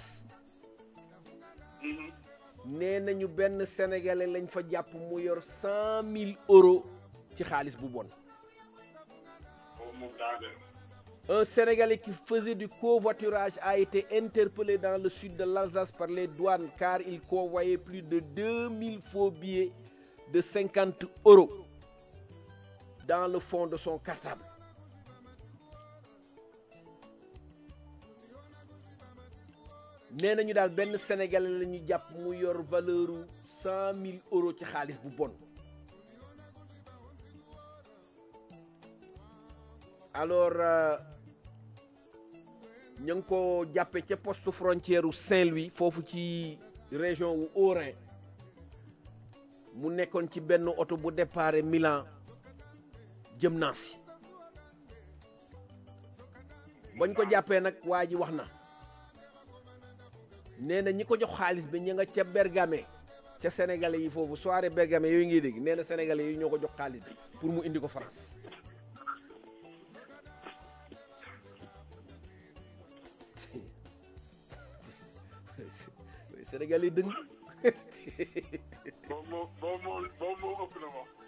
C: nee nañu benn sénégalais lañ fa jàpp mu yor cent mille euros ci xaalis bu bon
F: kooku moom daa gën.
C: un sénégalais qui faisait du covoiturage a été interpellé dans le sud de l'Alsace par les douanes car il convoyait plus de 2000 faux billets de 50 euros dans le fond de son cartable nee nañu daal benn sénégalais la ñu jàpp mu yor valeur u 100 000 euros ci xaalis bu bon alors euh, ñu ngi ko jàppe ca poste frontière u Saint-Louis foofu ci région wu Haut-Rhin mu nekkoon ci benn oto bu départ Milan jëm Nancy bañ ko jàppee nag waa ji wax na nee na ñi ko jox xaalis bi ñu nga ca Bergame ca sénégalais yi foofu soirée bergame yooyu ngi dégg nee na sénégalais yi ñoo ko jox xaalis pour mu indi ko France sénégalais dëng
F: boobu moo boobu moo boobu moo ëpp na moom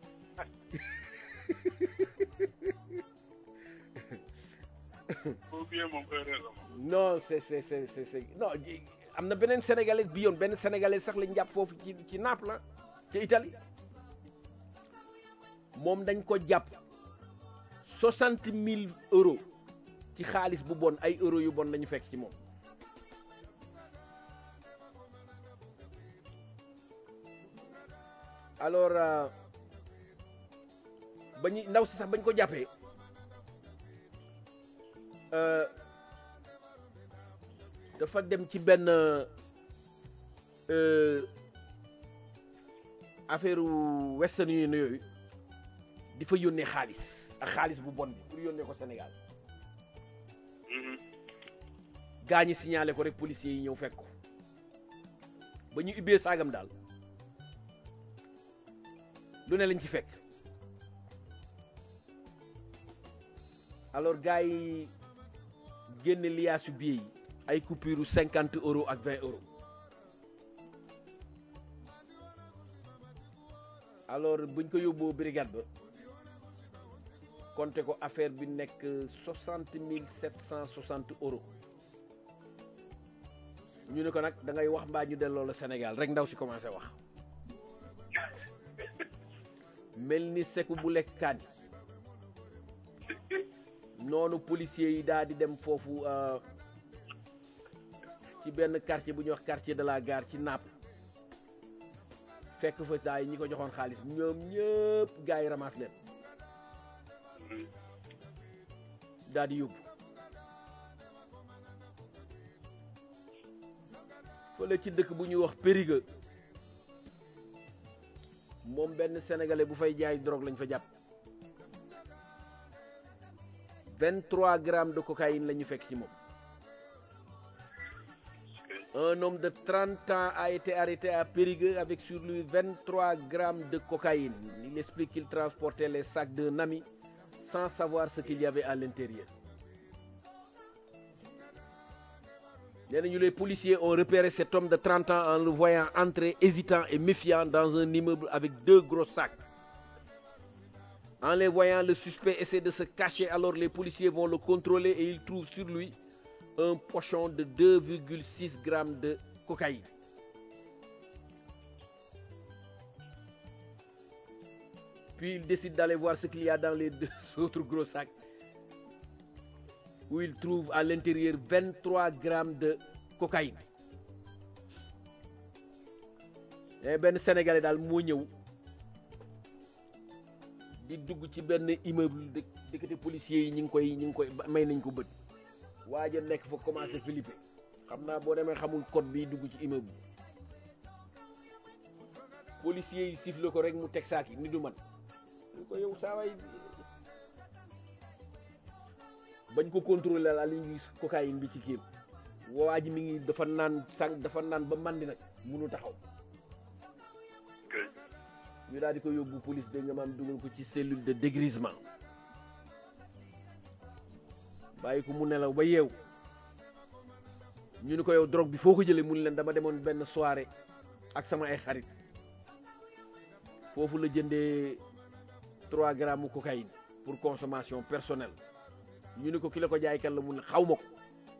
F: boobu bien moom heure la moom
C: non c'est c'est c'est c'est c'est non ji- am na beneen sénégalais bi yoon benn sénégalais sax lañ jàpp foofu ci ci Naples la ca Italie moom dañ ko jàpp soixante mille euros ci xaalis bu bon ay euros yu bon lañu fekk ci moom alors euh, ba ñu ndaw si sax bañ ko jàppee euh, dafa dem ci benn euh, affaire Western Union yooyu di fa yónnee xaalis ak xaalis bu bon bi pour yónnee ko Sénégal gaa ñi signalé ko rek policiers yi ñëw fekk ko ba ñu ubbee saagam daal lu ne lañ ci fekk alors gars yi génne liyaasu billet yi ay coupure cinquante euros ak vingt euros alors buñ ko yóbboo brigade ba compté ko affaire bi nekk soixante mille sept cent soixante euros ñu ne ko nag da ngay wax mbaa ñu delloo la Sénégal rek ndaw si commencé wax mel ni seku bu lekk kaani noonu policiers yi daal di dem foofu euh, ci benn quartier bu ñuy wax quartier de la gare ci Naples fekk fa daay ñi ko joxoon xaalis ñoom ñëpp gars yi ramasse leen daal di yóbbu fële ci dëkk bu ñuy wax Périgueux moom benn sénégalais bu fay jaay drogue lañ fa jàpp 23 grammes de cocaïne la ñu fekk ci moom un homme de 30 ans a été arrêté à Périgueux avec sur lui 23 grammes de cocaïne il explique qu'il transportait les sacs d'un ami sans savoir ce qu'il y avait à l'intérieur nee nañu les policiers ont repéré cet homme de 30 ans en le voyant entrer hésitant et méfiant dans un immeuble avec deux gros sacs. En les voyant, le suspect essaie de se cacher, alors les policiers vont le contrôler et ils trouvent sur lui un pochon de 2,6 grammes de cocaïne. Puis ils décident d'aller voir ce qu'il y a dans les deux autres gros sacs où il trouve à l'intérieur 23 grammes de cocaïne et benn sénégalais daal moo ñëw di dugg ci benn immeuble de dëkkate policiers yi ñi ngi koy ñi ngi koy may nañ ko bët waaja nekk fa commencé Philippe xam naa boo demee xamul code bi dugg ci immeuble policiers yi siffle ko rek mu teg saak yi ni du man ñu ko yow saa waay bañ ko contrôler la li ngi cocaïne bi ci kéem waa ji mi ngi dafa naan sànq dafa naan ba mandi nag munu taxaw ñu daal di ko yóbbu police de nga maam dugal ko ci cellule de dégrisement bàyyi ko mu nelaw ba yeew ñu ni ko yow drogue bi foo ko jëlee mun leen dama demoon benn soirée ak sama ay xarit foofu la jëndee 3 grammes cocaïne pour consommation personnelle ñu ni ko ki la ko jaay kan la mun ne xaw ma ko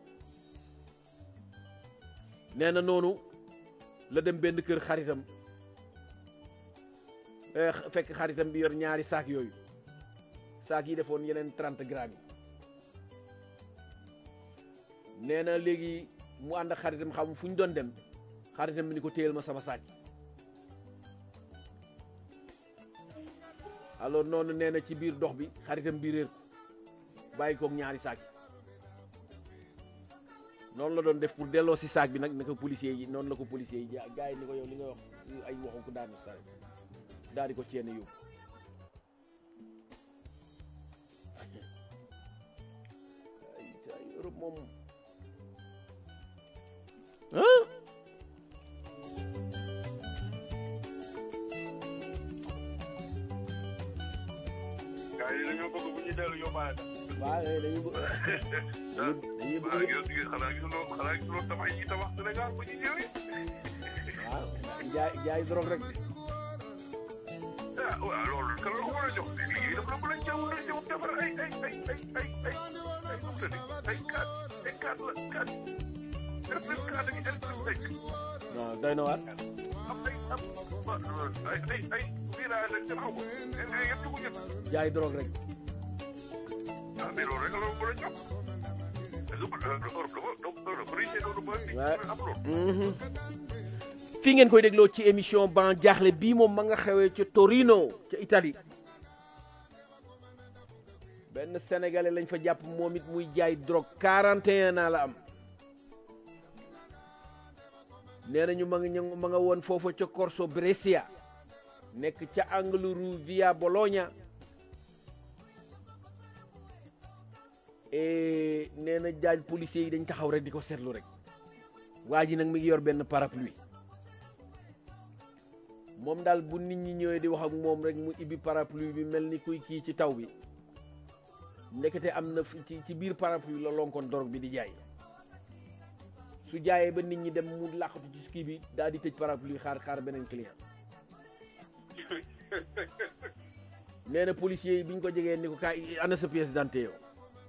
C: nee na noonu la dem benn kër xaritam eh, fekk xaritam bi yor ñaari saak yooyu saak yi defoon yeneen 30 grammes yi nee na léegi mu ànd ak xaritam xam fu ñu doon dem xaritam bi ni ko téyel ma sama saak yi alors noonu nee na ci biir dox bi xaritam bi réer ko bàyyi koog ñaari saak yi noonu la doon def pour delloo si saak bi nag naka policier yi noonu la ko policier yi ja gars yi ni ko yow li nga wax ay waxu ko daanu sa daal di ko ceene yóbbu ay ay Europe moom ah
F: gars yi dañoo bëgg bu ñuy dellu yóbbaale sax.
C: waaw dañuy bëgg dañuy
E: waaw
C: bëgg
E: gis nga xanaa gisuloo xanaa gisuloo tabax yi tabax Sénégal ba ñu ñëwee.
C: waaw jaay jaay drogue rek
E: ah waaw loolu kan la ko mën a jox liggéey dafa la mën a jaww la jaww defar ay ay ay ay ay ay ay nu mu tëddi ay quatre ay quatre la quatre RPS quatre ak RPS cinq
C: non doy na waar
E: am ay am ay ay ay virage ak xaw ma ay yëpp dugg ñëpp
C: jaay drogue rek
E: ah mais loolu rek la mën a jox Europe dafa dafa riche loolu ba ni
C: Ouais.
E: am loolu
C: fii ngeen koy dégloo ci émission ban jaaxle bii moom ma nga xewee ca Torino ca Italie benn sénégalais lañ fa jàpp moom it muy jaay drogue 41 ans la am nee nañu ma nga ñu- ma nga woon foofa ca Corso Brescia nekk ca angle rue via Bologna et nee na jaaj policiers yi dañ taxaw rek di ko seetlu rek waa ji nag mi ngi yor benn parapluie moom daal bu nit ñi ñëwee di wax ak moom rek mu ibbi parapluie bi mel ni kuy kii ci taw bi ndekete am na fi ci ci biir parapluie la lonkoon dorog bi di jaay su jaayee ba nit ñi dem mu làqatu ci kii bi daal di tëj parapluie xaar xaar beneen client nee na policier yi bi ñu ko jegee ni ko kaay ana sa pièce d'identité yow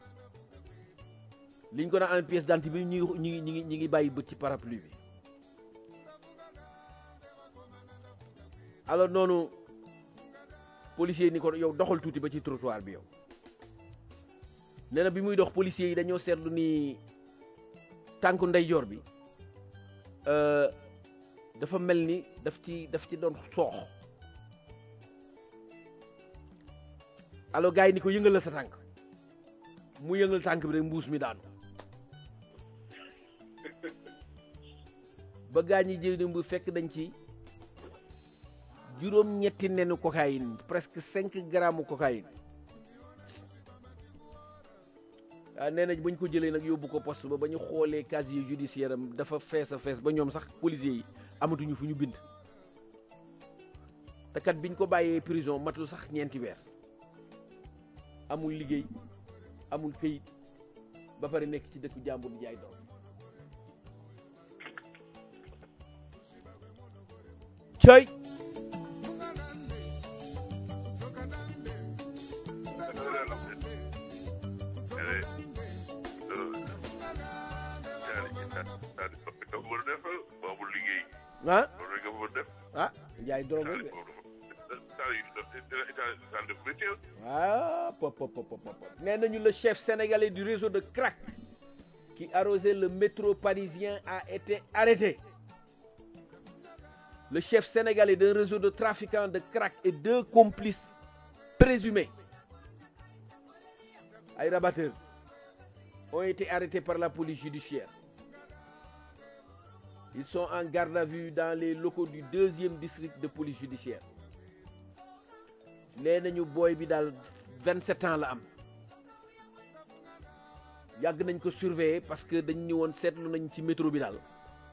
C: liñ ko naan ana pièce d'identité bi ñu ngi ñu ngi ñu ngi ñu ngi bàyyi bët ci parapluie bi alors noonu policier yi ni ko yow doxal tuuti ba ci trottoir bi yow nee na bi muy dox policier yi dañoo seetlu ni tànku ndeyjoor bi euh, dafa mel ni daf ci daf ci doon soox alors gars yi ni ko yëngal la sa tànk mu yëngal tànk bi rek mbuus mi daanu ba gaa ñi jël bu fekk dañ ci juróom ñetti nenu cocaïne presque cinq grammes cocaïne ah nee nañ bañ ko jëlee nag yóbbu ko poste ba ba ñu xoolee casier judiciaire am dafa fees a fees ba ñoom sax policiers yi amatuñu fu ñu bind te kat biñ ko bàyyee prison matul sax ñeenti weer amul liggéey amul këyit ba pare nekk ci dëkku jàmbur di jaay doom cëy ah ah jaay drogue rek de ah pop pop pop pop nee nañu le chef sénégalais du réseau de crack qui arrosait le métro parisien a été arrêté le chef sénégalais d'un réseau de trafiquants de crack et deux complices présumés ay rabatteurs ont été arrêtés par la police judiciaire ils sont en garde à vue dans les locaux du deuxième district de police judiciaire nee nañu booy bi daal 27 ans la am yàgg nañ ko surveiller parce que dañ ñu woon seetlu nañ ci métro bi daal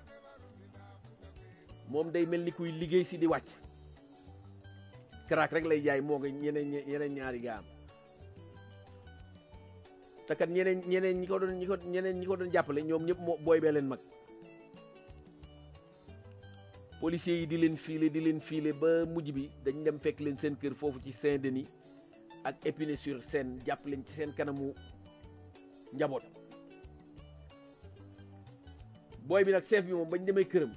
C: moom day mel ni kuy liggéey si di wàcc crack rek lay jaay moo nga ñeneen ñeneen ñaari gaa am te kat ñeneen ñeneen ñi ko doon ñi ko ñeneen ñi ko doon jàppale ñoom ñëpp moo booy bee leen mag policiers yi di leen fiile di leen fiile ba mujj bi dañ dem fekk leen seen kër foofu ci Saint-Denis ak Épinay-sur-Seine jàpp leen ci seen kanamu njaboot booy bi nag chef bi moom bañ demee këram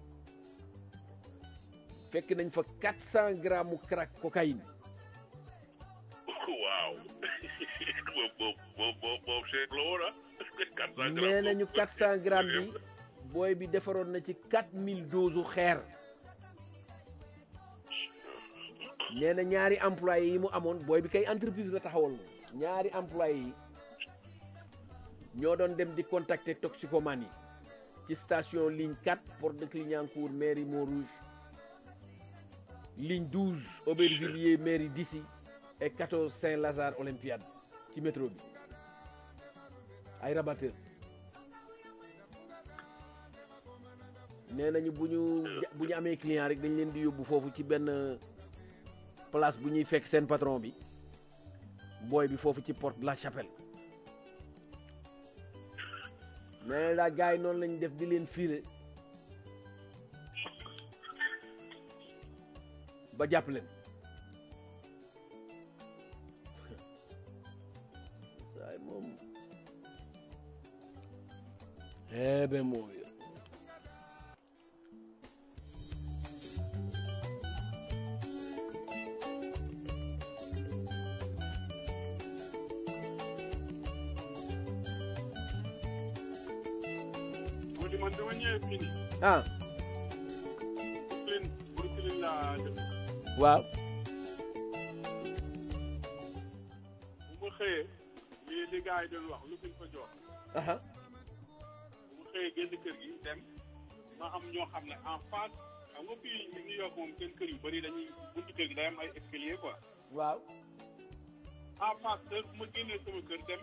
C: fekk nañ fa 400 grammes mu crack cocaïne
E: waaw moom moom moom moom Cheikh la woon ah.
C: nee nañu 400 grammes bi booy bi defaroon na ci 4000 doses xeer nee na ñaari employé yi mu amoon booy bi kay entreprise la taxawal moom ñaari employé yi ñoo doon dem di contacter toxicomane yi ci station ligne 4 Porte de Clignancourt mairie Montrouge ligne 12 Aubervilliers mairie d'Issy et 14 Saint-Lazare Olympiade ci métro bi ay rabatteur nee nañu bu ñu bu ñu amee client rek dañ leen di yóbbu foofu ci benn place bu ñuy fekk seen patron bi booy bi foofu ci porte de la chapelle mais daa gars yi noonu lañ def di leen fiire ba jàpp leen saay moom eh ben moo yo
F: moo di man dama ñëwee fii nii
C: ah
F: Brooklyn Brooklyn laa dëkk
C: waaw
F: bu ma xëyee lii li gars yi doon wax lu fi fa jox
C: aha
F: bu ma xëyee génn kër gi dem ma am ñoo xam ne en face xam nga fii New York moom seen kër yu bëri dañuy buntu kër gi day am ay escalier quoi
C: waaw
F: en face de bu ma génnee sama kër dem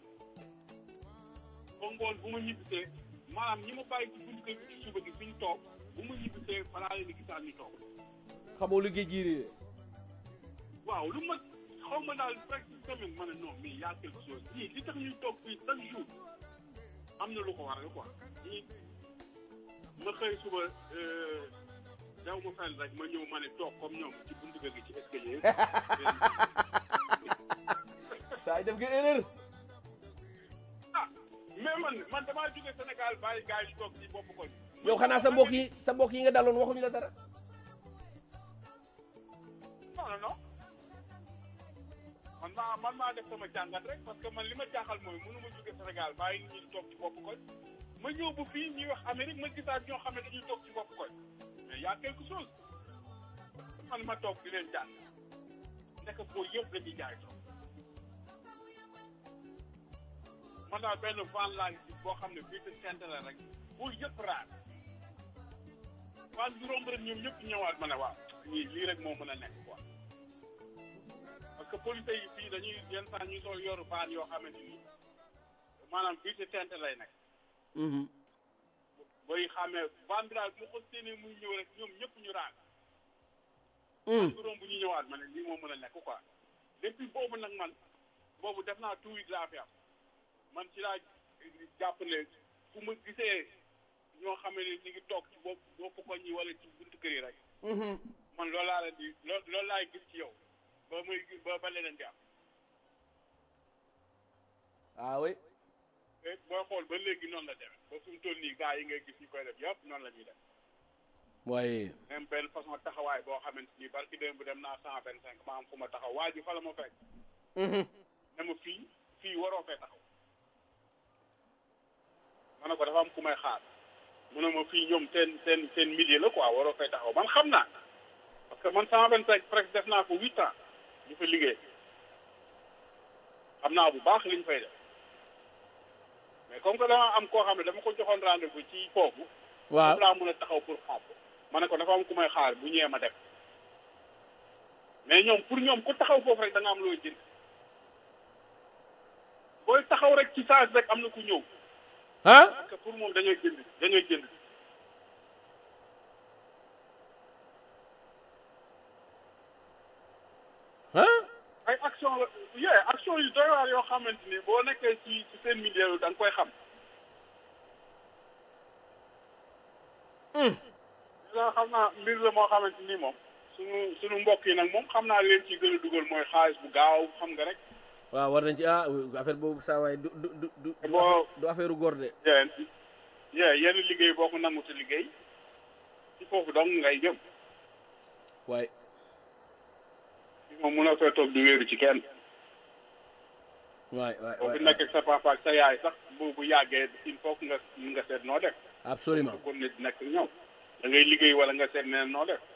F: ba ngoon bu ma ñibbisee maanaam ñi ma bàyyi ci buntu kër gi ci suba gi fi ñu toog bu ma ñibbisee balaa leen di gisaat ñu toog
C: xamoo lu géej gi réeré
F: waaw lu ma xaw ma daal presque semaine ma ne non mais y a quelque chose ñii li tax ñuy toog fii chaque jour am na lu ko waral quoi ñii ma xëy suba daw ma fenn rek ma ñëw ma ne toog comme ñoom ci buntu kër gi ci escalier
C: saa yi def nga erreur
F: ah mais man man damaa jóge Sénégal bàyyi gars yi toog ci bopp koñ
C: yow xanaa sa mbokk yi sa mbokk yi nga daloon waxuñu la dara
F: non non non man maa man maa def sama jàngat rek parce que man li ma jaaxal mooy mënu ma jóge Sénégal bàyyi nit ñi di toog ci bopp koñ ma ñëw bu fii ñuy wax Amérique ma gisaat ñoo xam ne dañuy toog ci bopp koñ mais y a quelque chose man ma toog di leen jàng nekk foo yëpp dañuy jaay toog man daal benn van laa gis boo xam ne bii te sent la rek foo yëpp raar van bi romb rek ñoom ñëpp ñëwaat ma ne waaw ñii lii rek moo mën a nekk quoi parce que police yi fii dañuy yenn saa ñu sol yoru van yoo xamante ni maanaam bii te sent lay nekk booy xamee van bi daal mu ko séenee muy ñëw rek ñoom ñëpp ñu raar bu romb ñu ñëwaat ma ne lii moo mën a nekk quoi depuis boobu nag man boobu def naa two weeks laa fi am man ci laa jàpp ne fu ma gisee ñoo xam ne ñu ngi toog ci bopp bopp koñ yi wala ci buntu kër yi rek man loolu laa leen di loo loolu laay gis ci yow ba muy ba ba leneen di am
C: ah oui
F: te booy xool ba léegi noonu la demee ba fi mu toll nii gars yi ngay gis ñu koy def yëpp noonu la ñuy def
C: waaye
F: même benn façon taxawaay boo xamante ni barki démb dem naa cent vingt cinq ma am fu ma taxaw waa ji fa la ma fekk ne ma fii fii waroo fee taxaw ma ne ko dafa am ku may xaar mu ne ma fii ñoom seen seen seen milieu la quoi waroo fay taxaw man xam naa parce que man cent vingt cinq presque def naa ko huit ans ñu fa liggéey xam naa bu baax li ñu fay def mais comme que dama am koo xam ne dama ko joxoon rendez-vous ci foofu
C: waaw
F: foofu laa mën a taxaw pour xaar ko ma ne ko dafa am ku may xaar bu ñëwee ma dem mais ñoom pour ñoom ku taxaw foofu rek da nga am looy jënd booy taxaw rek ci saa rek am na ku ñëw
C: ah
F: parce que pour moom dañuy jënd dañuy jënd
C: ah
F: ay action la yee action yu doy waar yoo xamante ni boo nekkee ci ci seen milieu da nga koy xam la xam naa mbir la moo xamante ni moom suñu suñu mbokk yi nag moom xam naa leen ci gën a dugal mooy xaalis bu gaaw xam nga rek
C: waaw war nañ ci ah affaire boobu saa waay du du du du du
F: Boo-
C: affaire- du affaire góor de
F: yee yee yenn liggéey boo ko nangu te liggéey ci foofu dong ngay jëm
C: waaye
F: moom mun a fee toog di wéeru ci kenn
C: waay waay
F: boo fi
C: waay
F: nekk ak sa papa ak sa yaay sax bu bu yàggee il faut que nga nga seet noo def
C: absolument
F: kon nit nekk ak ñoom da ngay liggéey wala nga seet neen noo def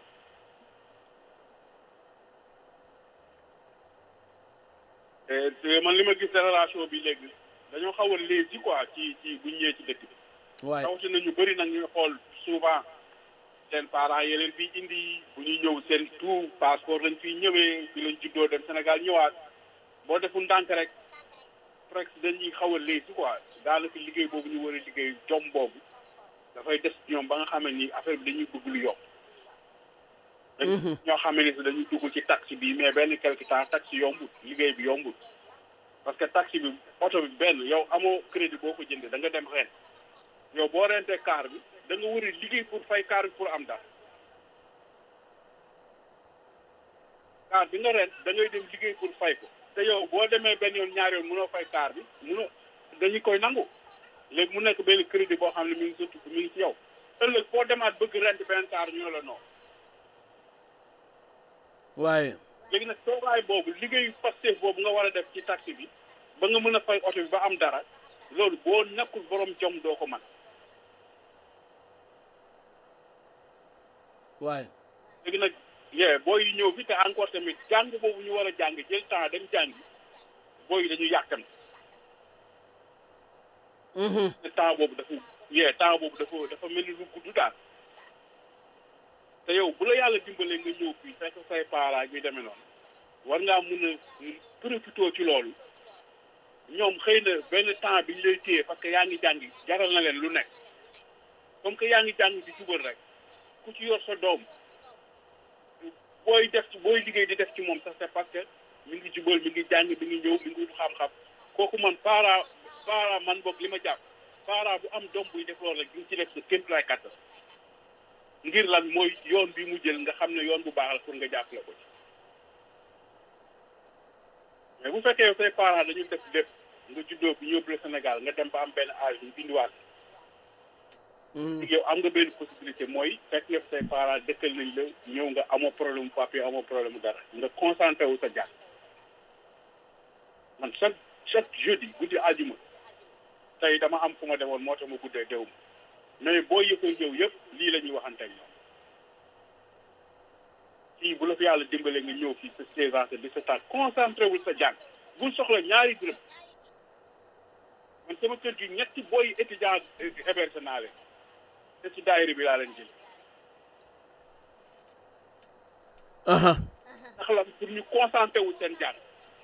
F: te te man li ma gis relation bi léegi dañoo xaw a léegi quoi ci ci bu ñu ñëwee ci dëkk bi
C: waay
F: rawatina ñu bëri nag ñuy xool souvent seen parents yi leen fiy indi bu ñuy ñëw seen tout passeport lañ fiy ñëwee fi lañ juddoo dem Sénégal ñëwaat boo deful ndànk rek presque dañuy xaw a léegi quoi daanaka liggéey boobu ñu war a liggéey jom boobu dafay des ci ñoom ba nga xam ne ni affaire bi dañuy bëgg lu yokk ñoo xam ne si dañuy dugg ci taxi bi mais benn quelque temps taxi yombut liggéey bi yombut parce que taxi bi oto bi benn yow amoo crédit boo ko jëndee da nga dem ren yow boo rentee car bi da nga war a liggéey pour fay car bi pour am dara car bi nga rent da ngay dem liggéey pour fay ko te yow boo demee benn yoon ñaari yoon mënoo fay car bi mënoo dañu koy nangu léegi mu nekk benn crédit boo xam ne mi ngi surtout mi ngi ci yow ëllëg boo demaat bëgg rent benn car ñu ne la non
C: waaye
F: léegi nag toogaay boobu liggéeyu Pastef boobu nga war a def ci taxi bi ba nga mën a fay oto bi ba am dara loolu boo nekkul borom jom doo ko man
C: waaye
F: léegi nag yee booy yi ñëw fi te encore tamit jàng boobu ñu war a jàng jël temps dem jàngi booy yi dañu yàkkam te temps boobu dafa yee temps boobu dafa dafa mel ni lu gudd daal te yow bu la yàlla dimbalee nga ñëw fii fekk say parents ñuy demee noonu war ngaa mun a profité ci loolu ñoom xëy na benn temps bi ñu lay téye parce que yaa ngi jàngi jaral na leen lu nekk comme que yaa ngi jàng di jubal rek ku ci yor sa doom booy def ci booy liggéey di def ci moom sax c'est parce que mi ngi jubal mi ngi jàng mi ngi ñëw mi ngi wut xam-xam kooku man parent parent man boog li ma jàpp parent bu am doom buy def loolu rek di nga ci def sa kéemtulaay kàttan ngir lan mooy yoon bi mu jël nga xam ne yoon bu baax la pour nga jàppale ko ci mais bu fekkee yow say parents dañu def lépp nga juddoo bi yóbbu la Sénégal nga dem ba am benn âge ñu indiwaat yow am nga benn possibilité mooy fekk nga say parents dëkkal nañ la ñëw nga amoo problème papier amoo problème dara nga concentré wu sa jàng man chaque chaque jeudi guddi àjjuma tey dama am fu ma demoon moo tax ma guddee dew ma mais boo yëppee ñëw yëpp lii la ñuy waxante ak ñoom fii bu la fi yàlla dimbalee nga ñëw fii sa seize ans sa dix-sept ans concentré wul sa jàng bul soxla ñaari dërëm man sama kër gi ñetti booy étudiant héberge naa leen te ci daayira bi laa leen jël
C: aha
F: ndax la pour ñu concentré wu seen jàng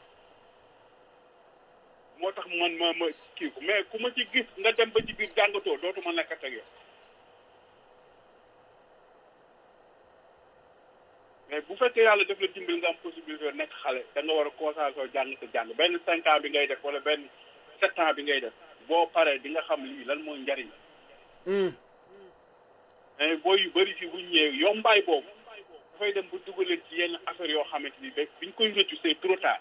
F: moo tax man ma ma kii ko mais ku ma ci gis nga dem ba ci biir jàngatoo dootuma nekkat ak yow mais bu fekkee yàlla def la dimbali nga am possibilité nekk xale da nga war a concentré jàng sa jàng benn cinq ans bi ngay def wala benn sept ans bi ngay def boo paree di nga xam lii lan mooy njariñ mais booy yu bëri fi bu ñëwee yombaay boobu dafay dem bu dugaleen ci yenn affaire yoo xamante ni ba biñ koy rëccu c'est trop tard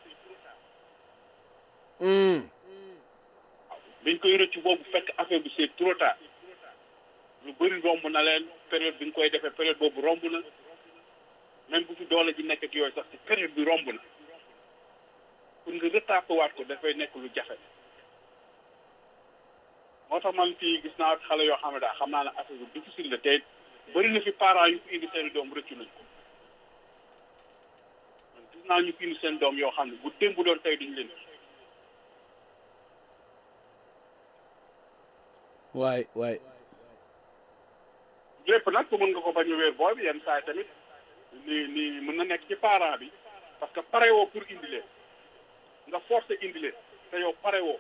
F: biñ koy rëccu boobu fekk affaire bi c'est trop tard lu bëri romb na leen période bi nga koy defee période boobu romb na même bu fi doole ji nekk ak yooyu sax ci période bi romb na pour nga retapé waat ko dafay nekk lu jafe moo tax man fii gis naa xale yoo xam ne daal xam naa ne affaire bu difficile la te bëri na fi parents yu fi indi seen doom rëccu nañ ko man gis naa ñu fi indi seen doom yoo xam ne bu démb doon tey duñu leen
C: waay waay
F: lépp nag ko mën nga ko bañ a wéer booy bi yenn saa yi tamit ni ni mën na nekk ci parent bi parce que pare woo pour indi leen nga forcer indi leen te yow pare woo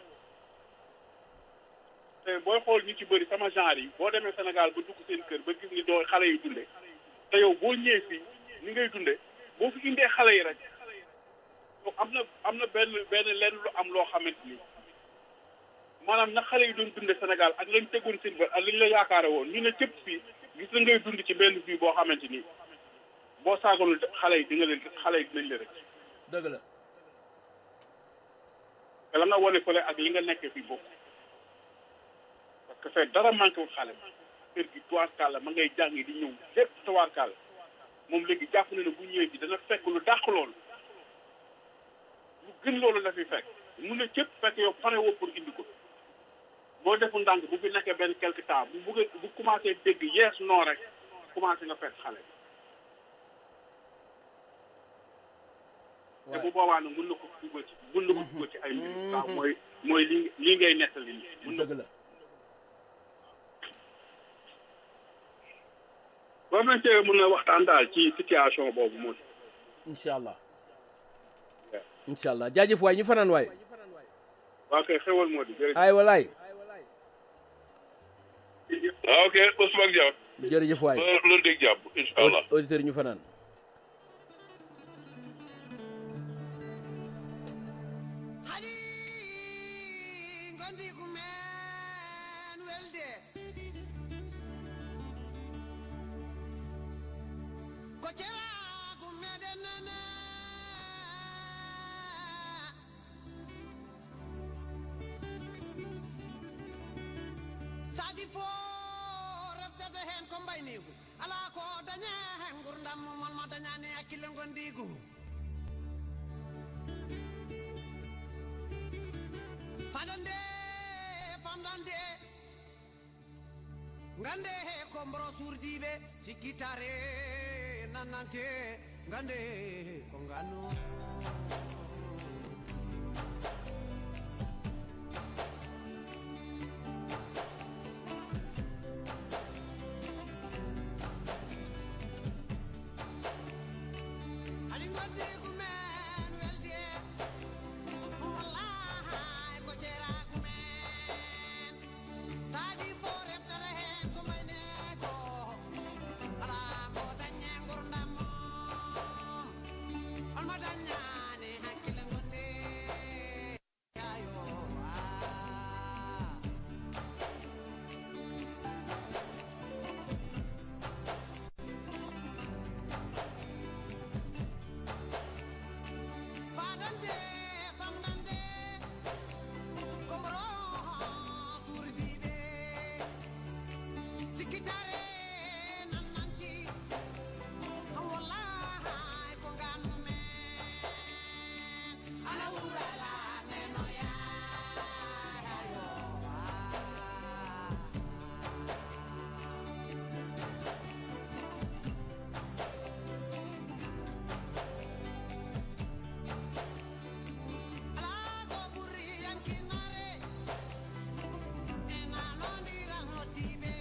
F: te booy xool ñu ci bëri sama genre yi boo demee Sénégal ba dugg seen kër ba gis ni doo xale yi dunde te yow boo ñëwee fii ni ngay dunde boo fi indee xale yi rek yow am na am na benn benn lenn lu am loo xamante ni maanaam na xale yi doon dunde Sénégal ak lañ tegoon seen bët ak lañ la yaakaare woon ñu ne cëpp fii gis la ngay dund ci benn vie boo xamante ni boo saagoonul xale yi di nga leen xale yi dinañ la rek
C: dëgg la
F: te la nga wane fële ak li nga nekkee fii bokk parce que fee dara manqué wul xale kër gi tuwaarkàlla ma ngay jàng di ñëw lépp tuwaarkàlla moom léegi jàpp na ne bu ñëwee bi dana fekk lu dàq loolu lu gën loolu la fi fekk mun na cëpp fekk yow pare woo pour indi ko boo defu ndànk bu fi nekkee benn quelque temps bu bugg bu commencé dégg yees noo rek commencé nga fekk xale te bu boobaa nag mën na ko dugal ci mën na ko dugal ci ay mbir waaw mooy mooy li lii ngay nettali nii mën na
C: dëgg la
F: boo nañ cee mën a waxtaan daal ci situation boobu moom
C: incha allah incha allah jaajëf waay ñu fanaan waay
F: waa kay xewal moo di jërëjëf
C: ay walaay
E: ok Ousmane Diaw
C: jërëjëf waay
E: loolu dégg jàpp incha allah
C: auditeur ñu fanaan
G: Hadi gondi gumen welde ko cewa gumeden nana sadi fo reftata hen ko mbaynigu ala ko daña hen gurdam mon ma dañani hakkille gondigu fadande famdande gande he ko mboro surdiɓe sikkitare nannante gande ko ngano haɗi gondi kumen welde wallahi ko ceeraku men saadi fo reftata hen ko mayne ko ala ko dañe gurdam mom on ma dañani hakkille gonde ayo ah. fadande famdande komboro surdiɓe sikkitare nannanti wallahi ko gannu men ala wurala nenoya ayo ala ko ɓurri yankinare ena nondiran hoddiɓe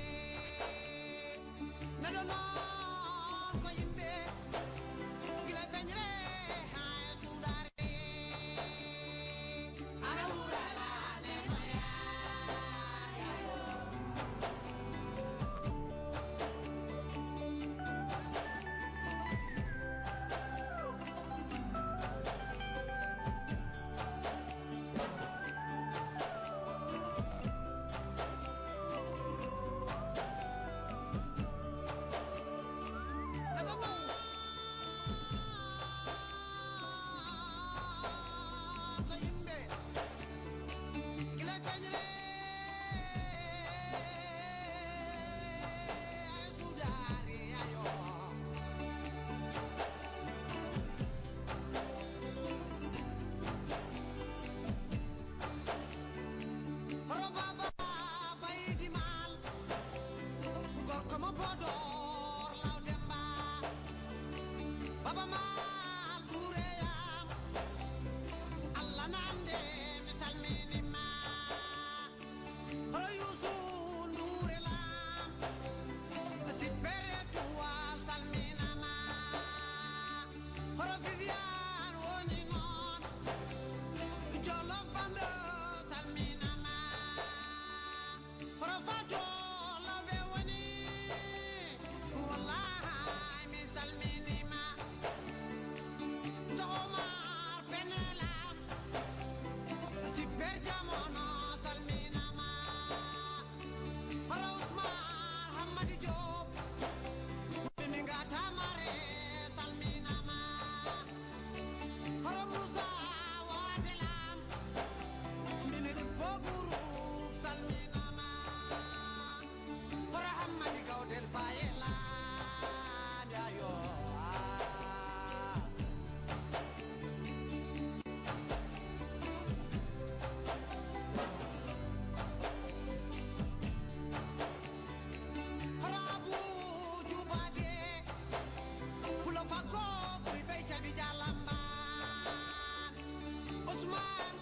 G: neɗo noon ko yimɓe gila feñre ha e suuɗare ara wurala nenoya neɗo noon ko yimɓe gila feñre e suuɗare ayo Horo baba baydi mal gorko mo podor law demba baba mal bureyam allah nande mi salminima horo yusu ndure lam sippere tuwal salminama horo vivian woni noon jollof bando salminama horo fato lawɓe woni wallahi mi salminima jogomar benelam sipper jamono salminama horo ousman hammadi diop mi gatamare salminama horo moussa wadelam minir boguru salminama horo hammadi gawdel bayela dayo horo abu jubade pulo fago kuri bey cabi jalamban Ousmane